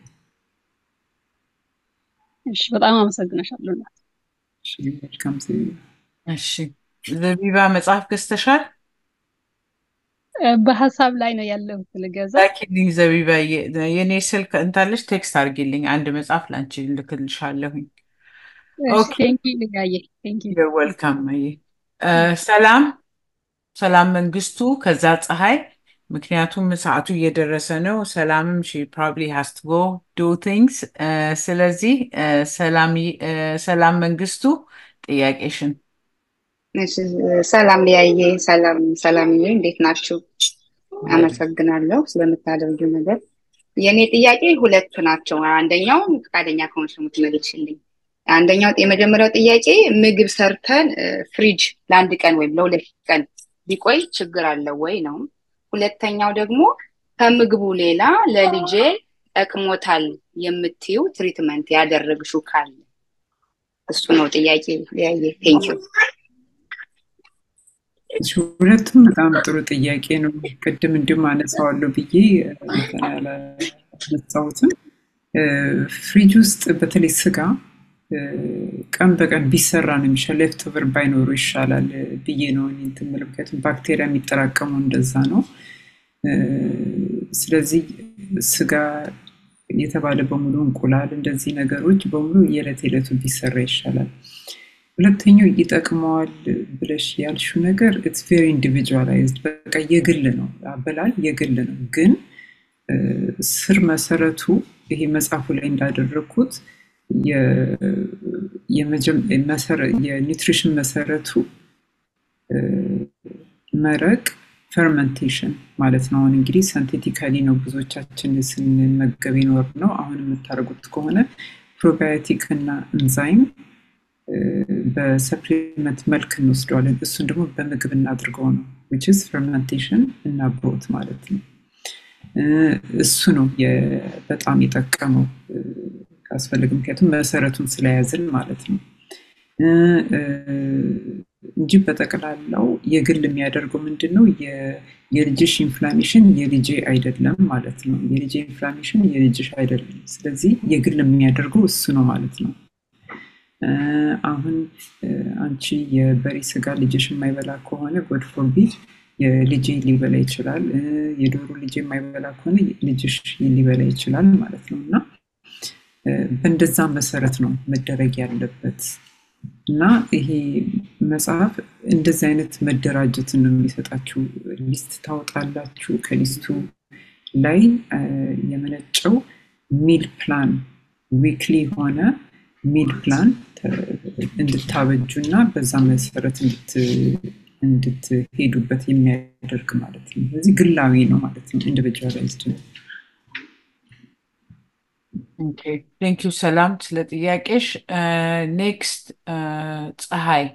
እሺ በጣም አመሰግናሻለሁ እናት። እሺ መልካም ዘቢባ። እሺ ዘቢባ መጽሐፍ ገዝተሻል? እ፣ በሀሳብ ላይ ነው ያለሁት ልገዛ። ላኪልኝ ዘቢባ። የኔ ስልክ እንታለች ቴክስት አድርጊልኝ። አንድ መጽሐፍ ላንቺ ልክልሻለሁኝ። እሺ ኦኬ ቴንኪ ልጋዬ ቴንኪ። you're welcome ማየ። እ፣ ሰላም ሰላም መንግስቱ ከዛ ፀሐይ ምክንያቱም ሰዓቱ እየደረሰ ነው። ሰላምም ሺ ፕሮባብሊ ሃስ ቱ ጎ ዱ ቲንግስ። ስለዚህ እ፣ ሰላም እ፣ ሰላም መንግስቱ ጥያቄሽን እሺ፣ ሰላም ሊያየ ሰላም ሰላምዬ፣ እንዴት ናችሁ? አመሰግናለሁ ስለምታደርጊው ነገር። የእኔ ጥያቄ ሁለት ናቸው። አንደኛው ፈቃደኛ ከሆንሽ ነው የምትመልሽልኝ። አንደኛው የመጀመሪያው ጥያቄ ምግብ ሰርተን እ፣ ፍሪጅ ለአንድ ቀን ወይም ለሁለት ቀን ቢቆይ ችግር አለው ወይ ነው። ሁለተኛው ደግሞ ከምግቡ ሌላ ለልጄ ጠቅሞታል የምትዩ ትሪትመንት ያደረግሽው ካለ እሱ ነው ጥያቄ ሊያየ። ቴንኪው እሺ፣ ሁለቱም በጣም ጥሩ ጥያቄ ነው። ቅድም እንዲሁም አነሳዋለሁ ብዬ እንትን ያላነሳሁትም እ፣ ፍሪጅ ውስጥ በተለይ ስጋ እ፣ ቀን በቀን ቢሰራ ነው የሚሻል፣ ሌፍት ኦቨር ባይኖሩ ይሻላል ብዬ ነው እኔ እንትን የምለው። ምክንያቱም ባክቴሪያ የሚጠራቀመው እንደዛ ነው። እ፣ ስለዚህ ስጋ የተባለ በሙሉ እንቁላል፣ እንደዚህ ነገሮች በሙሉ የዕለት የዕለቱ ቢሰራ ይሻላል። ሁለተኛው ይጠቅመዋል ብለሽ ያልሽው ነገር ኢትስ ቬሪ ኢንዲቪጁዋላይዝድ በቃ የግል ነው፣ አበላል የግል ነው። ግን እ፣ ስር መሰረቱ ይሄ መጽሐፉ ላይ እንዳደረግኩት የ- የመጀመ- መሰረ- የኒውትሪሽን መሰረቱ እ፣ መረቅ ፈርመንቴሽን ማለት ነው። አሁን እንግዲህ ሰንቴቲካሊ ነው ብዙዎቻችን ስንመገብ የኖር ነው። አሁን የምታደርጉት ከሆነ ፕሮባዮቲክ እና እንዛይም እ፣ በሰፕሊመንት መልክ እንወስደዋለን። እሱን ደግሞ በምግብ እናድርገው ነው which is fermentation እና ብሮት ማለት ነው። እ፣ እሱ ነው የ- በጣም የጠቀመው እ፣ ካስፈለገ ምክንያቱም መሰረቱን ስለያዝን ማለት ነው እ፣ እ፣ እንጂ በጠቅላላው የግል የሚያደርገው ምንድን ነው? የ- የልጅሽ ኢንፍላሜሽን የልጄ አይደለም ማለት ነው። የልጄ ኢንፍላሜሽን የልጅሽ አይደለም። ስለዚህ የግል የሚያደርገው እሱ ነው ማለት ነው። እ፣ አሁን እ፣ አንቺ የበሬ ስጋ ልጅሽ የማይበላ ከሆነ ጎድ ፎርቢድ የልጄ ሊበላ ይችላል። እ፣ የዶሮ ልጄ የማይበላ ከሆነ ልጅሽ ሊበላ ይችላል ማለት ነው እና እ፣ በእንደዛ መሰረት ነው መደረግ ያለበት እና ይሄ መጽሐፍ እንደዚህ አይነት መደራጀትን ነው የሚሰጣችሁ። ሊስት ታወጣላችሁ። ከሊስቱ ላይ እ፣ የመነጨው ሚል ፕላን ዊክሊ የሆነ ሚል ፕላን ተ- እንድታበጁ እና በዛ መሰረት እንድት- እንድትሄዱበት የሚያደርግ ማለት ነው። ስለዚህ ግላዊ ነው ማለት ነው። ኢንዲቪጁዋላይዝድ ነው። ቴንክ ዩ ሰላም ስለ ጥያቄሽ። ኔክስት ፀሐይ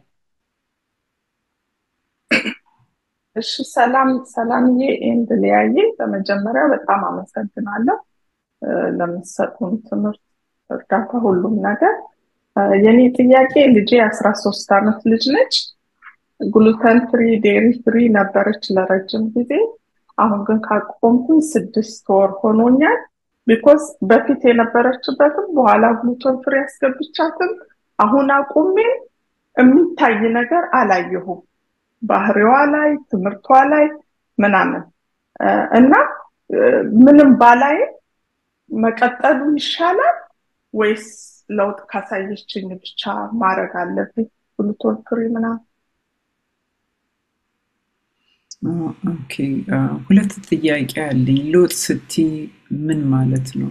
እሺ ሰላም ሰላምዬ ኤንድ ሊያዬ በመጀመሪያ በጣም አመሰግናለሁ እ፣ ለምትሰጡን ትምህርት፣ እርዳታ፣ ሁሉም ነገር። እ፣ የኔ ጥያቄ ልጄ የአስራ ሶስት ዓመት ልጅ ነች። ግሉተን ፍሪ ዴሪ ፍሪ ነበረች ለረጅም ጊዜ። አሁን ግን ካቆምኩኝ ስድስት ወር ሆኖኛል። ቢኮዝ በፊት የነበረችበትም በኋላ ግሉተን ፍሪ ያስገብቻትም አሁን አቁሜ የሚታይ ነገር አላየሁም ባህሪዋ ላይ ትምህርቷ ላይ ምናምን እ፣ እና እ፣ ምንም ባላይም መቀጠሉ ይሻላል ወይስ ለውጥ ካሳየችኝ ብቻ ማድረግ አለብኝ? ግሉተን ፍሪ ምናምን ኦኬ አ፣ ሁለት ጥያቄ አለኝ። ለውጥ ስቲ ምን ማለት ነው?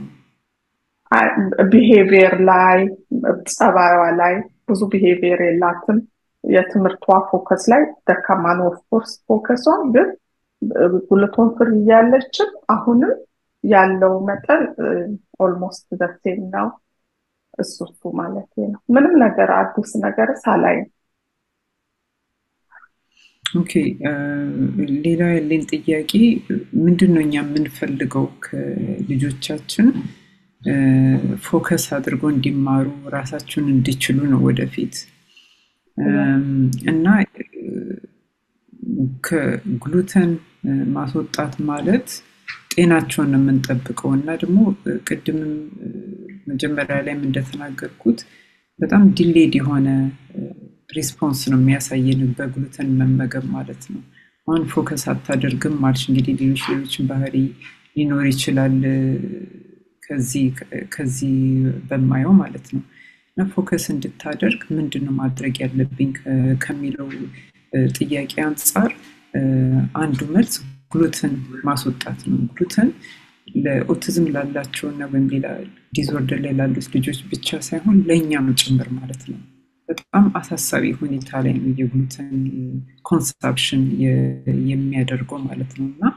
ቢሄቪየር ላይ ጸባይዋ ላይ ብዙ ቢሄቪየር የላትም። የትምህርቷ ፎከስ ላይ ደካማ ነው። ኦፍኮርስ ፎከሷን ግን ግሉተን ፍሪ እያለችም አሁንም ያለው መጠን ኦልሞስት ዘሴም ነው። እሱ እሱ ማለት ነው። ምንም ነገር አዲስ ነገር ሳላይም ኦኬ አ፣ ሌላ ያለኝ ጥያቄ ምንድን ነው እኛ የምንፈልገው ከልጆቻችን ፎከስ አድርጎ እንዲማሩ ራሳቸውን እንዲችሉ ነው ወደፊት እና ከግሉተን ማስወጣት ማለት ጤናቸውን ነው የምንጠብቀው እና ደግሞ ቅድምም መጀመሪያ ላይም እንደተናገርኩት በጣም ዲሌድ የሆነ ሪስፖንስ ነው የሚያሳየን በግሉተን መመገብ ማለት ነው። አሁን ፎከስ አታደርግም ማለች እንግዲህ ሌሎች ሌሎችን ባህሪ ሊኖር ይችላል ከዚህ በማየው ማለት ነው። እና ፎከስ እንድታደርግ ምንድን ነው ማድረግ ያለብኝ ከሚለው ጥያቄ አንጻር አንዱ መልስ ግሉተን ማስወጣት ነው። ግሉተን ለኦቲዝም ላላቸው እና ወይም ሌላ ዲስኦርደር ላይ ላሉት ልጆች ብቻ ሳይሆን ለእኛም ጭምር ማለት ነው። በጣም አሳሳቢ ሁኔታ ላይ ነው የግሉተን ኮንሳፕሽን የሚያደርገው ማለት ነው እና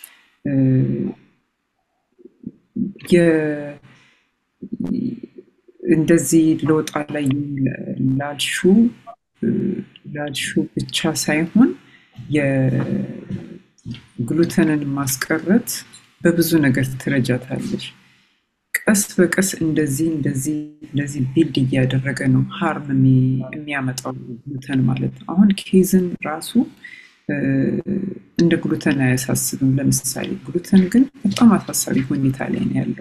እንደዚህ ለውጣ ላይ ላልሹ ላልሹ ብቻ ሳይሆን የግሉተንን ማስቀረት በብዙ ነገር ትረጃታለች። ቀስ በቀስ እንደዚህ እንደዚህ እንደዚህ ቢልድ እያደረገ ነው ሀርም የሚያመጣው ግሉተን ማለት ነው። አሁን ኬዝን ራሱ እንደ ግሉተን አያሳስብም። ለምሳሌ ግሉተን ግን በጣም አሳሳቢ ሁኔታ ላይ ነው ያለው።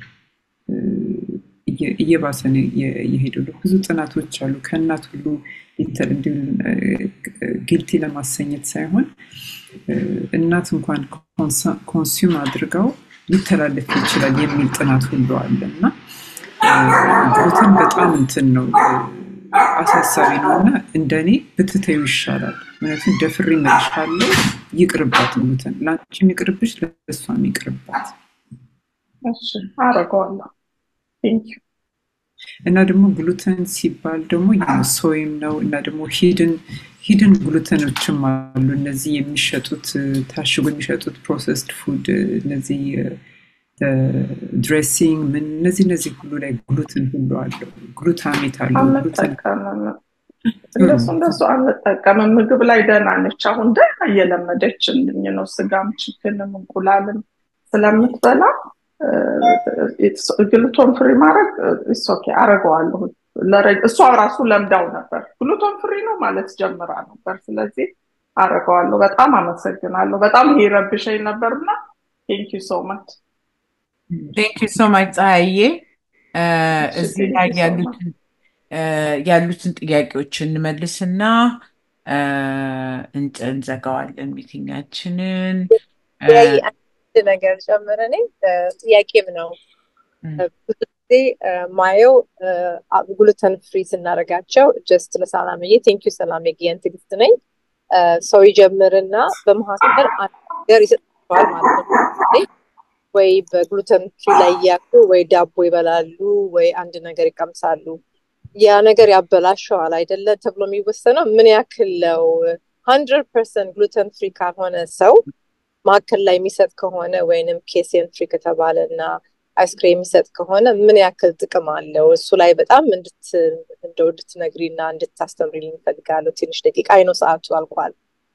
እየባሰ የሄደው ብዙ ጥናቶች አሉ። ከእናት ሁሉ ጊልቲ ለማሰኘት ሳይሆን እናት እንኳን ኮንሱም አድርገው ሊተላለፍ ይችላል የሚል ጥናት ሁሉ አለ እና ግሉተን በጣም እንትን ነው አሳሳቢ ነው እና እንደኔ ብትተዩ ይሻላል። ምክንያቱም ደፍሬ እመልሻለሁ፣ ይቅርባት ግሉተን። ለአንቺም ይቅርብሽ፣ ለእሷም ይቅርባት። አረገዋለሁ። እና ደግሞ ግሉተን ሲባል ደግሞ ሶይም ነው እና ደግሞ ሂድን ሂድን ግሉተኖችም አሉ። እነዚህ የሚሸጡት ታሽጎ የሚሸጡት ፕሮሰስድ ፉድ እነዚህ ድሬሲንግ ምን እነዚህ እነዚህ ሁሉ ላይ ግሉተን ሁሉ አለው። ግሉታሜት አለው። እንደሱ እንደሱ አንጠቀምም። ምግብ ላይ ደህና ነች። አሁን ደህና እየለመደችልኝ ነው። ስጋም፣ ችክንም እንቁላልም ስለምትበላ ግሉቶን ፍሪ ማድረግ ኦኬ አረገዋለሁ። እሷ ራሱ ለምዳው ነበር። ግሉቶን ፍሪ ነው ማለት ጀምራ ነበር። ስለዚህ አረገዋለሁ። በጣም አመሰግናለሁ። በጣም ይሄ ረብሸኝ ነበርና ቴንክ ዩ ሶ ማች ቴንክ ዩ ሶ ማች ፀሐዬ። እዚህ ላይ ያሉትን ያሉትን ጥያቄዎች እንመልስና እንዘጋዋለን ሚቲንጋችንን። አንድ ነገር ጨምረ እኔ ጥያቄም ነው ብዙ ጊዜ ማየው ግሉተን ፍሪ ስናደርጋቸው ጀስት ለሰላምዬ ቴንኪዩ ሰላም የጊያን ትግስት ነኝ ሰው ይጀምርና በመካከል አንድ ነገር ይሰጣቸዋል ማለት ነው ወይ በግሉተን ፍሪ ላይ እያሉ ወይ ዳቦ ይበላሉ ወይ አንድ ነገር ይቀምሳሉ ያ ነገር ያበላሸዋል አይደለም ተብሎ የሚወሰነው ምን ያክል ነው ሀንድረድ ፐርሰንት ግሉተን ፍሪ ካልሆነ ሰው ማዕከል ላይ የሚሰጥ ከሆነ ወይንም ኬሴን ፍሪ ከተባለ እና አይስክሬም የሚሰጥ ከሆነ ምን ያክል ጥቅም አለው? እሱ ላይ በጣም እንደው እንድትነግሪ እና እንድታስተምሪ ልንፈልጋለሁ። ትንሽ ደቂቃ አይነው ሰዓቱ አልቋል።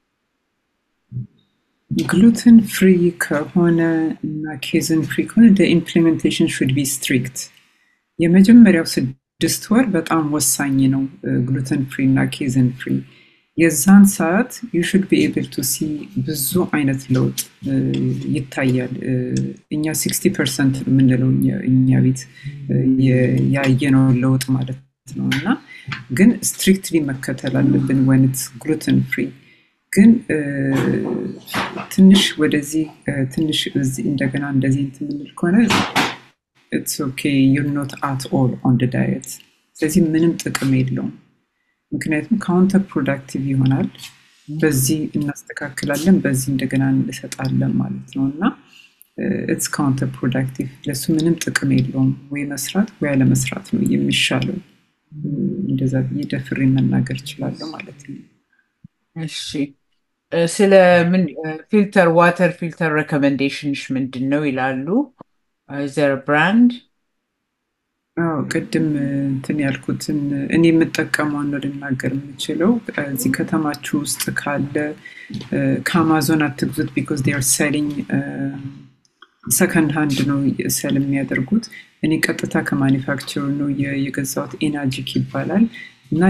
ግሉተን ፍሪ ከሆነ እና ኬዝን ፍሪ ከሆነ ኢምፕሊሜንቴሽን ሹድ ቢ ስትሪክት። የመጀመሪያው ስድስት ወር በጣም ወሳኝ ነው። ግሉተን ፍሪ እና ኬዝን ፍሪ የዛን ሰዓት ዩ ሹድ ቢ ኤብል ቱ ሲ ብዙ አይነት ለውጥ ይታያል። እኛ ሲክስቲ ፐርሰንት የምንለው እኛ ቤት ያየነው ለውጥ ማለት ነው እና ግን ስትሪክትሊ መከተል አለብን ወይነት ግሉተን ፍሪ ግን ትንሽ ወደዚህ ትንሽ እንደገና እንደዚህ እንትን የምንል ከሆነ ኢትስ ኦኬ ዩር ኖት አት ኦል ኦን ደ ዳየት ስለዚህ ምንም ጥቅም የለውም ምክንያቱም ካውንተር ፕሮዳክቲቭ ይሆናል በዚህ እናስተካክላለን በዚህ እንደገና እንሰጣለን ማለት ነው እና ኢትስ ካውንተር ፕሮዳክቲቭ ለሱ ምንም ጥቅም የለውም ወይ መስራት ወይ አለመስራት ነው የሚሻለው እንደዛ ብዬ ደፍሬ መናገር እችላለሁ ማለት ነው እሺ ስለ ምን ፊልተር ዋተር ፊልተር ሬኮሜንዴሽንሽ ምንድን ነው ይላሉ ዘር ብራንድ አዎ ቅድም እንትን ያልኩትን እኔ የምጠቀመውን ነው ልናገር የምችለው እዚህ ከተማችሁ ውስጥ ካለ ከአማዞን አትግዙት ቢኮዝ ር ሰሊንግ ሰከንድ ሃንድ ነው ሰል የሚያደርጉት። እኔ ቀጥታ ከማኒፋክቸር ነው የገዛሁት። ኤናጂክ ይባላል እና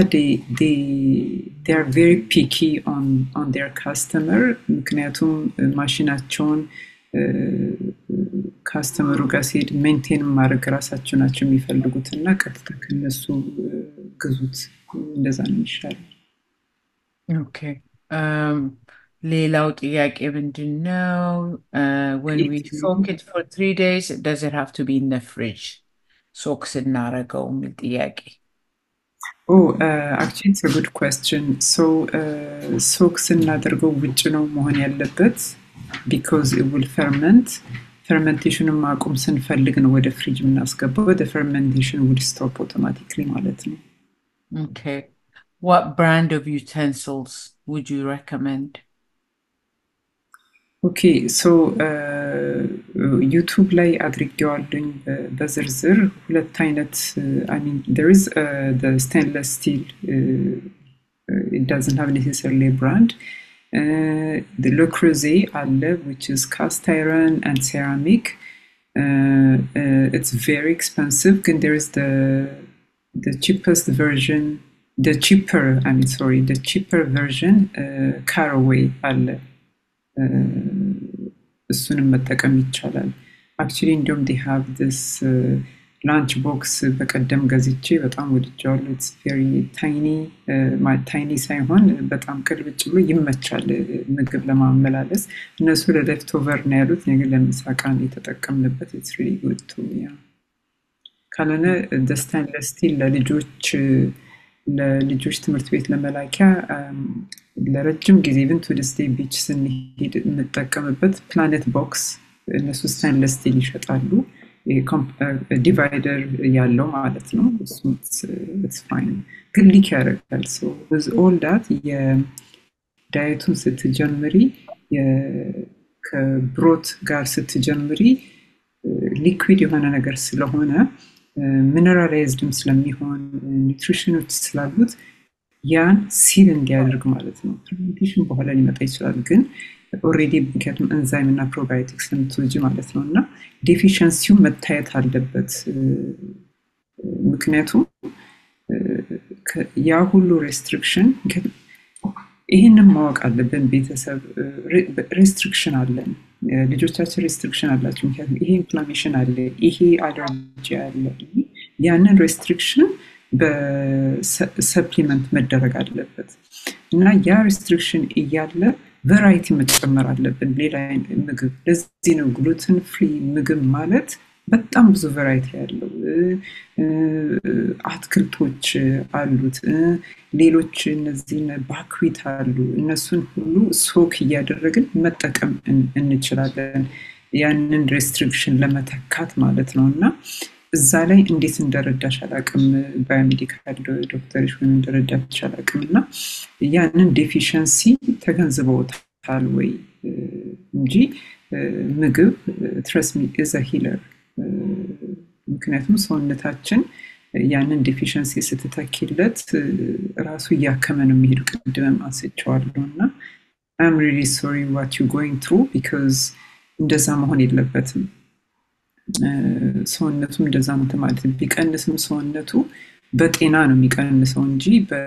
ር ቬሪ ፒኪ ኦን ር ካስተመር ምክንያቱም ማሽናቸውን ካስተመሩ ጋር ሲሄድ ሜንቴን ማድረግ ራሳቸው ናቸው የሚፈልጉት እና ቀጥታ ከነሱ ግዙት። እንደዛ ነው የሚሻለው። ኦኬ ሌላው ጥያቄ ምንድን ነው? when we soak it for three days does it have to be in the fridge ሶክ ስናረገው የሚል ጥያቄ Oh, uh, actually, it's a good question. So, uh, soak ስናደርገው ውጭ ነው መሆን ያለበት because it will ferment. ፈርመንቴሽኑን ማቆም ስንፈልግ ነው ወደ ፍሪጅ የምናስገባው። ወደ ፈርመንቴሽን ውድ ስቶፕ አውቶማቲክሊ ማለት ነው። Okay. What brand of utensils would you recommend? ኦኬ ሶ ዩቱብ ላይ አድርጌዋለኝ በዝርዝር ሁለት አይነት ሚን ር ኢዝ ስቴንለስ ስቲል ዳዝን ሃቭ ኔሴሰርሊ ብራንድ ለክሩዜ አለ ዊች ኢዝ ካስት አይረን አንድ ሴራሚክ ኢትስ ቬሪ ኤክስፐንሲቭ ግን ር ኢዝ the cheapest version the cheaper I mean sorry the cheaper version uh, caraway አለ እሱንም መጠቀም ይቻላል። አክቹሊ እንዲሁም ዲ ሃቭ ዲስ ላንች ቦክስ በቀደም ገዝቼ በጣም ወድጃዋለሁ። ኢትስ ቬሪ ታይኒ ታይኒ ሳይሆን በጣም ቅልብጭ ብሎ ይመቻል ምግብ ለማመላለስ። እነሱ ለሌፍት ኦቨር ነው ያሉት፣ እኔ ግን ለምሳቃ ነው የተጠቀምንበት። ኢትስ ሪሊ ጉድ ቱ ያ ካልሆነ ስቴንለስ ስቲል ለልጆች ለልጆች ትምህርት ቤት ለመላኪያ ለረጅም ጊዜ ኢቨን ቱ ዲስ ዴይ ቢች ስንሄድ የምጠቀምበት ፕላኔት ቦክስ እነሱ ስቴንለስ ስቲል ይሸጣሉ። ዲቫይደር ያለው ማለት ነው። እሱ ፋይን ግን ሊክ ያደርጋል። ዝ ኦል ዳት የዳየቱን ስትጀምሪ ከብሮት ጋር ስትጀምሪ ሊኩዊድ የሆነ ነገር ስለሆነ ሚነራላይዝድም ስለሚሆን ኒትሪሽኖች ስላሉት ያን ሲል እንዲያደርግ ማለት ነው። ፈርሜንቴሽን በኋላ ሊመጣ ይችላል፣ ግን ኦልሬዲ ምክንያቱም ኤንዛይም እና ፕሮባዮቲክስ ስለምትወጂ ማለት ነው እና ዴፊሽንሲው መታየት አለበት። ምክንያቱም ያ ሁሉ ሬስትሪክሽን ይህንን ማወቅ አለብን። ቤተሰብ ሬስትሪክሽን አለን፣ ልጆቻችን ሬስትሪክሽን አላቸው። ምክንያቱም ይሄ ኢንፍላሜሽን አለ፣ ይሄ አለርጂ አለ። ያንን ሬስትሪክሽን በሰፕሊመንት መደረግ አለበት እና ያ ሬስትሪክሽን እያለ ቨራይቲ መጨመር አለብን። ሌላ ምግብ ለዚህ ነው ግሉትን ፍሪ ምግብ ማለት በጣም ብዙ ቨራይቲ ያለው አትክልቶች አሉት። ሌሎች እነዚህ ባክዊት አሉ። እነሱን ሁሉ ሶክ እያደረግን መጠቀም እንችላለን። ያንን ሬስትሪክሽን ለመተካት ማለት ነው እና እዛ ላይ እንዴት እንደረዳሽ አላቅም። ባዮሜዲካል ዶክተሮች ወይም እንደረዳች አላቅም እና ያንን ዴፊሽንሲ ተገንዝበውታል ወይ እንጂ ምግብ ትረስሚ ኢዘ ሂለር ምክንያቱም ሰውነታችን ያንን ዴፊሽንሲ ስትተኪለት ራሱ እያከመ ነው የሚሄዱ። ቅድምም አንስቼዋለሁ እና አም ሪሊ ሶሪ ዋት ዩ ጎይንግ ትሩ ቢካዝ እንደዛ መሆን የለበትም። ሰውነቱም እንደዛ እንትን ማለት ቢቀንስም ሰውነቱ በጤና ነው የሚቀንሰው እንጂ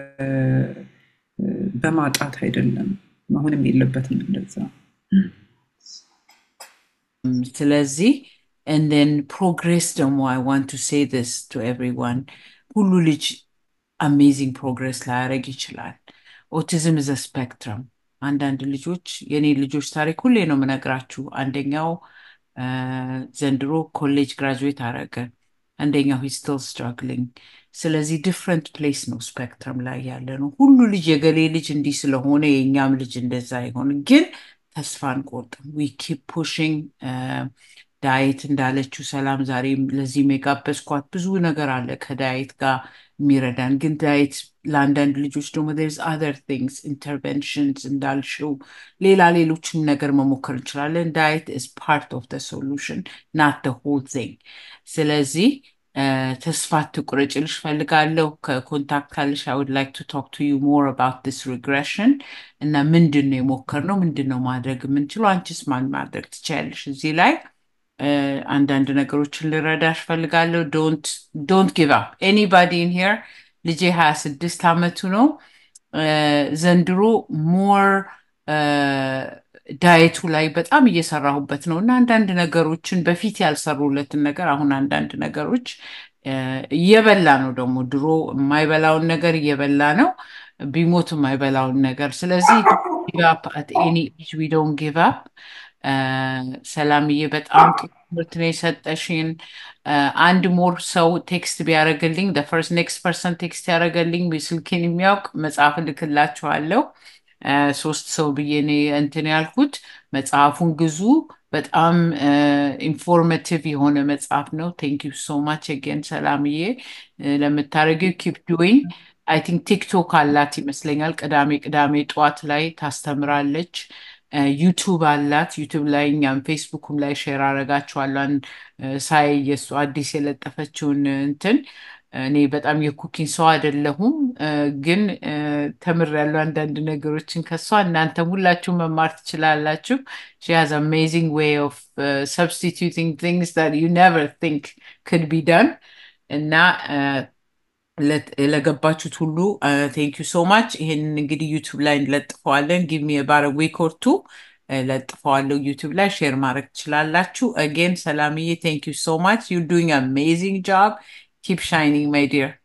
በማጣት አይደለም። መሆንም የለበትም እንደዛ። ስለዚህ and then progress ደግሞ I want to say this to everyone ሁሉ ልጅ አሜዚንግ ፕሮግሬስ ላያደርግ ይችላል። ኦቲዝም is a spectrum አንዳንድ ልጆች የኔ ልጆች ታሪክ ሁሌ ነው የምነግራችሁ። አንደኛው ዘንድሮ ኮሌጅ ግራጁዌት አረገ፣ አንደኛው ሂ ስቲል ስትራግሊንግ። ስለዚህ ዲፍረንት ፕሌስ ነው ስፔክትረም ላይ ያለ ነው። ሁሉ ልጅ የገሌ ልጅ እንዲህ ስለሆነ የእኛም ልጅ እንደዛ አይሆን፣ ግን ተስፋ አንቆርጥም። ዊ ኪፕ ፑሽንግ ዳይት እንዳለችው ሰላም ዛሬ ለዚህ የጋበዝኳት ብዙ ነገር አለ ከዳይት ጋር የሚረዳን ግን ዳይት ለአንዳንድ ልጆች ደግሞ ርስ አዘር ቲንግስ ኢንተርቨንሽንስ እንዳልሽው ሌላ ሌሎችም ነገር መሞከር እንችላለን። ዳይት ኢዝ ፓርት ኦፍ ደ ሶሉሽን ናት ደ ሆል ቲንግ። ስለዚህ ተስፋ አትቁረጭ ልሽ ፈልጋለሁ። ከኮንታክት ካለሽ አይ ውድ ላይክ ቱ ቶክ ቱ ዩ ሞር አባውት ዲስ ሪግሬሽን እና ምንድን ነው የሞከርነው፣ ምንድን ነው ማድረግ የምንችለው፣ አንቺስ ማን ማድረግ ትችያለሽ እዚህ ላይ አንዳንድ ነገሮችን ልረዳሽ ፈልጋለሁ። ዶንት ጊቭ አፕ ኤኒባዲ ኢን ሄር ልጄ ሀያ ስድስት ዓመቱ ነው። ዘንድሮ ሞር ዳየቱ ላይ በጣም እየሰራሁበት ነው እና አንዳንድ ነገሮችን በፊት ያልሰሩለትን ነገር አሁን አንዳንድ ነገሮች እየበላ ነው። ደግሞ ድሮ የማይበላውን ነገር እየበላ ነው፣ ቢሞት የማይበላውን ነገር። ስለዚህ ጊቭ አፕ አት ኤኒ ኤጅ ዊ ዶንት ጊቭ አፕ። ሰላምዬ በጣም ጥሩ ትምህርት ነው የሰጠሽን። አንድ ሞር ሰው ቴክስት ቢያደርግልኝ ፈርስት ኔክስት ፐርሰን ቴክስት ያደረገልኝ ስልኬን የሚያውቅ መጽሐፍ እልክላችኋለሁ። ሶስት ሰው ብዬ እኔ እንትን ያልኩት መጽሐፉን ግዙ። በጣም ኢንፎርማቲቭ የሆነ መጽሐፍ ነው። ቴንክ ዩ ሶ ማች አጌን ሰላምዬ ለምታደርጊው ኪፕ ዱዊንግ። አይ ቲንክ ቲክቶክ አላት ይመስለኛል። ቅዳሜ ቅዳሜ ጠዋት ላይ ታስተምራለች። ዩቱብ አላት። ዩቱብ ላይ እኛም ፌስቡክም ላይ ሼር አረጋችኋለሁ። ሳይ የእሱ አዲስ የለጠፈችውን እንትን እኔ በጣም የኩኪንግ ሰው አይደለሁም፣ ግን ተምሬያለሁ አንዳንድ ነገሮችን ከሷ። እናንተም ሁላችሁ መማር ትችላላችሁ። ሺ ሃዝ አሜዚንግ ዌይ ኦፍ ሰብስቲቱቲንግ ቲንግስ ዛት ዩ ኔቨር ቲንክ ክድ ቢ ዳን እና ለገባችሁት ሁሉ ቴንክ ዩ ሶ ማች። ይህንን እንግዲህ ዩቱብ ላይ እንለጥፈዋለን። ጊቭ ሚ ባረ ዊክ ኦር ቱ ለጥፈዋለሁ ዩቱብ ላይ ሼር ማድረግ ትችላላችሁ። አጌን ሰላምዬ ቴንክ ዩ ሶ ማች ዩ ዱይንግ አሜዚንግ ጆብ ኪፕ ሻይኒንግ ማይ ዲር